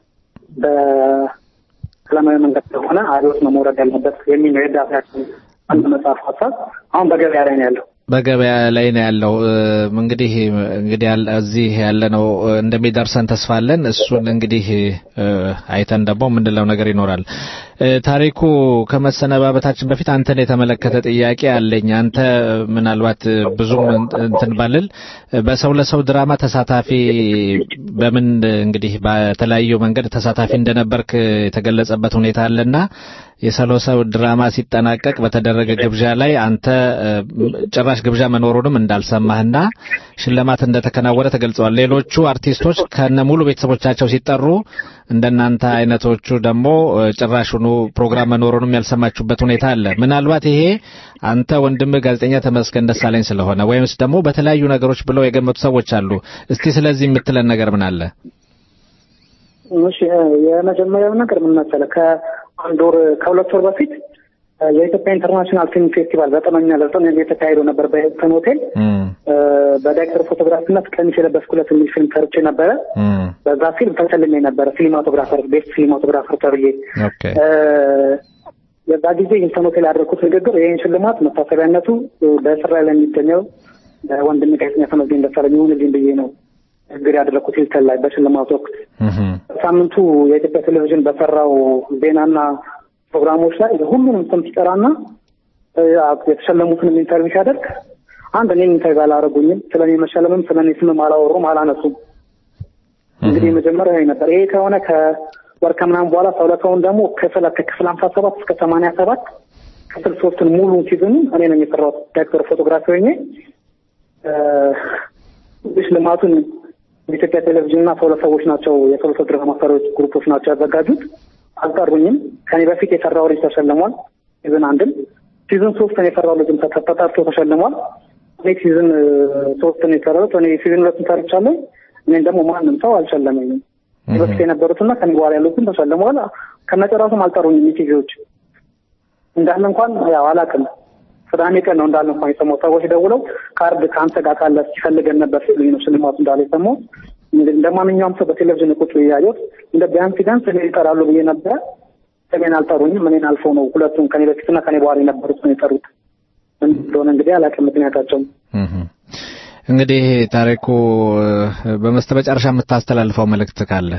በሰላማዊ መንገድ ከሆነ አብዮት ነው መውረድ ያለበት የሚል ነው የህዳሴያችን አንድ መጽሐፍ ሀሳብ አሁን በገበያ ላይ ነው ያለው። በገበያ ላይ ነው ያለው። እ፣ እንግዲህ እንግዲህ ያለ- እዚህ ያለነው እ፣ እንደሚደርሰን ተስፋ አለን። እሱን እንግዲህ እ፣ አይተን ደግሞ የምንለው ነገር ይኖራል። እ፣ ታሪኩ ከመሰነባበታችን በፊት አንተን የተመለከተ ጥያቄ አለኝ። አንተ ምናልባት እ፣ ብዙም እን- እንትን ባልል እ፣ በሰው ለሰው ድራማ ተሳታፊ በምን እንግዲህ በተለያዩ መንገድ ተሳታፊ እንደነበርክ የተገለጸበት ሁኔታ አለና የሰው ለሰው ድራማ ሲጠናቀቅ በተደረገ ግብዣ ላይ አንተ እ፣ ጭራሽ ግብዣ መኖሩንም እንዳልሰማህና ሽልማት እንደተከናወነ ተገልጸዋል። ሌሎቹ አርቲስቶች ከነ ሙሉ ቤተሰቦቻቸው ሲጠሩ እንደናንተ አይነቶቹ ደግሞ እ፣ ጭራሹኑ ፕሮግራም መኖሩንም ያልሰማችሁበት ሁኔታ አለ። ምናልባት ይሄ አንተ ወንድምህ ጋዜጠኛ ተመስገን ደሳለኝ ስለሆነ ወይምስ ደግሞ በተለያዩ ነገሮች ብለው የገመቱ ሰዎች አሉ። እስቲ ስለዚህ የምትለን ነገር ምን አለ? እሺ እ፣ የመጀመሪያው ነገር ምን መሰለህ? ከአንድ ወር ከሁለት ወር በፊት እ፣ የኢትዮጵያ ኢንተርናሽናል ፊልም ፌስቲቫል ዘጠነኛ ለዘጠነኛ ጊዜ ተካሂዶ ነበር በሂልተን ሆቴል። እ፣ በዳይሬክተር ፎቶግራፊነት ቀሚስ የለበስኩለት የሚል ፊልም ሰርቼ ነበረ። በዛ ፊልም ተሸልሜ ነበረ ሲኒማቶግራፈር ቤስት ሲኒማቶግራፈር ተብዬ ኦኬ እ፣ የዛ ጊዜ ሂልተን ሆቴል ያደረኩት ንግግር ይህን ሽልማት መታሰቢያነቱ እ፣ በስራ ላይ ለሚገኘው ወንድም ጋዜጠኛ ተመስገን ደሳለኝ ይሁንልኝ ብዬ ነው ንግግር ያደረኩት ሂልተን ላይ በሽልማት ወቅት ሳምንቱ የኢትዮጵያ ቴሌቪዥን በሰራው ዜናና ፕሮግራሞች ላይ ሁሉንም ስም ሲጠራና እ፣ የተሸለሙትንም ኢንተርቪው ሲያደርግ አንድ እኔም ኢንተርቪው አላደረጉኝም። ስለ እኔ መሸለምም ስለ እኔ ስምም አላወሩም፣ አላነሱም። እንግዲህ መጀመሪያ ይሄ ነበር። ይሄ ከሆነ ከወር ከምናምን በኋላ ሰውለተውን ደግሞ ክፍል ከክፍል ሀምሳ ሰባት እስከ ሰማንያ ሰባት ክፍል ሶስትን ሙሉን ሲዝኑ እኔ ነኝ የሰራሁት ዳይሬክተር ፎቶግራፊ ሆኜ እ፣ ሽልማቱን የኢትዮጵያ ቴሌቪዥን እና ሰውለት ሰዎች ናቸው የሰውለት ድራማ ሰሪዎች ግሩፖች ናቸው ያዘጋጁት። አልጠሩኝም። ከኔ በፊት የሰራው ልጅ ተሸልሟል። ሲዝን አንድን ሲዝን ሶስትን የሰራው ልጅም ተ- ተጠርቶ ተሸልሟል። እኔ ሲዝን እ፣ ሶስትን የሰራሁት እኔ ሲዝን ሁለትን ሰርቻለሁ። እኔን ደግሞ ማንም ሰው አልሸለመኝም። ከኔ በፊት የነበሩትና ከኔ በኋላ ያሉትን ተሸልመዋል። ከነጨራሱም አልጠሩኝም። ኢቲቪዎች እንዳለ እንኳን ያው አላውቅም። ቅዳሜ ቀን ነው እንዳለ እንኳን የሰማሁት። ሰዎች ደውለው ካርድ ከአንተ ጋር ካለ ሲፈልገን ነበር ሲሉኝ ነው ሽልማቱ እንዳለ የሰማሁት። እንደ እንደ ማንኛውም ሰው በቴሌቪዥን ቁጭ ብዬ ያየሁት እንደ ቢያንስ ቢያንስ እኔ ይጠራሉ ብዬ ነበረ። እኔን አልጠሩኝም። እኔን አልፈው ነው ሁለቱም ከኔ በፊትና ከኔ በኋላ የነበሩት ነው የጠሩት። ምን እንደሆነ እንግዲህ አላውቅም ምክንያታቸው። እንግዲህ ታሪኩ እ፣ በመስተመጨረሻ የምታስተላልፈው መልእክት ካለ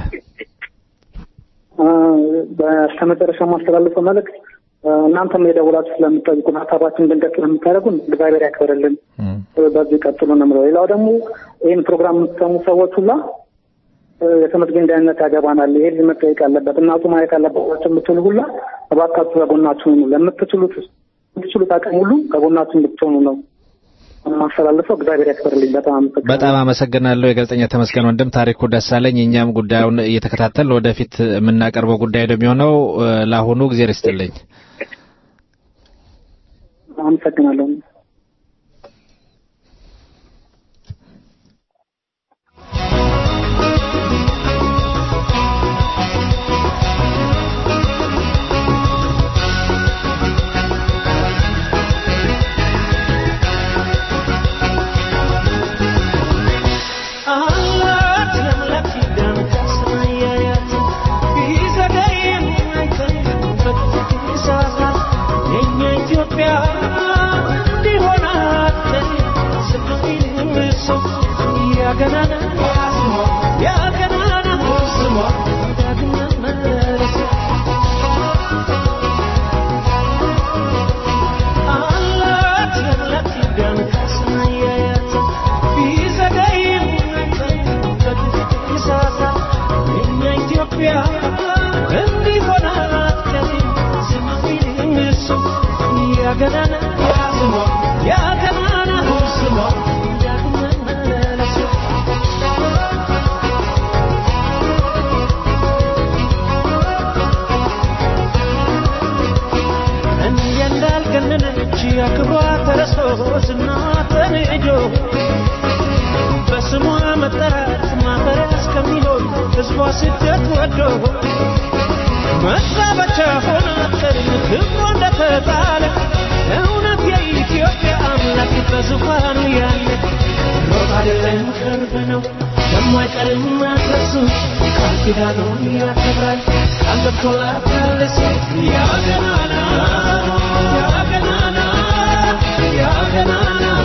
በስተመጨረሻ የማስተላልፈው መልእክት እ፣ እናንተም የደውላችሁ ስለምጠይቁን ሀሳባችን ድንገት ስለምታደርጉን እግዚአብሔር ያክብርልን። እ፣ በዚህ ቀጥሉ ነው የምለው። ሌላው ደግሞ ይህን ፕሮግራም የምትሰሙ ሰዎች ሁላ እ፣ የተመስገን ደህንነት ያገባናል፣ ይሄ ልጅ መጠየቅ አለበት፣ እናቱ ማየት አለባቸው የምትሉ ሁላ እባካችሁ ከጎናችሁ ሁኑ። ለምትችሉት የምትችሉት አቅም ሁሉ ከጎናችሁ እንድትሆኑ ነው የማስተላልፈው። እግዚአብሔር ያክብርልኝ። በጣም አመሰግናለሁ። በጣም አመሰግናለሁ የጋዜጠኛ ተመስገን ወንድም ታሪኩ ደሳለኝ። እኛም ጉዳዩን እየተከታተል ወደፊት የምናቀርበው ጉዳይ ነው የሚሆነው። እ፣ ለአሁኑ ጊዜ ርስትልኝ። አመሰግናለሁ። እንዳልገና እውነት ወዶ መሳበቻ ሆነ ክብሮ እንደተጣለ እውነት የኢትዮጵያ አምላክ በዙፋኑ ያለ ሮጥ አይደለም ቅርብ ነው የማይቀርም መድረሱ ቃል ኪዳኑን ያከብራል ቃል ገብቶላታል ሴት ያ ገናና ያ ገናና ያ ገናናው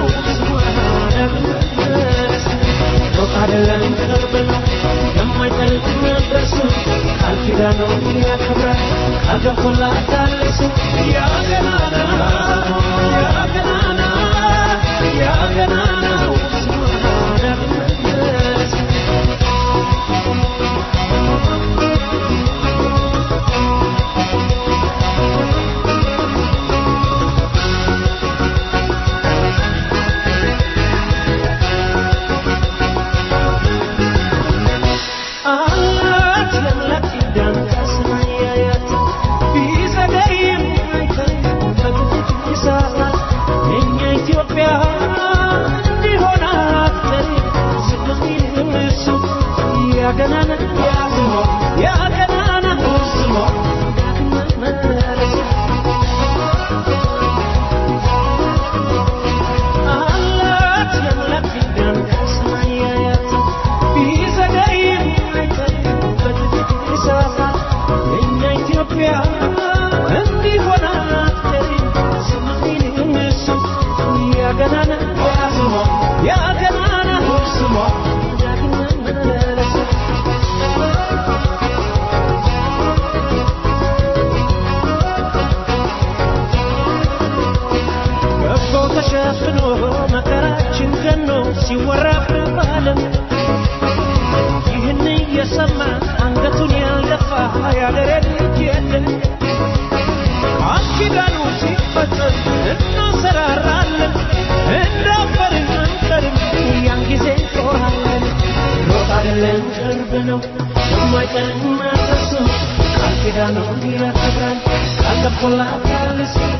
ሩቅ አይደለም ቅርብ ነው የማይጠልቅ መድረሱ ቃል ኪዳኑን ያከብራል ቃል ገብቶላታል ሴት ያ ገናና ያ ገናና ያ ገናናው አላት የአምላክ ኪዳን ከሰማያት ቢዘገይም አይተኝም በጥቂት ይሰራል የእኛ ኢትዮጵያ እንዲሆን አትቀርም ስለሚልም እሱ ያገናና ያስሞ ያገናና ስሞ መለስ አላት የአምላክ ኪዳን ከሰማያት ቢዘገይም አይተኝም በጥቂት ይሰራል የእኛ ኢትዮጵያ እንዲሆን አትቀርም ስለሚልም እሱ ያገናና ያስሞ ያገናና ስሞ መለስ ከቦ ተሸፍኖ መከራችን ገኖ ሲወራብን በዓለም ይህን እየሰማ አንገቱን ያልደፋ ያገሬ ልጅ የለም። ቃል ኪዳኑ ሲፈጸም እናሰራራለን፣ እንዳፈርን አንቀርም፣ ያን ጊዜ እንጦራለን። ሮጥ አይደለም ቅርብ ነው የማይቀርም መድረሱ ቃል ኪዳኑን ያከብራል ቃል ገብቶላታል ሴት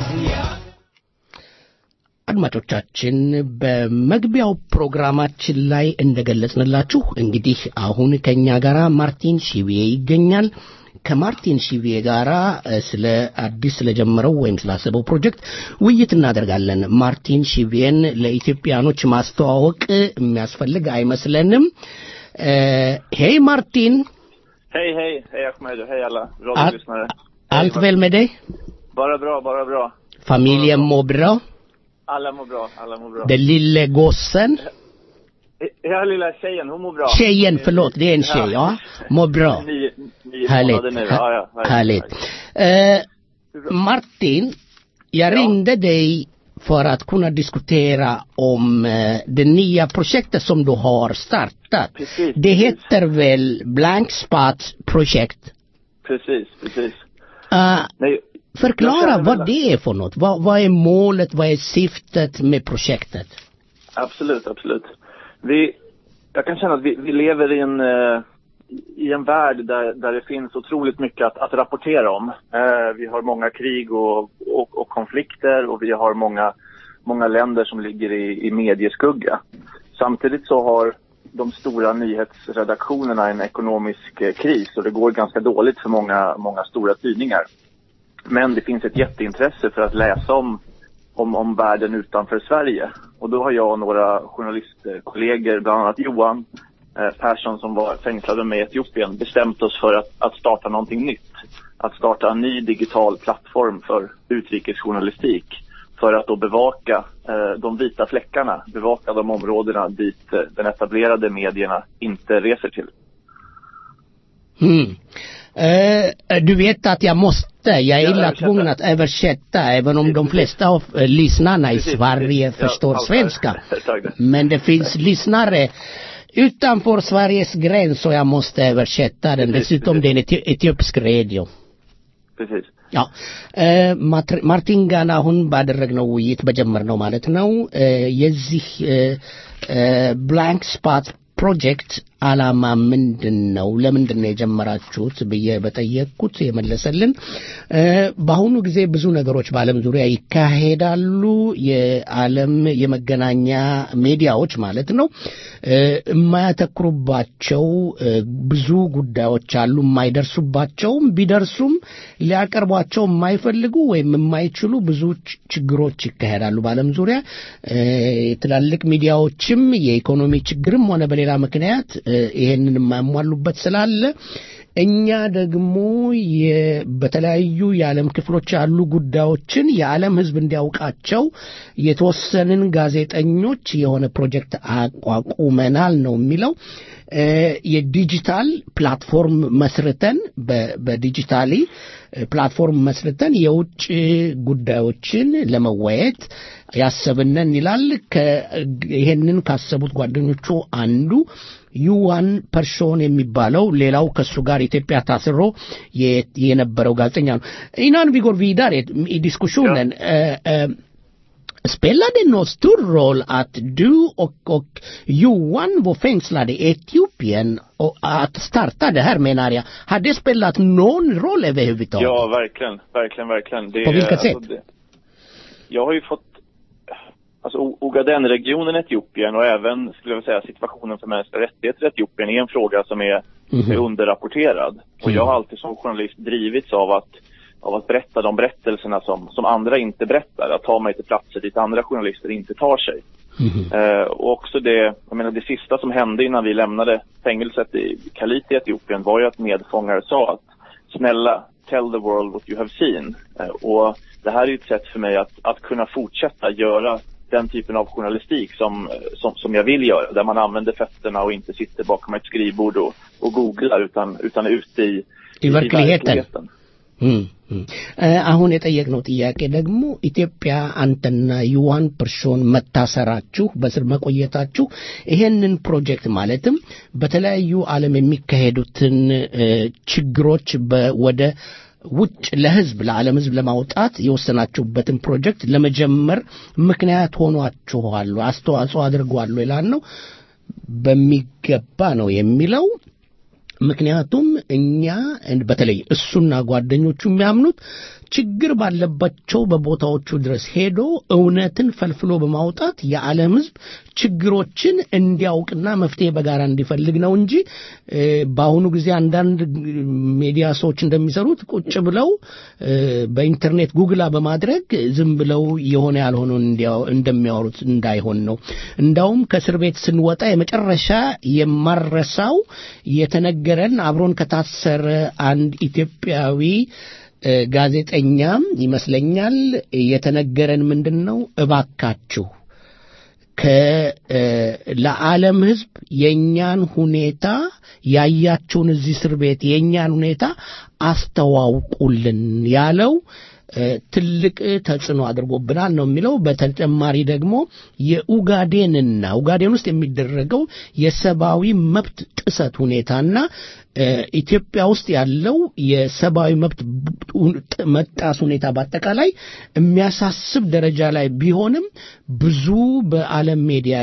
አድማጮቻችን በመግቢያው ፕሮግራማችን ላይ እንደገለጽንላችሁ እንግዲህ አሁን ከኛ ጋር ማርቲን ሺቪዬ ይገኛል። ከማርቲን ሺቪዬ ጋር ስለ አዲስ ስለጀመረው ወይም ስላሰበው ፕሮጀክት ውይይት እናደርጋለን። ማርቲን ሺቪዬን ለኢትዮጵያኖች ማስተዋወቅ የሚያስፈልግ አይመስለንም። ሄይ ማርቲን፣ Hej, hej, hej Ahmed och hej alla Al- radiolyssnare. allt väl med dig? Bara bra, bara bra. Familjen mår bra? Alla mår bra, alla mår bra. Den lille gossen? Ja, lilla tjejen, hon mår bra. Tjejen, förlåt, det är en tjej, ja. Mår bra. Nio, nio Härligt. månader nu. Ja, ja. Härligt. Eh, Martin, jag ringde dig för att kunna diskutera om eh, det nya projektet som du har startat. Precis, Det heter väl Blank Spot projekt? Precis, precis. Eh, Nej, förklara Jag känner vad väl- det är för något. Vad, vad är målet, vad är syftet med projektet? Absolut, absolut. Vi, jag kan känna att vi, vi lever i en, eh, i en värld där, där det finns otroligt mycket att, att rapportera om. Eh, vi har många krig och, och, och konflikter och vi har många, många länder som ligger i, i medieskugga. Samtidigt så har de stora nyhetsredaktionerna en ekonomisk eh, kris och det går ganska dåligt för många, många stora tidningar. Men det finns ett jätteintresse för att läsa om, om, om världen utanför Sverige. Och då har jag och några journalistkollegor, bland annat Johan eh, Persson som var fängslad med mig i Etiopien, bestämt oss för att, att starta någonting nytt. Att starta en ny digital plattform för utrikesjournalistik. För att då bevaka eh, de vita fläckarna, bevaka de områdena dit eh, den etablerade medierna inte reser till. Mm. Eh, du vet att jag måste, jag är Ja, illa översätta. tvungen att översätta även om de flesta av eh, lyssnarna i Precis, Sverige precis. Ja, förstår ja, svenska. Tack. Men det finns lyssnare utanför Sveriges gräns och jag måste översätta den. Precis, Dessutom det är en eti- etiopisk radio. Precis. ያው ማትር- ማርቲን ጋር አሁን ባደረግነው ውይይት በጀመርነው ማለት ነው እ፣ የዚህ ብላንክ ስፓት ፕሮጀክት ዓላማ ምንድን ነው? ለምንድን ነው የጀመራችሁት ብዬ በጠየቅኩት የመለሰልን እ፣ በአሁኑ ጊዜ ብዙ ነገሮች በዓለም ዙሪያ ይካሄዳሉ። የዓለም የመገናኛ ሚዲያዎች ማለት ነው እ፣ የማያተኩሩባቸው እ፣ ብዙ ጉዳዮች አሉ። የማይደርሱባቸውም ቢደርሱም ሊያቀርቧቸው የማይፈልጉ ወይም የማይችሉ ብዙ ች- ችግሮች ይካሄዳሉ በዓለም ዙሪያ እ፣ ትላልቅ ሚዲያዎችም የኢኮኖሚ ችግርም ሆነ በሌላ ምክንያት እ፣ ይሄንን የማያሟሉበት ስላለ እኛ ደግሞ የ- በተለያዩ የዓለም ክፍሎች ያሉ ጉዳዮችን የዓለም ሕዝብ እንዲያውቃቸው የተወሰንን ጋዜጠኞች የሆነ ፕሮጀክት አቋቁመናል ነው የሚለው። እ፣ የዲጂታል ፕላትፎርም መስርተን በ- በዲጂታሊ ፕላትፎርም መስርተን የውጭ ጉዳዮችን ለመወያየት ያሰብነን ይላል። ከ- ይሄንን ካሰቡት ጓደኞቹ አንዱ ዩዋን ፐርሶን የሚባለው ሌላው ከሱ ጋር ኢትዮጵያ ታስሮ የ- የነበረው ጋዜጠኛ ነው። ኢናን vi går vidare i diskussionen eh, eh, Spelar det någon stor roll att du och, och Johan var fängslade i Etiopien och att starta det här menar jag, har det spelat någon roll överhuvudtaget? Ja, verkligen, verkligen, verkligen. Det, På vilket alltså, sätt? Det, jag har ju fått, alltså O- Ogaden-regionen i Etiopien och även, skulle jag vilja säga, situationen för mänskliga rättigheter i Etiopien är en fråga som är, Mhm. är underrapporterad. Och Mm. jag har alltid som journalist drivits av att, av att berätta de berättelserna som, som andra inte berättar. Att ta mig till platser dit andra journalister inte tar sig. Eh, och också det, jag menar det sista som hände innan vi lämnade fängelset i Kalit i Etiopien var ju att medfångar sa att snälla, tell the world what you have seen. Eh, och det här är ju ett sätt för mig att, att kunna fortsätta göra den typen av journalistik som, eh, som, som jag vill göra. Där man använder fötterna och inte sitter bakom ett skrivbord och, och googlar utan, utan är ute i, I verkligheten. እም፣ እም። እ፣ አሁን የጠየቅነው ጥያቄ ደግሞ ኢትዮጵያ አንተና ዩዋን ፐርሶን መታሰራችሁ በስር መቆየታችሁ ይሄንን ፕሮጀክት ማለትም በተለያዩ ዓለም የሚካሄዱትን እ፣ ችግሮች በ- ወደ ውጭ ለህዝብ ለዓለም ህዝብ ለማውጣት የወሰናችሁበትን ፕሮጀክት ለመጀመር ምክንያት ሆኗችኋል፣ አስተዋጽኦ አድርጓል ይላል ነው። በሚገባ ነው የሚለው ምክንያቱም እኛ በተለይ እሱና ጓደኞቹ የሚያምኑት ችግር ባለባቸው በቦታዎቹ ድረስ ሄዶ እውነትን ፈልፍሎ በማውጣት የዓለም ህዝብ ችግሮችን እንዲያውቅና መፍትሄ በጋራ እንዲፈልግ ነው እንጂ እ፣ በአሁኑ ጊዜ አንዳንድ ሚዲያ ሰዎች እንደሚሰሩት ቁጭ ብለው እ፣ በኢንተርኔት ጉግላ በማድረግ ዝም ብለው የሆነ ያልሆነውን እንዲያው- እንደሚያወሩት እንዳይሆን ነው። እንዳውም ከእስር ቤት ስንወጣ የመጨረሻ የማረሳው የተነገረን አብሮን ከታሰረ አንድ ኢትዮጵያዊ እ፣ ጋዜጠኛም ይመስለኛል የተነገረን ምንድን ነው እባካችሁ ከ እ፣ ለዓለም ህዝብ የእኛን ሁኔታ ያያችሁን እዚህ እስር ቤት የእኛን ሁኔታ አስተዋውቁልን ያለው እ፣ ትልቅ ተጽዕኖ አድርጎብናል ነው የሚለው። በተጨማሪ ደግሞ የኡጋዴንና ኡጋዴን ውስጥ የሚደረገው የሰብአዊ መብት ጥሰት ሁኔታና እ፣ ኢትዮጵያ ውስጥ ያለው የሰብአዊ መብት ጥ- መጣስ ሁኔታ በአጠቃላይ የሚያሳስብ ደረጃ ላይ ቢሆንም ብዙ በዓለም ሚዲያ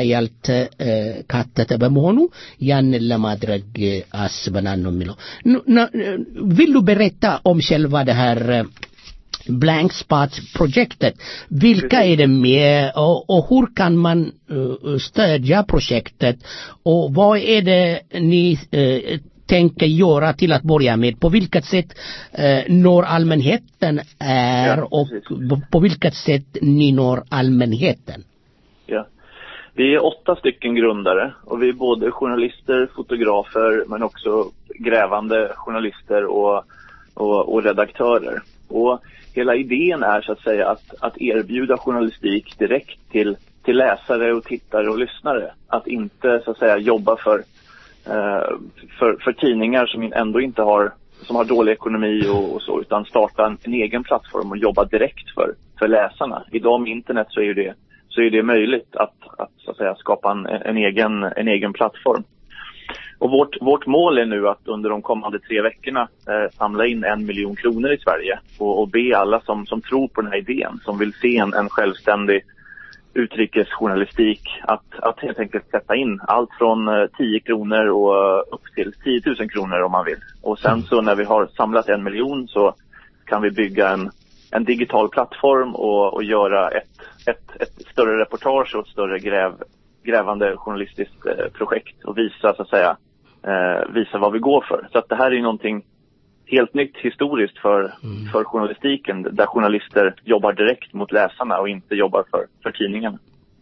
ያልተካተተ በመሆኑ ያንን ለማድረግ አስበናል ነው የሚለው። ኑ- ና- vill du berätta om själva det här eh, blank spot-projektet. Vilka är det med och, och hur kan man eh, stödja projektet och vad är det ni eh, tänker göra till att börja med? På vilket sätt eh, når allmänheten är och på, på vilket sätt ni når allmänheten? Ja. Vi är åtta stycken grundare och vi är både journalister, fotografer men också grävande journalister och, och, och redaktörer. Och hela idén är så att säga att, att erbjuda journalistik direkt till, till läsare och tittare och lyssnare. Att inte så att säga jobba för, eh, för, för tidningar som ändå inte har som har dålig ekonomi och, och så, utan starta en, en egen plattform och jobba direkt för, för läsarna. Idag med internet så är ju det, så är det möjligt att, att, så att säga, skapa en, en, egen, en egen plattform. Och vårt, vårt mål är nu att under de kommande tre veckorna eh, samla in en miljon kronor i Sverige och, och be alla som, som tror på den här idén, som vill se en, en självständig utrikesjournalistik att, att helt enkelt sätta in allt från eh, 10 kronor och eh, upp till 10 000 kronor om man vill. Och sen så när vi har samlat en miljon så kan vi bygga en, en digital plattform och, och göra ett, ett, ett större reportage och ett större gräv, grävande journalistiskt eh, projekt och visa så att säga eh, visa vad vi går för. Så att det här är ju någonting helt nytt historiskt för, för journalistiken där journalister jobbar direkt mot läsarna och inte jobbar för, för tidningarna.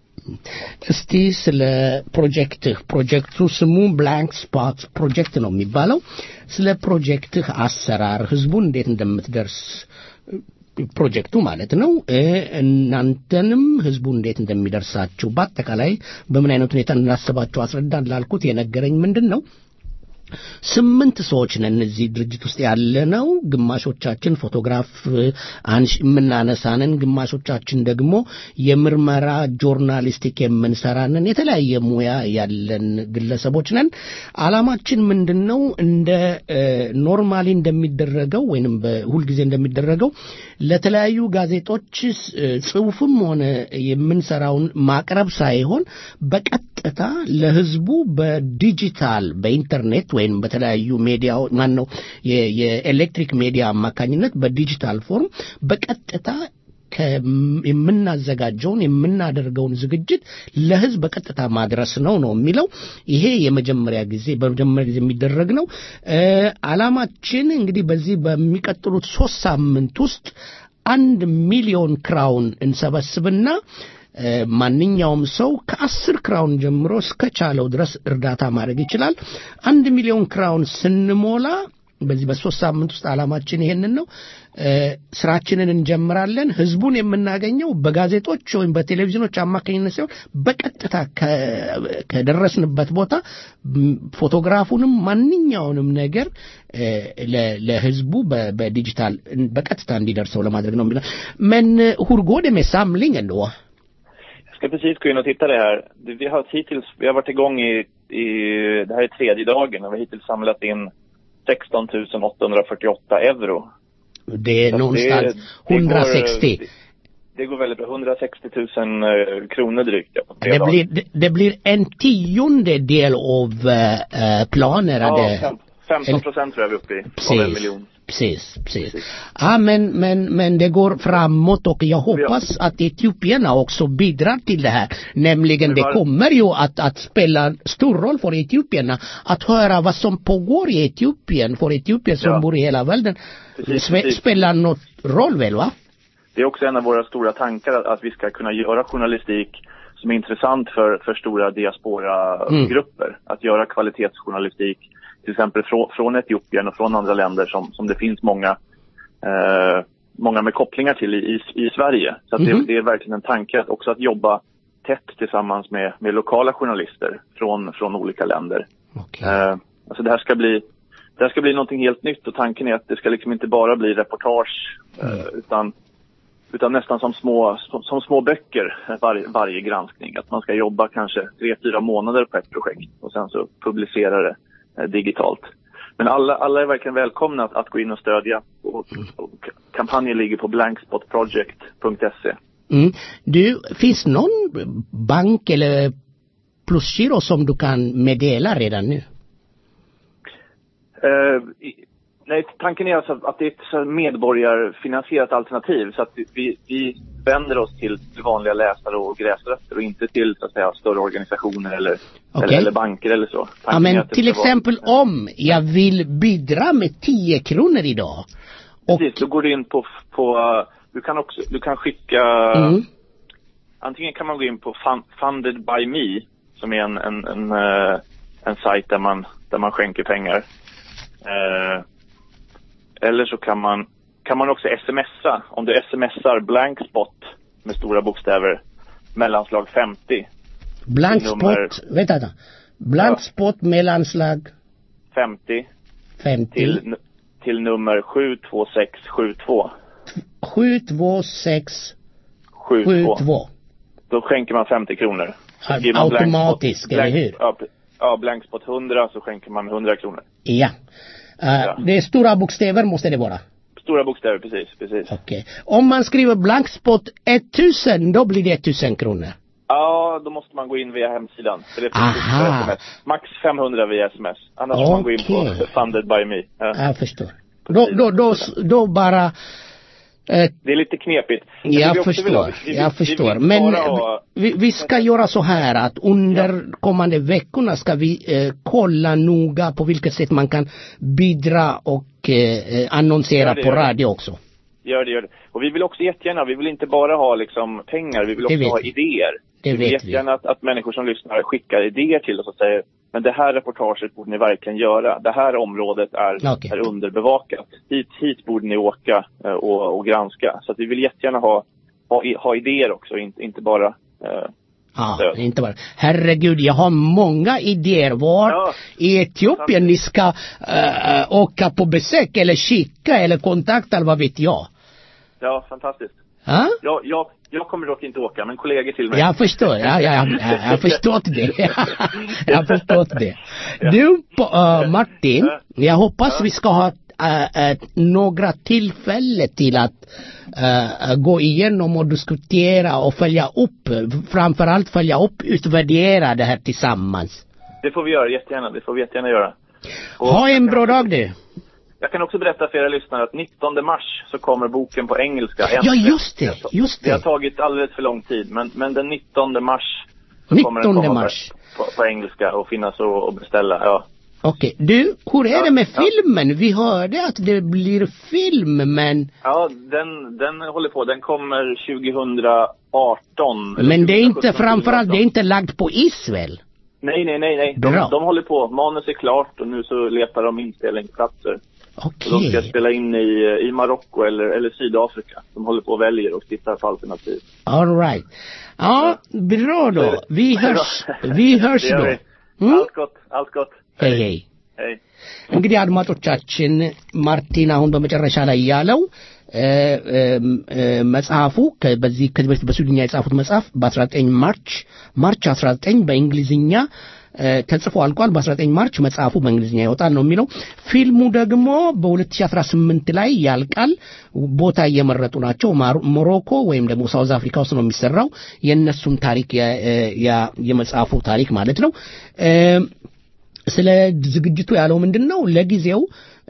እስቲ ስለ ፕሮጀክትህ ፕሮጀክቱ ስሙ ብላንክ ስፖት ፕሮጀክት ነው የሚባለው ስለ ፕሮጀክትህ አሰራር ህዝቡን እንዴት እንደምትደርስ ፕሮጀክቱ ማለት ነው እ፣ እናንተንም ህዝቡ እንዴት እንደሚደርሳችሁ በአጠቃላይ በምን አይነት ሁኔታ እንዳሰባችሁ አስረዳን ላልኩት የነገረኝ ምንድን ነው ስምንት ሰዎች ነን እዚህ ድርጅት ውስጥ ያለ ነው። ግማሾቻችን ፎቶግራፍ አንሽ የምናነሳንን፣ ግማሾቻችን ደግሞ የምርመራ ጆርናሊስቲክ የምንሰራንን የተለያየ ሙያ ያለን ግለሰቦች ነን። አላማችን ምንድን ነው? እንደ ኖርማሊ እንደሚደረገው ወይንም በሁልጊዜ እንደሚደረገው ለተለያዩ ጋዜጦች እ፣ ጽሑፍም ሆነ የምንሰራውን ማቅረብ ሳይሆን በቀጥታ ለህዝቡ በዲጂታል በኢንተርኔት ወይም በተለያዩ ሚዲያ ማን ነው የ- የኤሌክትሪክ ሚዲያ አማካኝነት በዲጂታል ፎርም በቀጥታ ከም- የምናዘጋጀውን የምናደርገውን ዝግጅት ለህዝብ በቀጥታ ማድረስ ነው ነው የሚለው ይሄ የመጀመሪያ ጊዜ በመጀመሪያ ጊዜ የሚደረግ ነው እ፣ አላማችን እንግዲህ በዚህ በሚቀጥሉት ሶስት ሳምንት ውስጥ አንድ ሚሊዮን ክራውን እንሰበስብና እ፣ ማንኛውም ሰው ከአስር ክራውን ጀምሮ እስከቻለው ድረስ እርዳታ ማድረግ ይችላል። አንድ ሚሊዮን ክራውን ስንሞላ በዚህ በሶስት ሳምንት ውስጥ ዓላማችን ይሄንን ነው። እ፣ ስራችንን እንጀምራለን። ህዝቡን የምናገኘው በጋዜጦች ወይም በቴሌቪዥኖች አማካኝነት ሲሆን በቀጥታ ከ- ከደረስንበት ቦታ ም፣ ፎቶግራፉንም ማንኛውንም ነገር እ፣ ለ- ለህዝቡ በ- በዲጂታል በቀጥታ እንዲደርሰው ለማድረግ ነው የሚለው men eh, hur går det med samlingen då? Jag ska precis gå in och titta det här. Vi har hittills, vi har varit igång i, i det här är tredje dagen och vi har hittills samlat in 16 848 euro. Det är Så någonstans det- det går, 160. det, det går väldigt bra. 160 000 eh, kronor drygt ja, på tre Det dagar. blir, det, det blir en tiondel av uh, planerade... Ja, fem- 15 procent tror jag vi är uppe i. Av en Precis, miljon. precis, precis. Ja, men, men, men det går framåt och jag hoppas att etiopierna också bidrar till det här. Nämligen det var- kommer ju att, att spela stor roll för etiopierna att höra vad som pågår i Etiopien. För etiopier som Ja. bor i hela världen Precis, sve- precis. spelar något roll väl va? Det är också en av våra stora tankar att, att vi ska kunna göra journalistik som är intressant för, för stora diaspora-grupper. Att göra kvalitetsjournalistik till exempel från, från Etiopien och från andra länder som, som det finns många eh, många med kopplingar till i, i, i Sverige. Så att Mhm. det, det är verkligen en tanke att också att jobba tätt tillsammans med, med lokala journalister från, från olika länder. Eh, alltså det här ska bli det här ska bli någonting helt nytt och tanken är att det ska liksom inte bara bli reportage eh, utan, utan nästan som små, som, som små böcker varje, varje granskning. Att man ska jobba kanske tre, fyra månader på ett projekt och sen så publicera det eh, digitalt. Men alla, alla är verkligen välkomna att, att gå in och stödja. Och, och kampanjen ligger på blankspotproject.se. Mm. Du, finns någon bank eller plusgiro som du kan meddela redan nu? Eh, i- nej, tanken är alltså att det är ett så här medborgarfinansierat alternativ så att vi- vi, vi vänder oss till vanliga läsare och gräsrötter och inte till så att säga större organisationer eller, Okej. eller, eller banker eller så. Ja, Tanken är men att det till ska vara- exempel om jag vill bidra med 10 kronor idag. Precis, då går du in på, på uh, du kan också, du kan skicka, Mm. antingen kan man gå in på fun, Funded by Me, som är en, en, en, eh, en sajt där man, där man skänker pengar. Eh, eller så kan man, kan man också smsa, om du smsar blank spot med stora bokstäver, mellanslag 50, Blank Nummer- spot, vänta, vänta. Blank spot mellanslag 50 50 till, n- till nummer 72672. 726 72. 72. Då skänker man 50 kronor. Så Au- skriver man blank automatiskt, spot- eller blank- hur? Ja, p- ja, blankspot 100 så skänker man 100 kronor. Ja. Uh, Det är stora bokstäver måste det vara. Stora bokstäver, precis. precis. Okej. Om man skriver blankspot 1000, då blir det 1000 kronor. Ja, då måste man gå in via hemsidan. För det finns Aha. också SMS. Max 500 via sms. Annars får man gå in på Okej. Funded by me. Ja. Jag förstår. Då, då, då, då bara... Eh, Det är lite knepigt. Men det jag vi också vill ha- förstår, vi vill- jag vi vill förstår. inte Men bara ha- vi, vi ska göra så här att under kommande veckorna ska vi eh, kolla noga på vilket sätt man kan bidra och eh, eh, annonsera Ja, det på gör det. radio också. Gör det, gör det. Och vi vill också jättegärna, vi vill inte bara ha liksom pengar, vi vill Det också vet ha vi. idéer. Det vi vill vet vi. jättegärna att, att människor som lyssnar skickar idéer till oss och säger men det här reportaget borde ni verkligen göra. Det här området är, Okej. är underbevakat. Hit, hit borde ni åka eh, och, och granska. Så att vi vill jättegärna ha, ha, i- ha idéer också, inte, inte bara eh, Ja, inte bara. Herregud, jag har många idéer. Var i Etiopien ni ska eh, eh, åka på besök eller kika eller kontakta eller vad vet jag. Ja, fantastiskt. Ja? Jag, jag, jag kommer dock inte åka, men kollegor till mig. Jag förstår, ja, ja, ja, jag har förstått det. jag har förstått det. Du, på, äh, Martin, jag hoppas vi ska ha äh, äh, några tillfällen till att äh, gå igenom och diskutera och följa upp, framförallt följa upp, utvärdera det här tillsammans. Det får vi göra jättegärna, det får vi jättegärna göra. Ha en bra dag du. Jag kan också berätta för era lyssnare att 19 mars så kommer boken på engelska. Ja, äntligen. just det, just Det har det. tagit alldeles för lång tid, men, men den 19 mars så kommer den 19 komma mars. På, på, på engelska och finnas och, och beställa. Ja. Okej, du, hur är Ja, det med ja. filmen? Vi hörde att det blir film, men, Ja, den, den håller på. Den kommer 2018. eller men det är inte 2017, framförallt, det är inte lagt på is väl? Nej, nej, nej, nej. De, Bra. de håller på. Manus är klart och nu så letar de inspelningsplatser. Okej. Och de ska spela in i, i Marocko eller, eller Sydafrika. De håller på och väljer och tittar på alternativ. All right. Ja, bra då. Vi hörs, vi hörs Det gör då. vi. Mm? Allt gott, allt gott. Hej hej. Hej. እንግዲህ አድማጮቻችን ማርቲን አሁን በመጨረሻ ላይ ያለው እ፣ እ፣ እ፣ መጽሐፉ ከ- በዚህ ከዚህ በፊት በስዊድኛ የጻፉት መጽሐፍ በ19 ማርች ማርች 19 በእንግሊዝኛ እ፣ ተጽፎ አልቋል። በ19 ማርች መጽሐፉ በእንግሊዝኛ ይወጣል ነው የሚለው። ፊልሙ ደግሞ በ2018 ላይ ያልቃል። ቦታ እየመረጡ ናቸው። ማሮ- ሞሮኮ ወይም ደግሞ ሳውዝ አፍሪካ ውስጥ ነው የሚሰራው። የእነሱም ታሪክ የ- የ- የመጽሐፉ ታሪክ ማለት ነው። እ፣ ስለ ዝግጅቱ ያለው ምንድን ነው? ለጊዜው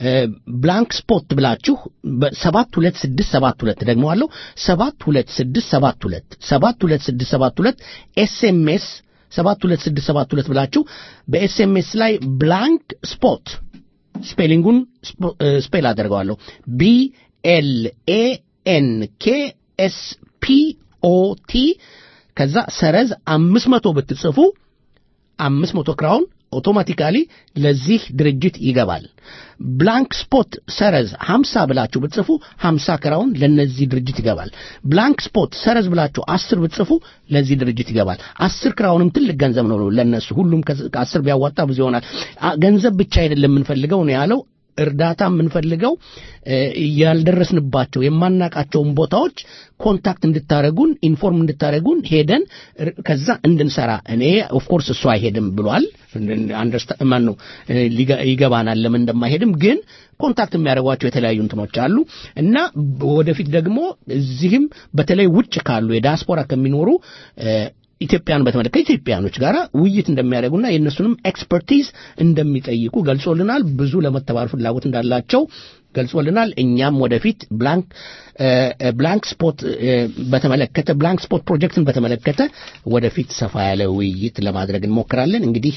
ብላንክ ስፖት ብላችሁ በሰባት ሁለት ስድስት ሰባት ሁለት ደግሞ አለው ሰባት ሁለት ስድስት ሰባት ሁለት ሰባት ሁለት ስድስት ሰባት ሁለት ኤስኤምኤስ ሰባት ሁለት ስድስት ሰባት ሁለት ብላችሁ በኤስኤምኤስ ላይ ብላንክ ስፖት ስፔሊንጉን ስፖ- እ፣ ስፔል አደርገዋለሁ ቢ ኤል ኤ ኤን ኬ ኤስ ፒ ኦ ቲ ከዛ ሰረዝ አምስት መቶ ብትጽፉ አምስት መቶ ክራውን ኦቶማቲካሊ ለዚህ ድርጅት ይገባል። ብላንክ ስፖት ሰረዝ ሀምሳ ብላችሁ ብትጽፉ ሀምሳ ክራውን ለነዚህ ድርጅት ይገባል። ብላንክ ስፖት ሰረዝ ብላችሁ አስር ብትጽፉ ለዚህ ድርጅት ይገባል። አስር ክራውንም ትልቅ ገንዘብ ነው ለነሱ። ሁሉም ከ- ከአስር ቢያዋጣ ብዙ ይሆናል። አ- ገንዘብ ብቻ አይደለም የምንፈልገው ነው ያለው እርዳታ የምንፈልገው እ፣ ያልደረስንባቸው የማናቃቸውን ቦታዎች ኮንታክት እንድታደረጉን ኢንፎርም እንድታደረጉን ሄደን ር- ከዛ እንድንሰራ እኔ ኦፍኮርስ እሱ አይሄድም ብሏል አንደርስታ- ማን ነው እ፣ ሊገ- ይገባናል ለምን እንደማይሄድም ግን ኮንታክት የሚያደርጓቸው የተለያዩ እንትኖች አሉ እና ወደፊት ደግሞ እዚህም በተለይ ውጭ ካሉ የዲያስፖራ ከሚኖሩ እ፣ ኢትዮጵያን በተመለከተ ከኢትዮጵያኖች ጋር ውይይት እንደሚያደርጉና የእነሱንም ኤክስፐርቲዝ እንደሚጠይቁ ገልጾልናል። ብዙ ለመተባበር ፍላጎት እንዳላቸው ገልጾልናል። እኛም ወደፊት ብላንክ እ፣ ብላንክ ስፖት እ፣ በተመለከተ ብላንክ ስፖት ፕሮጀክትን በተመለከተ ወደፊት ሰፋ ያለ ውይይት ለማድረግ እንሞክራለን። እንግዲህ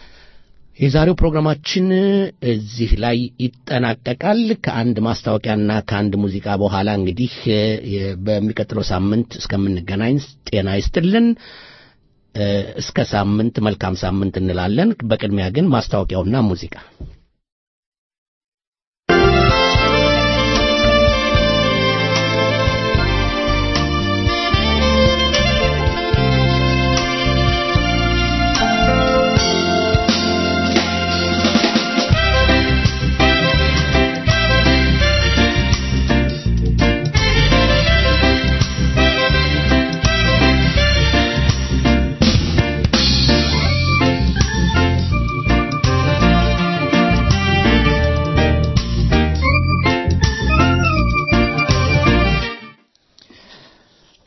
የዛሬው ፕሮግራማችን እዚህ ላይ ይጠናቀቃል። ከአንድ ማስታወቂያና ከአንድ ሙዚቃ በኋላ እንግዲህ እ፣ የ- በሚቀጥለው ሳምንት እስከምንገናኝ ጤና ይስጥልን። እ፣ እስከ ሳምንት መልካም ሳምንት እንላለን። በቅድሚያ ግን ማስታወቂያውና ሙዚቃ Thank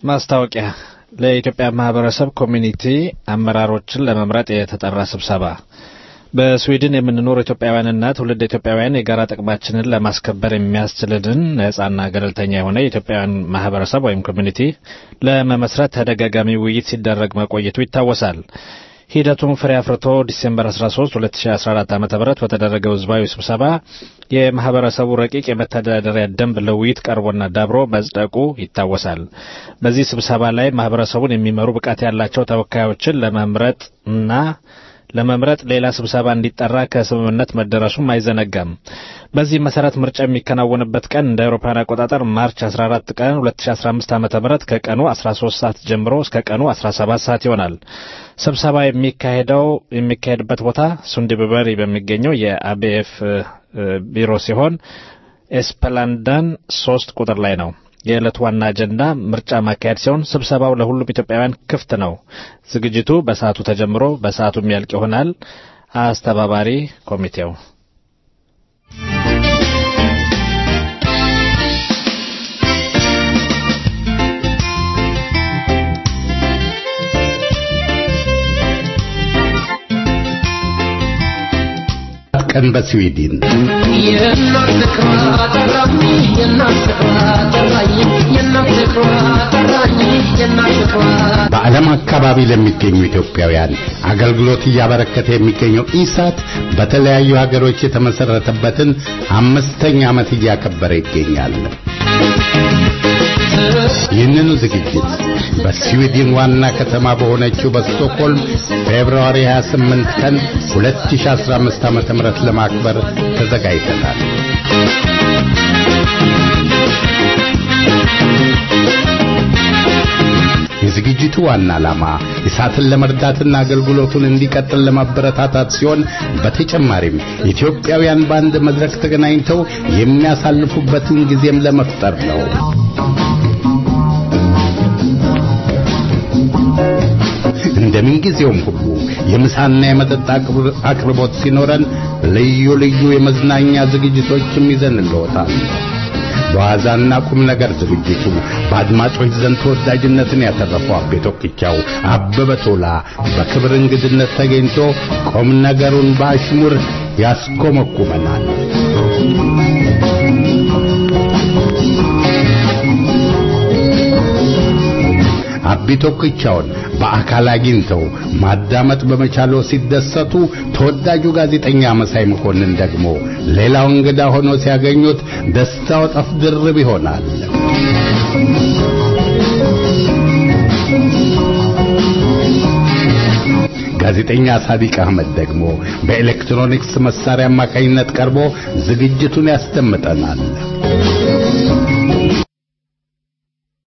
ማስታወቂያ ለኢትዮጵያ ማህበረሰብ ኮሚኒቲ አመራሮችን ለመምረጥ የተጠራ ስብሰባ በስዊድን የምንኖር ኢትዮጵያውያንና ትውልድ ኢትዮጵያውያን የጋራ ጥቅማችንን ለማስከበር የሚያስችልንን ነጻና ገለልተኛ የሆነ የኢትዮጵያውያን ማህበረሰብ ወይም ኮሚኒቲ ለመመስረት ተደጋጋሚ ውይይት ሲደረግ መቆየቱ ይታወሳል። ሂደቱን ፍሬ አፍርቶ ዲሴምበር 13 2014 ዓ.ም በተደረገው ህዝባዊ ስብሰባ የማህበረሰቡ ረቂቅ የመተዳደሪያ ደንብ ለውይይት ቀርቦና ዳብሮ መጽደቁ ይታወሳል። በዚህ ስብሰባ ላይ ማህበረሰቡን የሚመሩ ብቃት ያላቸው ተወካዮችን ለመምረጥ እና ለመምረጥ ሌላ ስብሰባ እንዲጠራ ከስምምነት መደረሱም አይዘነጋም። በዚህ መሰረት ምርጫ የሚከናወንበት ቀን እንደ አውሮፓውያን አቆጣጠር ማርች 14 ቀን 2015 ዓ.ም ከቀኑ 13 ሰዓት ጀምሮ እስከ ቀኑ 17 ሰዓት ይሆናል። ስብሰባ የሚካሄደው የሚካሄድበት ቦታ ሱንዲበሪ በሚገኘው የአቢኤፍ ቢሮ ሲሆን ኤስፐላንዳን ሶስት ቁጥር ላይ ነው። የዕለቱ ዋና አጀንዳ ምርጫ ማካሄድ ሲሆን ስብሰባው ለሁሉም ኢትዮጵያውያን ክፍት ነው። ዝግጅቱ በሰዓቱ ተጀምሮ በሰዓቱ የሚያልቅ ይሆናል። አስተባባሪ ኮሚቴው ቀን በስዊድን የእናት ፍቅሯ ጠራኝ የእናት ፍቅሯ ጠራኝ የእናት ፍቅሯ ጠራኝ የእናት ፍቅሯ በዓለም አካባቢ ለሚገኙ ኢትዮጵያውያን አገልግሎት እያበረከተ የሚገኘው ኢሳት በተለያዩ ሀገሮች የተመሰረተበትን አምስተኛ ዓመት እያከበረ ይገኛል። ይህንኑ ዝግጅት በስዊድን ዋና ከተማ በሆነችው በስቶክሆልም ፌብርዋሪ 28 ቀን 2015 ዓ.ም ለማክበር ተዘጋጅተናል። የዝግጅቱ ዋና ዓላማ ኢሳትን ለመርዳትና አገልግሎቱን እንዲቀጥል ለማበረታታት ሲሆን በተጨማሪም ኢትዮጵያውያን በአንድ መድረክ ተገናኝተው የሚያሳልፉበትን ጊዜም ለመፍጠር ነው። እንደምን ጊዜውም ሁሉ የምሳና የመጠጥ አቅርቦት ሲኖረን ልዩ ልዩ የመዝናኛ ዝግጅቶችም ይዘንልዎታል። በዋዛና ቁም ነገር ዝግጅቱ በአድማጮች ዘንድ ተወዳጅነትን ያተረፈው አቤ ቶክቻው አበበ ቶላ በክብር እንግድነት ተገኝቶ ቁም ነገሩን በአሽሙር ያስኮመኩመናል። አቢ ቶክቻውን በአካል አግኝተው ማዳመጥ በመቻለው ሲደሰቱ፣ ተወዳጁ ጋዜጠኛ መሳይ መኮንን ደግሞ ሌላው እንግዳ ሆኖ ሲያገኙት ደስታው ጠፍ ድርብ ይሆናል። ጋዜጠኛ ሳዲቅ አህመድ ደግሞ በኤሌክትሮኒክስ መሳሪያ አማካኝነት ቀርቦ ዝግጅቱን ያስደምጠናል።